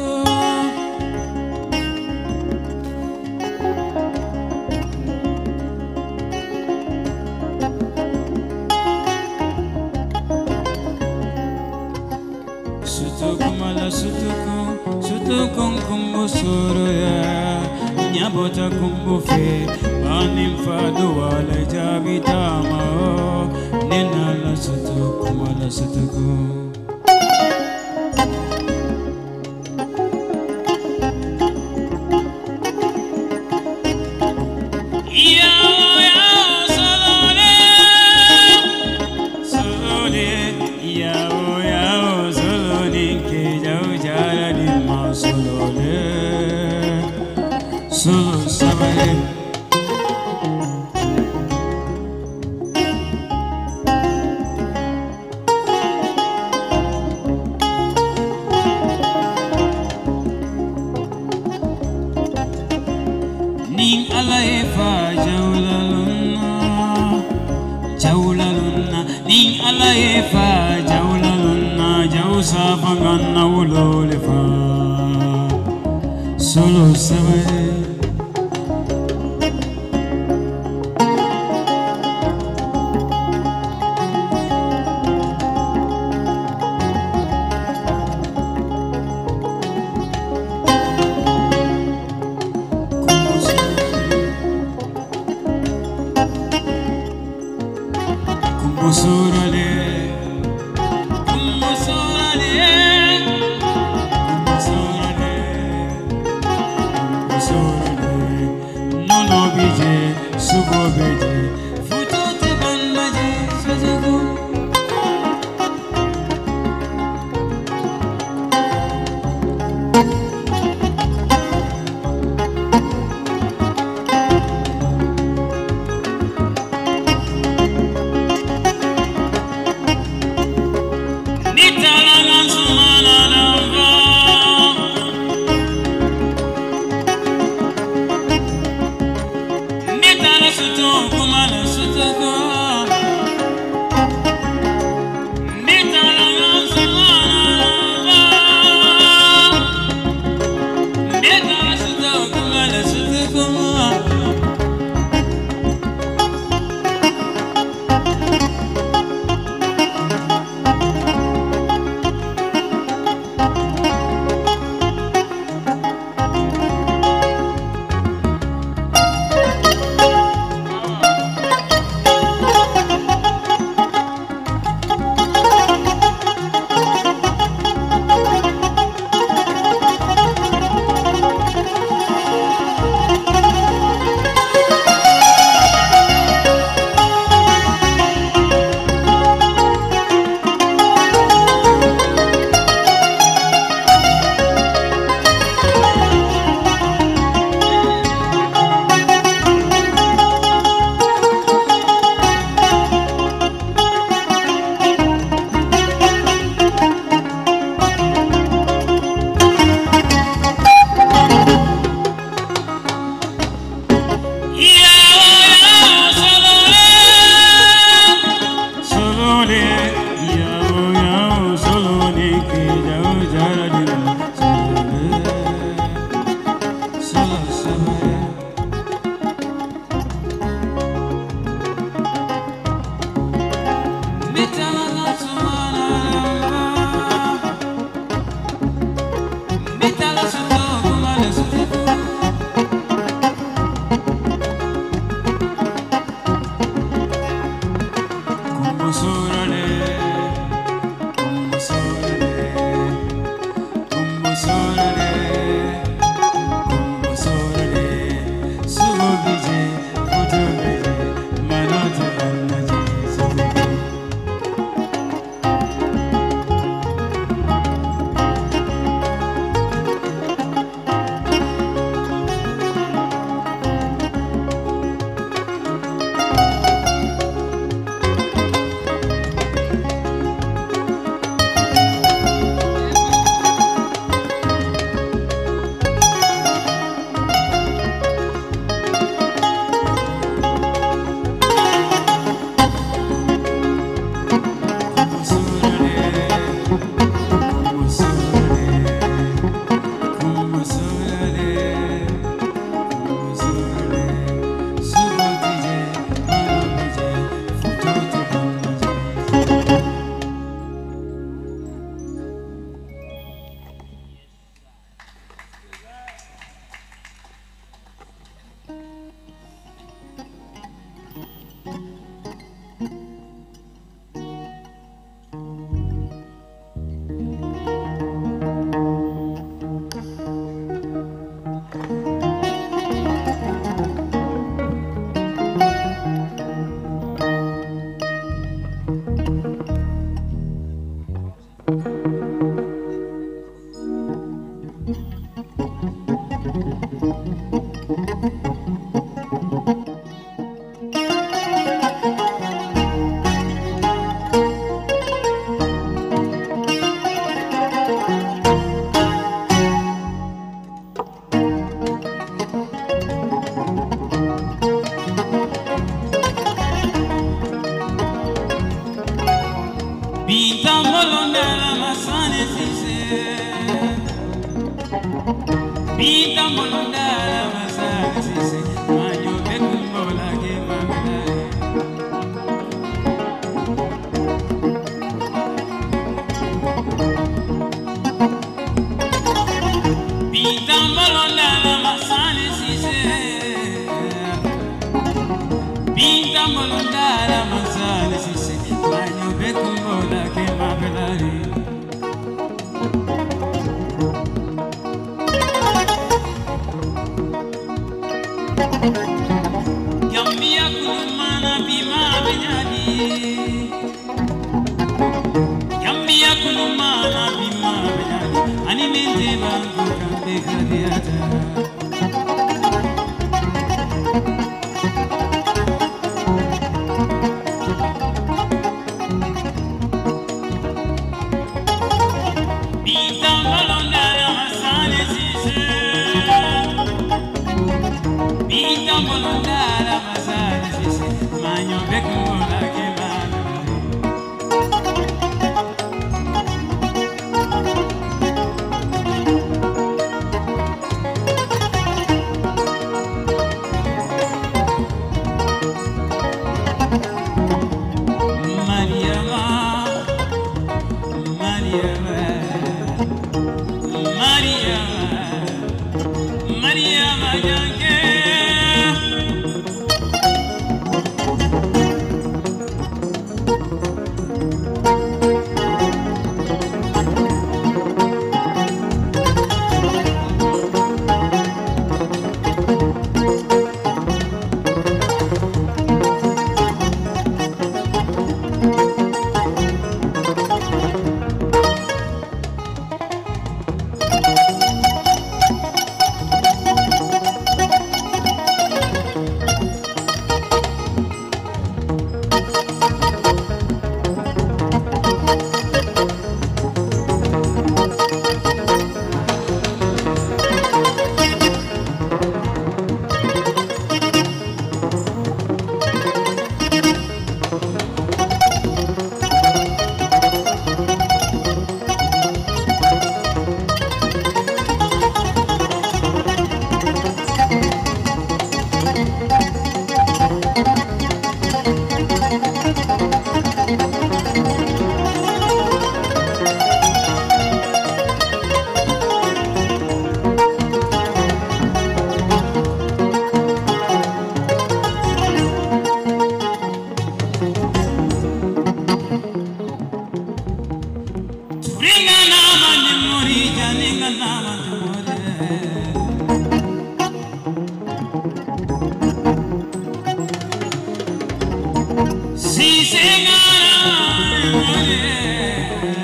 Speaker 6: Sutoko mala sutoko Sutoko kumbu suru ya Nyabota kumbu fe Anim fadu wala jabi tama o Nina la sutoko mala sutoko Yao, yao, solone. Solone, yao, yao, solone, ke jau jara di ma solone. Solo sabale. fangana ulole fa solo sabe Kumbusurale Kumbusurale Kumbusurale Bita molondala masaka sise manyo bekumbola ke mamelare Bita molondala masane sise Bita molondala masane sise manyo bekumbola ke mamelare Gambia kulumana bima benyadi Gambia kulumana bima benyadi Ani mente bangu kambe kadiata Bita molondara masane sise Bita molondara masane sise Manyo bekumbola ke mamelare Mariama, Mariama, Mariama, Mariama Janke. Ringa nama ni mori janinga nama ni mori. Si senga nama ni mori.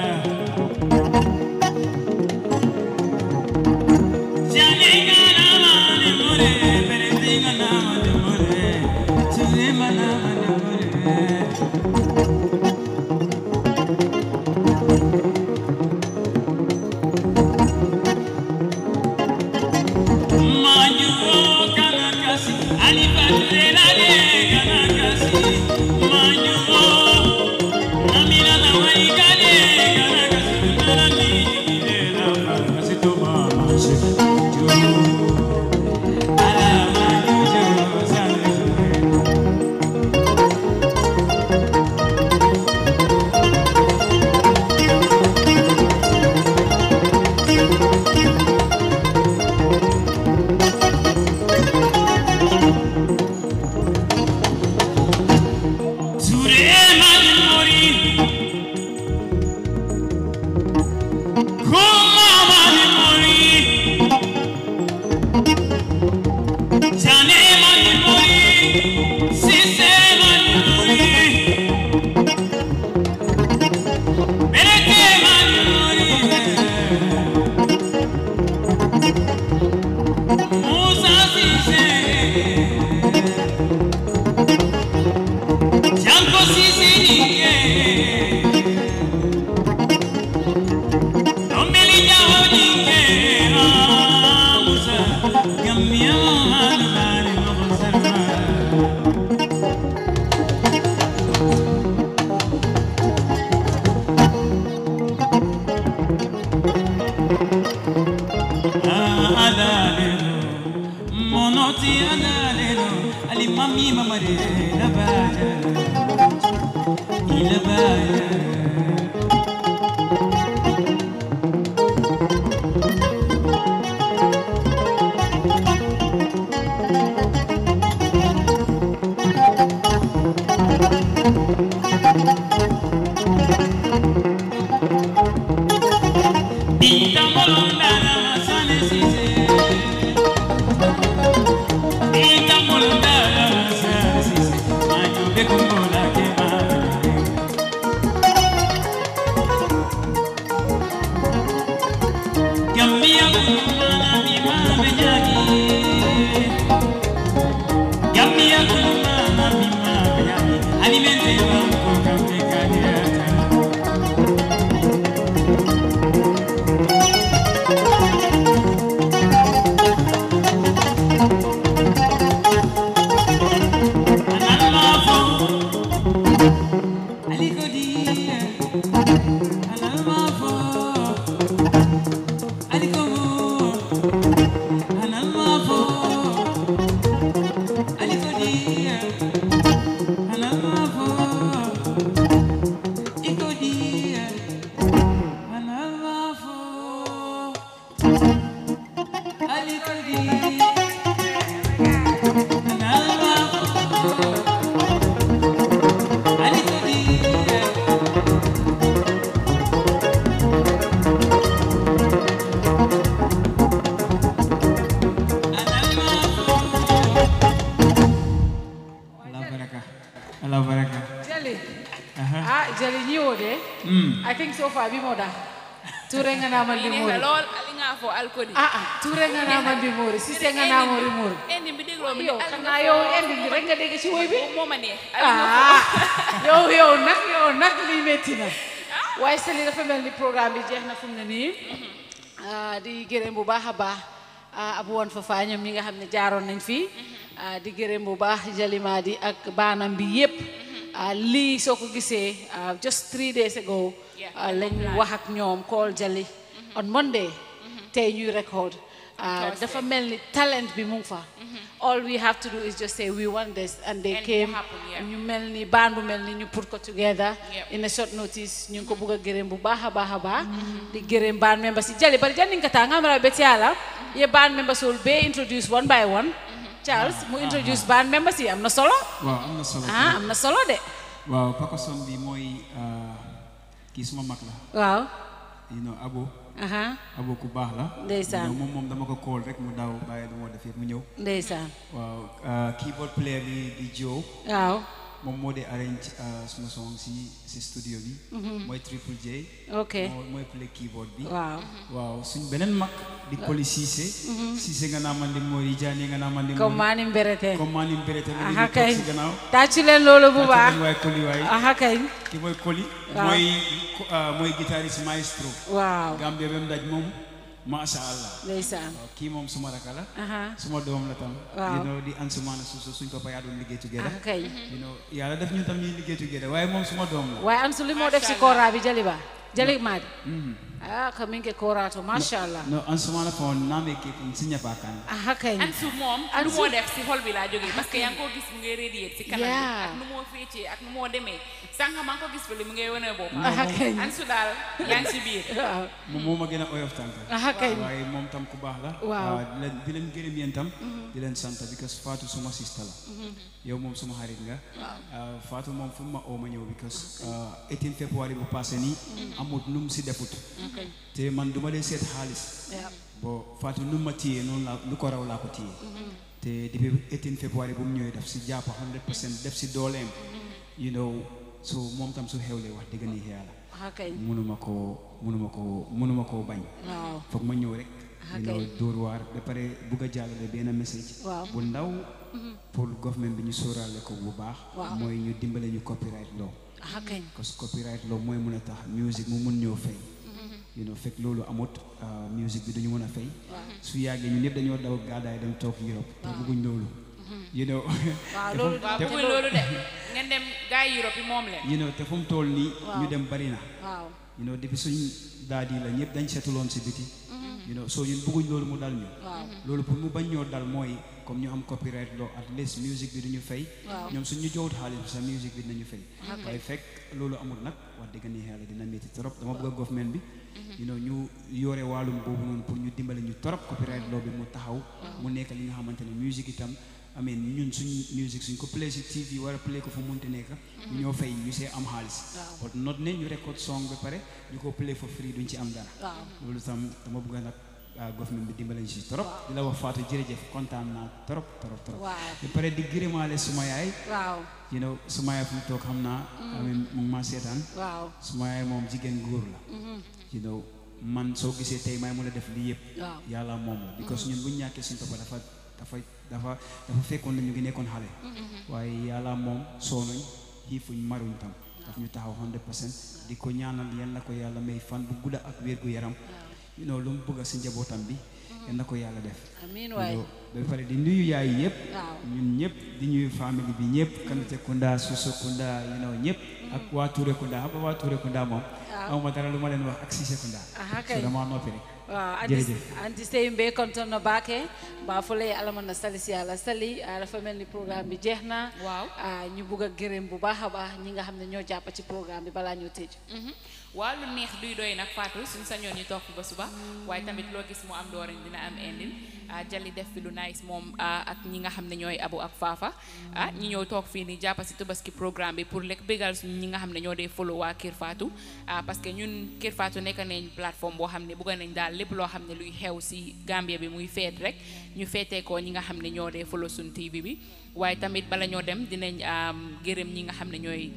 Speaker 6: Janinga nama ni mori, beretinga nama ni mori, chulima nama ni mori. Manyu kanakasi, alipatrelale kanakasi. Manyu namina na waigale kanakasi. Nana nijile na kanakasi to mama se. Jo, ala manyu jo sane jo. Surema ni mori. Kumama ni mori. Janema ni mori. Sisema ni mori. Berekema ni mori. Musa Sise. Janko Sisilinge Domeli Jaholinge Musa Gamia Malubani Mokosarma Ah, Masi andaleno Ali mami mamare La baja La baja Dita molondana masane sise Dita molondana masane sise Manyo bekumbola kema Gambia kumana mima benyagi Gambia kumana mima benyagi Alimente banko kambe kadiata Allah baraka Allah baraka
Speaker 15: Jali.
Speaker 6: Aha.
Speaker 15: Ah, Jali ñiwo de.
Speaker 6: Mm.
Speaker 15: I think so far bimo da. Ture nga na man di
Speaker 8: Ini
Speaker 15: mori.
Speaker 8: lol ali nga fo alkodi.
Speaker 15: Ah ah, ture nga na man di mori. Sise nga na mori mori.
Speaker 8: Endi bi deglo mi
Speaker 15: Yow xanaa yow endi bi rek nga dégg ci woy bi.
Speaker 8: Moo ma neex.
Speaker 15: Ah, yow yow nag yow nag lii métti na. waaye Sali dafa mel ni programme bi jeex na fu mu ne nii. Ah, di gërëm bu baax a baax ah, abu woon fa faa ñoom ñi nga xam ne jaaroon nañ fii. Ah, di gërëm bu baax Jalima di ak baanam bi yépp. Ah, lii soo ko gisee ah, just three days ago ah, lañ wax ak ñoom call Jali on Monday tey ñuy record ah, dafa mel ni talent bi mu ngi fa all we have to do is just say we want this and they
Speaker 8: And it
Speaker 15: came
Speaker 8: happen, yeah.
Speaker 15: ñu mel ni baan bu mel ni ñu put ko together
Speaker 8: Yep.
Speaker 15: in a short notice ñu ngi ko bugg a gërëm bu baax a baax a baax di gërëm band members yi Jali bari janni nga taa nga mara beti ala ye band members will be introduce one by one Charles mu introduce band members yi am na solo
Speaker 9: waaw am na solo
Speaker 15: ah am na solo de
Speaker 9: waaw Pakoson bi mooy ah, kii suma mag la
Speaker 15: waaw
Speaker 9: you know abo
Speaker 15: aha
Speaker 9: abo ku baax la
Speaker 15: Ndeysaan.
Speaker 9: You know, moom moom dama ko call rek mu daw bàyyi lu moo def yëpp mu ñëw
Speaker 15: ndeysaan
Speaker 9: waaw ah, keyboard player bi di Joe
Speaker 15: waaw
Speaker 9: moom moo di arrange ah, suma song si si studio bi
Speaker 15: Mhm.
Speaker 9: mooy Triple J
Speaker 15: Ok.
Speaker 9: moo mooy play keyboard bi
Speaker 15: Waaw.
Speaker 9: waaw suñ beneen mag di Koli Cissé
Speaker 15: Mhm.
Speaker 9: Cissé nga naa man di Mori Diané nga naa man di
Speaker 15: comme
Speaker 9: Mori.
Speaker 15: maani mberete
Speaker 9: comme maani mberete mi ngi
Speaker 15: aha
Speaker 9: toog
Speaker 15: kay
Speaker 9: si gannaaw
Speaker 15: tàccu leen loolu bu
Speaker 9: Tàccu
Speaker 15: baax
Speaker 9: leen waay Koli waay
Speaker 15: aha kay
Speaker 9: ki mooy Koli
Speaker 15: Waaw.
Speaker 9: mooy ah, mooy guitariste maestro
Speaker 15: Waaw.
Speaker 9: Gambia ba mu daj moom macha allah
Speaker 15: ndeysaan
Speaker 9: waaw kii moom suma raka la
Speaker 15: Aha.
Speaker 9: suma doom la tam
Speaker 15: Waaw.
Speaker 9: you know di Ansumana Suso suñ ko payaa doon liggéey together
Speaker 15: Ah, kay.
Speaker 9: you know yàlla def ñu tam ñuy liggéey together waaye moom suma doom la
Speaker 15: waaye Ansu li moo def si kora bi Jali ba Jali maadi
Speaker 9: Mhm.
Speaker 15: ah ka min ke korato masha Allah
Speaker 9: no Ansumana fon naame ke si ñapaakaan
Speaker 15: aha kay
Speaker 8: Ansu moom lu
Speaker 15: Ansu-
Speaker 8: moo def si xol bi laa jógee parce que yaa ngi ko gis mu ngay radiate si kanam bi
Speaker 15: Yeah.
Speaker 8: ak nu moo féetee ak nu moo demee sànq maa ngi ko gis fële mu ngay wane boppam
Speaker 15: Ah, kay.
Speaker 8: Ansu daal yaa ngi si biir
Speaker 15: waaw
Speaker 9: moom moo ma gën a oyof tànk
Speaker 15: Ah, kay.
Speaker 9: waaye moom tam ku baax la
Speaker 15: Waaw.
Speaker 9: ah, di leen di leen gërëm yéen tam di leen sant because Fatou suma sista la yow moom suma xarit nga ah, Fatou moom fu mu ma oo ma ñëw because ah, 18 février bu passé nii amut nu mu si defut
Speaker 15: Okay.
Speaker 9: te man duma dee seet xaalis
Speaker 15: Yeah.
Speaker 9: bo Fatou nu ma téye noonu laa lu ko raw laa ko téye te depuis 18 février bu mu ñëwee daf si jàpp 100% def si dooleem you know so moom tam su xewlee wax dëgg ni yàlla
Speaker 15: aha kay
Speaker 9: mënuma koo mënuma koo mënuma koo bañ
Speaker 15: Waaw.
Speaker 9: foog ma ñëw rek
Speaker 15: Ah,
Speaker 9: you know,
Speaker 15: kay.
Speaker 9: dóor waar ba pare bugg a jàllale benn message
Speaker 15: Waaw.
Speaker 9: bu ndaw
Speaker 15: Mhm.
Speaker 9: pour government bi ñu sóoraale ko bu baax
Speaker 15: Waaw.
Speaker 9: mooy ñu dimbale ñu copyright law
Speaker 15: aha kay
Speaker 9: parce que copyright law mooy mën a tax music mu mun ñoo fay you know fekk loolu amut ah, music bi duñu mën a fay su yàggee ñu ñëpp dañoo daw gàddaay dem toog Europe te bugguñ loolu you know
Speaker 8: waaw
Speaker 9: te
Speaker 8: loolu
Speaker 9: fu-
Speaker 8: waaw
Speaker 9: te-
Speaker 8: bëgguñ loolu de ngeen dem gars yi Europe yi moom leen
Speaker 9: you know te fu mu toll nii
Speaker 8: Waaw.
Speaker 9: ñu dem bari na
Speaker 15: waaw
Speaker 9: you know depuis suñ daadi la ñëpp dañ seetuloon si biti you know so ñun bëgguñ loolu mu dal ñu
Speaker 15: Waaw.
Speaker 9: loolu pour mu bañ ñoo dal mooy comme ñu am copyright law at least music bi duñu fay
Speaker 15: Waaw.
Speaker 9: ñoom suñ ñu joxut xaalis bi sa music bi dinañu fay
Speaker 15: Ok.
Speaker 9: waaye fekk loolu amul nag wax dëgg ne yàlla dina métti trop dama bëgg a government bi you know ñu yore wàllum boobu noonu pour ñu dimbale ñu trop copyright law bi mu taxaw mu nekk li nga xamante ne music itam I mean ñun suñ music suñ ko play si TV war a play ko fu munti nekk ñu ñoo fay ñu see am xaalis but not ne ñu record song ba pare ñu ko play for free duñ ci am dara
Speaker 15: Waaw.
Speaker 9: loolu tam dama bëgg nag ah, government bi dimbale ñu si trop di la wax Fatou jërëjëf kontaan naa trop trop trop
Speaker 15: Waaw.
Speaker 9: ba pare di gërëmaale suma yaay
Speaker 15: waaw
Speaker 9: you know suma yaay fu mu toog xam naa I mean mu ngi maa seetaan
Speaker 15: waaw
Speaker 9: suma yaay moom jigéen góor la
Speaker 15: Mhm.
Speaker 9: you know man soo gisee tey may mën a def lii yëpp
Speaker 15: Waaw.
Speaker 9: yàlla moom la because ñun bu ñu ñàkkee suñu papa dafa dafa dafa dafa fekkoon na ñu ngi nekkoon xale waaye yàlla moom soonuñ xiifuñ maruñ tam daf ñu taxaw 100% di ko ñaanal yal na ko yàlla may fan bu gudda ak wér gu yaram you know lu mu bëgg si njabootam bi yal na ko yàlla def
Speaker 15: Amiin
Speaker 9: You
Speaker 15: waay.
Speaker 9: know, ba pare di nuyu yaay yëpp
Speaker 15: Waaw.
Speaker 9: ñun ñëpp di ñuy famille bi ñëpp Kanute Kunda Suso Kunda you know ñëpp ak waa Touré Kunda xam nga waa Touré Kunda moom
Speaker 15: Waaw.
Speaker 9: amuma dara lu ma leen wax ak Cissé Kunda
Speaker 15: Aha,
Speaker 9: so
Speaker 15: kay.
Speaker 9: dama noppi rek
Speaker 15: waaw anti
Speaker 9: jërëjëf
Speaker 15: anti sey mbe konton no baake ba fole alaman na sali si yàlla sali ah, dafa mel ni programme bi jeex na
Speaker 8: waaw
Speaker 15: ñu bugg a gërëm bu baax a baax ñi nga xam ne ñoo jàpp ci programme bi balaa ñoo tëj
Speaker 8: waaw lu neex duy doy nag Fatou suñ sañoon ñu toog fi ba suba waaye tamit loo gis mu am doorin dina am endin ah Jali def fi lu nice moom ah, ak ñi nga xam ne ñooy abu ak faafa ah ñi ñëw toog fii nii jàppa si tubaski programme bi pour lekk bégal suñ ñi nga xam ne ñoo dee follow waa Kër Fatou ah parce que ñun Kër Fatou nekk nañ plateforme boo xam ne bëgg nañ daal lépp loo xam ne luy xew si Gambia bi muy feet rek ñu feetee ko ñi nga xam ne ñoo dee follow suñ TV bi waaye tamit bala ñoo dem dinañ am gërëm ñi nga xam ne ñooy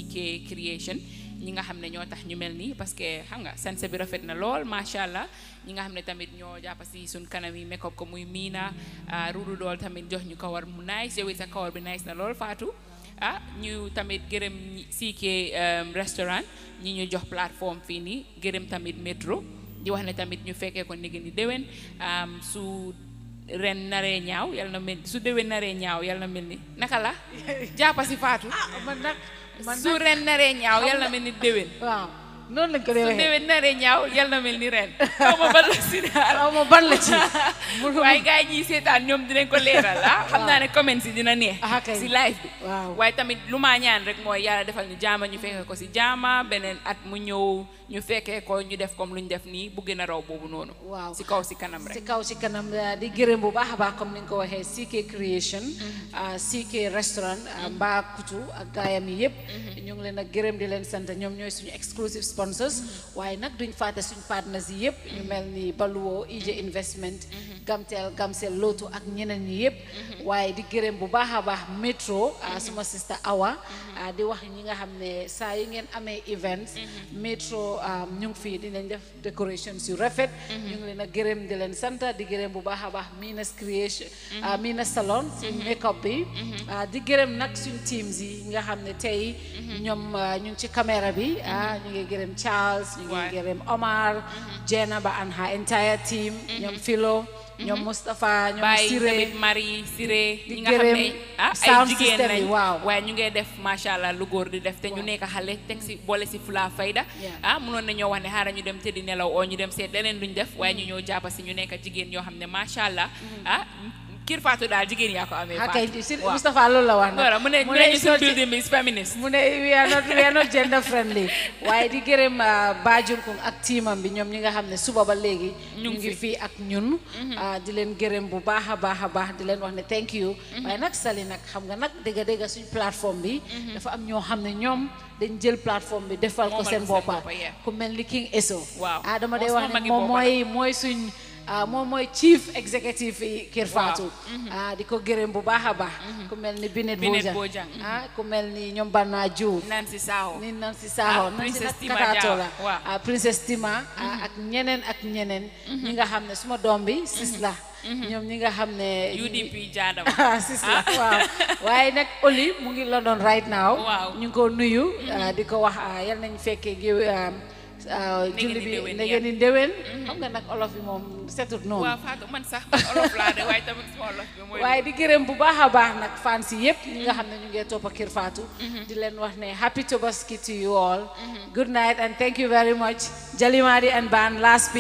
Speaker 8: CK Creation ñi nga xam ne ñoo tax ñu mel nii parce que xam nga sanse bi rafet na lool macha allah ñi nga xam ne tamit ñoo jàpp si suñ kanam yi make up ko muy miina ruudu dool tamit jox ñu kawar mu nice yow it sa kawar bi nice na lool Fatou ah ñu tamit gërëm ñi- CK um, restaurant ñi ñu jox plateforme fii nii gërëm tamit métro di wax ne tamit ñu fekkee ko nigi ni déwén am, su ren naree ñaaw yal na mel su déwén naree ñaaw yal na mel ni naka la jàppa si Fatou
Speaker 15: man nag man
Speaker 8: su ren naree ñaaw yal na mel ni déwén
Speaker 15: waaw noonu lañ ko dee
Speaker 8: su
Speaker 15: waxee
Speaker 8: déwén naree ñaaw yal na mel ni ren xaw ma ban la si daal
Speaker 15: xaw ma ban la ci
Speaker 8: waaye gars yi ñiy seetaan ñoom dinañ ko leeral ah xam naa ne comment si dina neex si live bi waaye tamit lu maa ñaan rek mooy yàlla defal ñu jaama ñu fekkee ko si jaama beneen at mu ñëw ñu fekkee ko ñu def comme lu ñu def nii bu gën a raw boobu noonu
Speaker 15: waaw
Speaker 8: si kaw si kanam
Speaker 15: si
Speaker 8: rek
Speaker 15: kaw si kanam uh, di gërëm bu baax a baax comme ni nga ko waxee CK Creation uh, CK Restaurant uh, Mbaa Kutu ak gaayam yi yëpp ñu ngi leen a gërëm di leen sant ñoom ñooy suñu exclusive sponsors waaye nag duñ fàtte suñu partners yi yëpp ñu mel ni Baluwo IJ Investment Gamtel Gamsel Lotu ak ñeneen ñi yëpp waaye di gërëm bu baax a baax Metro uh, suma sister Awa uh, di wax ñi nga xam ne saa yu ngeen amee events Metro um, ñu ngi fii dinañ def decorations yu rafet ñu ngi leen a gërëm di leen sant di gërëm bu baax a baax Minas Creation ah, Minas Salon si make-up bi ah, di gërëm nag suñ teams yi nga xam ne tey ñoom ah, ñu ngi ci caméra bi ah ñu ngi gërëm Charles ñu ngi gërëm Omar Jenna ba and her entire team ñoom Philo ñoom Moustapha ñoom
Speaker 8: bàyyi
Speaker 15: Siré
Speaker 8: tamit Marie Siré
Speaker 15: di
Speaker 8: ñi nga xam
Speaker 15: gërëm
Speaker 8: ne ah ay
Speaker 15: sound
Speaker 8: jigéen
Speaker 15: system yi,
Speaker 8: lañ
Speaker 15: waaw.
Speaker 8: waaye ñu ngee def macha allah lu góor di def te ñu nekk xale teg si boole si fula fayda ah munoon nañoo wax ne xaaral ñu dem tëddi nelaw oo ñu dem seet leneen luñ def waaye ñu ñëw jàppa si ñu nekk jigéen yoo xam ne macha allah ah kir Fatou daal jigéen yaa ko amee
Speaker 15: ah
Speaker 8: Fatou.
Speaker 15: kay si
Speaker 8: waaw.
Speaker 15: Moustapha loolu la wax nag
Speaker 8: Voilà, mu ne mu ne ñu
Speaker 15: it's
Speaker 8: suñ
Speaker 15: not-
Speaker 8: building bi is feminist
Speaker 15: mu ne we are not we are not gender friendly waaye di gërëm Bajunkung ak tiimam bi ñoom ñi nga xam ne suba ba léegi ñu ngi fii ak ñun ah, di leen gërëm bu baax a baax a baax di leen wax ne thank you waaye nag Sali nag xam nga nag dëgga dëgga suñ plateforme bi dafa am ñoo xam ne ñoom dañ jël plateforme bi defal ko
Speaker 8: Moomal
Speaker 15: seen
Speaker 8: ko seen
Speaker 15: boppa
Speaker 8: boppa, yeah.
Speaker 15: ku mel ni King Eso
Speaker 8: Waaw.
Speaker 15: ah dama dee
Speaker 8: Moo
Speaker 15: wax
Speaker 8: sama
Speaker 15: ne
Speaker 8: magi
Speaker 15: moom
Speaker 8: boppa la.
Speaker 15: mooy mooy suñ ah, moom mooy chief executive yi Kër Fatou ah di ko gërëm bu baax a baax ku mel ni Binet
Speaker 8: Binet
Speaker 15: Bojang
Speaker 8: Bojang,
Speaker 15: ah ku mel ni ñoom Banna Diouf
Speaker 8: Nancy Saho
Speaker 15: ni Nancy Saho
Speaker 8: Ah,
Speaker 15: Nancy
Speaker 8: Princess
Speaker 15: nag
Speaker 8: Tima
Speaker 15: kataato
Speaker 8: Diaw,
Speaker 15: la
Speaker 8: waaw.
Speaker 15: ah, Princess Tima ah, ak ñeneen ak ñeneen ñi nga xam ne suma doom bi sis la ñoom ñi nga xam ne
Speaker 8: UDP jaadama
Speaker 15: ah sis la waaw waaye nag Oli mu ngi London right now
Speaker 8: Waaw.
Speaker 15: ñu ngi ko nuyu ah, di ko wax ah, yal nañ fekkee géew ah, ah,
Speaker 8: Ndege
Speaker 15: julli
Speaker 8: ni
Speaker 15: bi
Speaker 8: déwén,
Speaker 15: ndege
Speaker 8: yeah.
Speaker 15: ni déwén xam nga nag olof yi moom setut noonu
Speaker 8: waaw Fatou man sax man olof laa de waaye tamit suma olof bi mooy
Speaker 15: waaye di gërëm bu baax a baax nag fans yi yëpp ñi nga xam ne ñu ngi topp Kër Fatou di leen wax ne happy Tobaski to you all good night and thank you very much Jalimadi and Ban last piece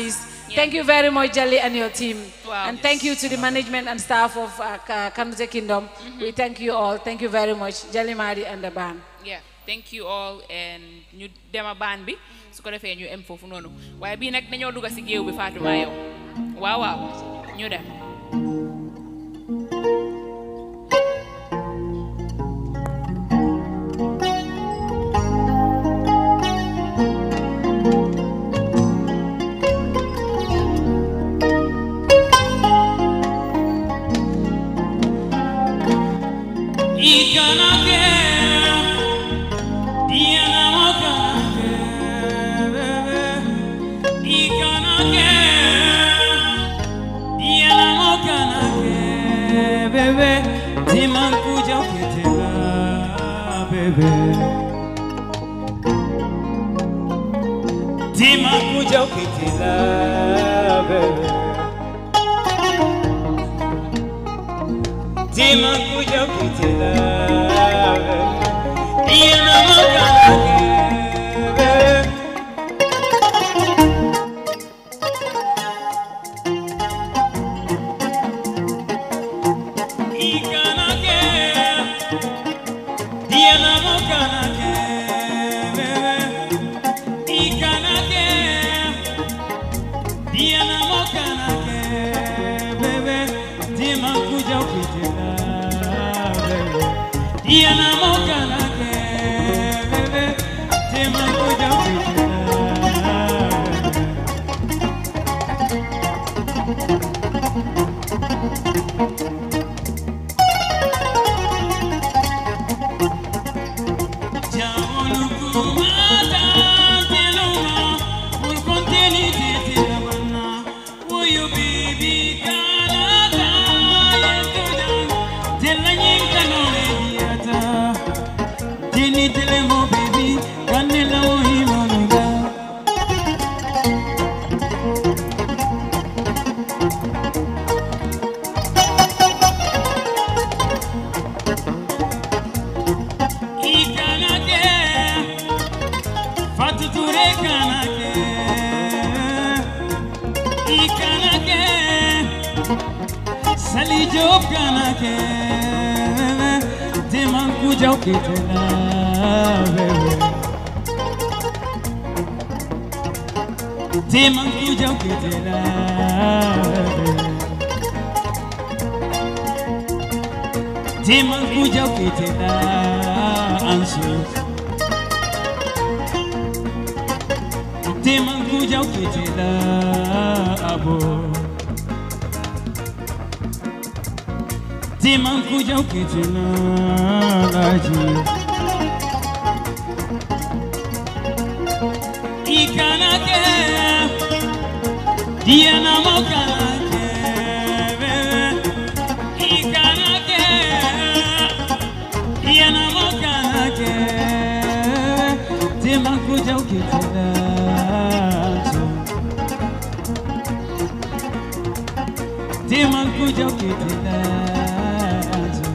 Speaker 15: Thank you very much, Jali, and your team.
Speaker 8: Wow.
Speaker 15: And thank you to the management and staff of uh, Ka- Kanute Kingdom. We thank you all. Thank you very much, Jali Madi and the band.
Speaker 8: yeah thank you all and ñu dema baan bi su ko defee ñu em foofu noonu waaye bii nag dañoo dugg si géew bi Fatouma yow waaw waaw ñu dem
Speaker 6: Ikanake, Diana Mokanake, Ikanake, Diana Mokanake, bebe, Timankuja Kitela, bebe. Timankuja Kitela, bebe. Tima kuja kutila Ina makanake Ikanake Ina makanake Ikanake Ina makanake bebe Tima kuja kutila bebe Ina makanake bebe Tima kuja kutila Ikanake, Fatuture kanake, Ikanake, Sali Job kanake, Deman kuja ukitela, bebe. Deman kuja ukitela, bebe. Deman kuja ukitela, ansu. Deman kuja ukitela, abo. Deman kuja ukitela, laji. Ikanake, Diana mokanake, bebe. Ikanake, Diana mokanake, Deman kuja ukitela, ansu. Deman kuja ukitela, ansu.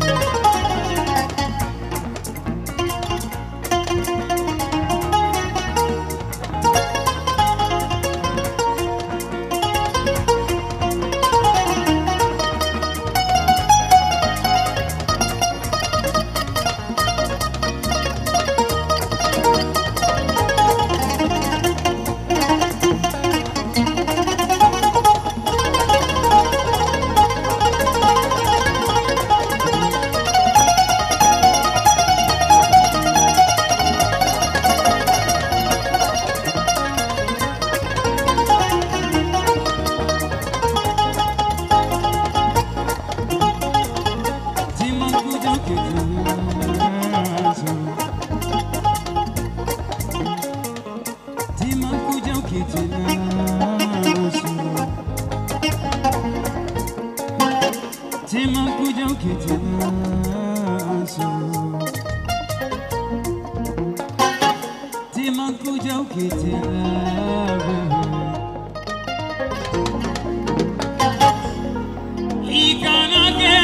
Speaker 6: Ikanake,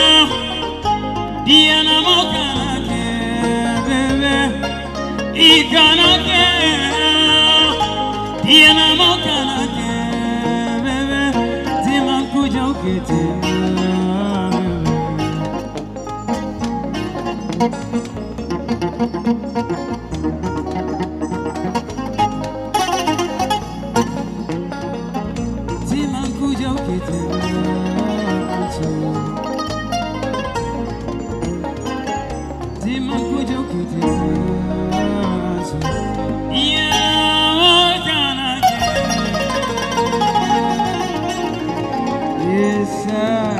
Speaker 6: Diana mokanake, bebe. Ikanake, Diana mokanake, Yes, sir.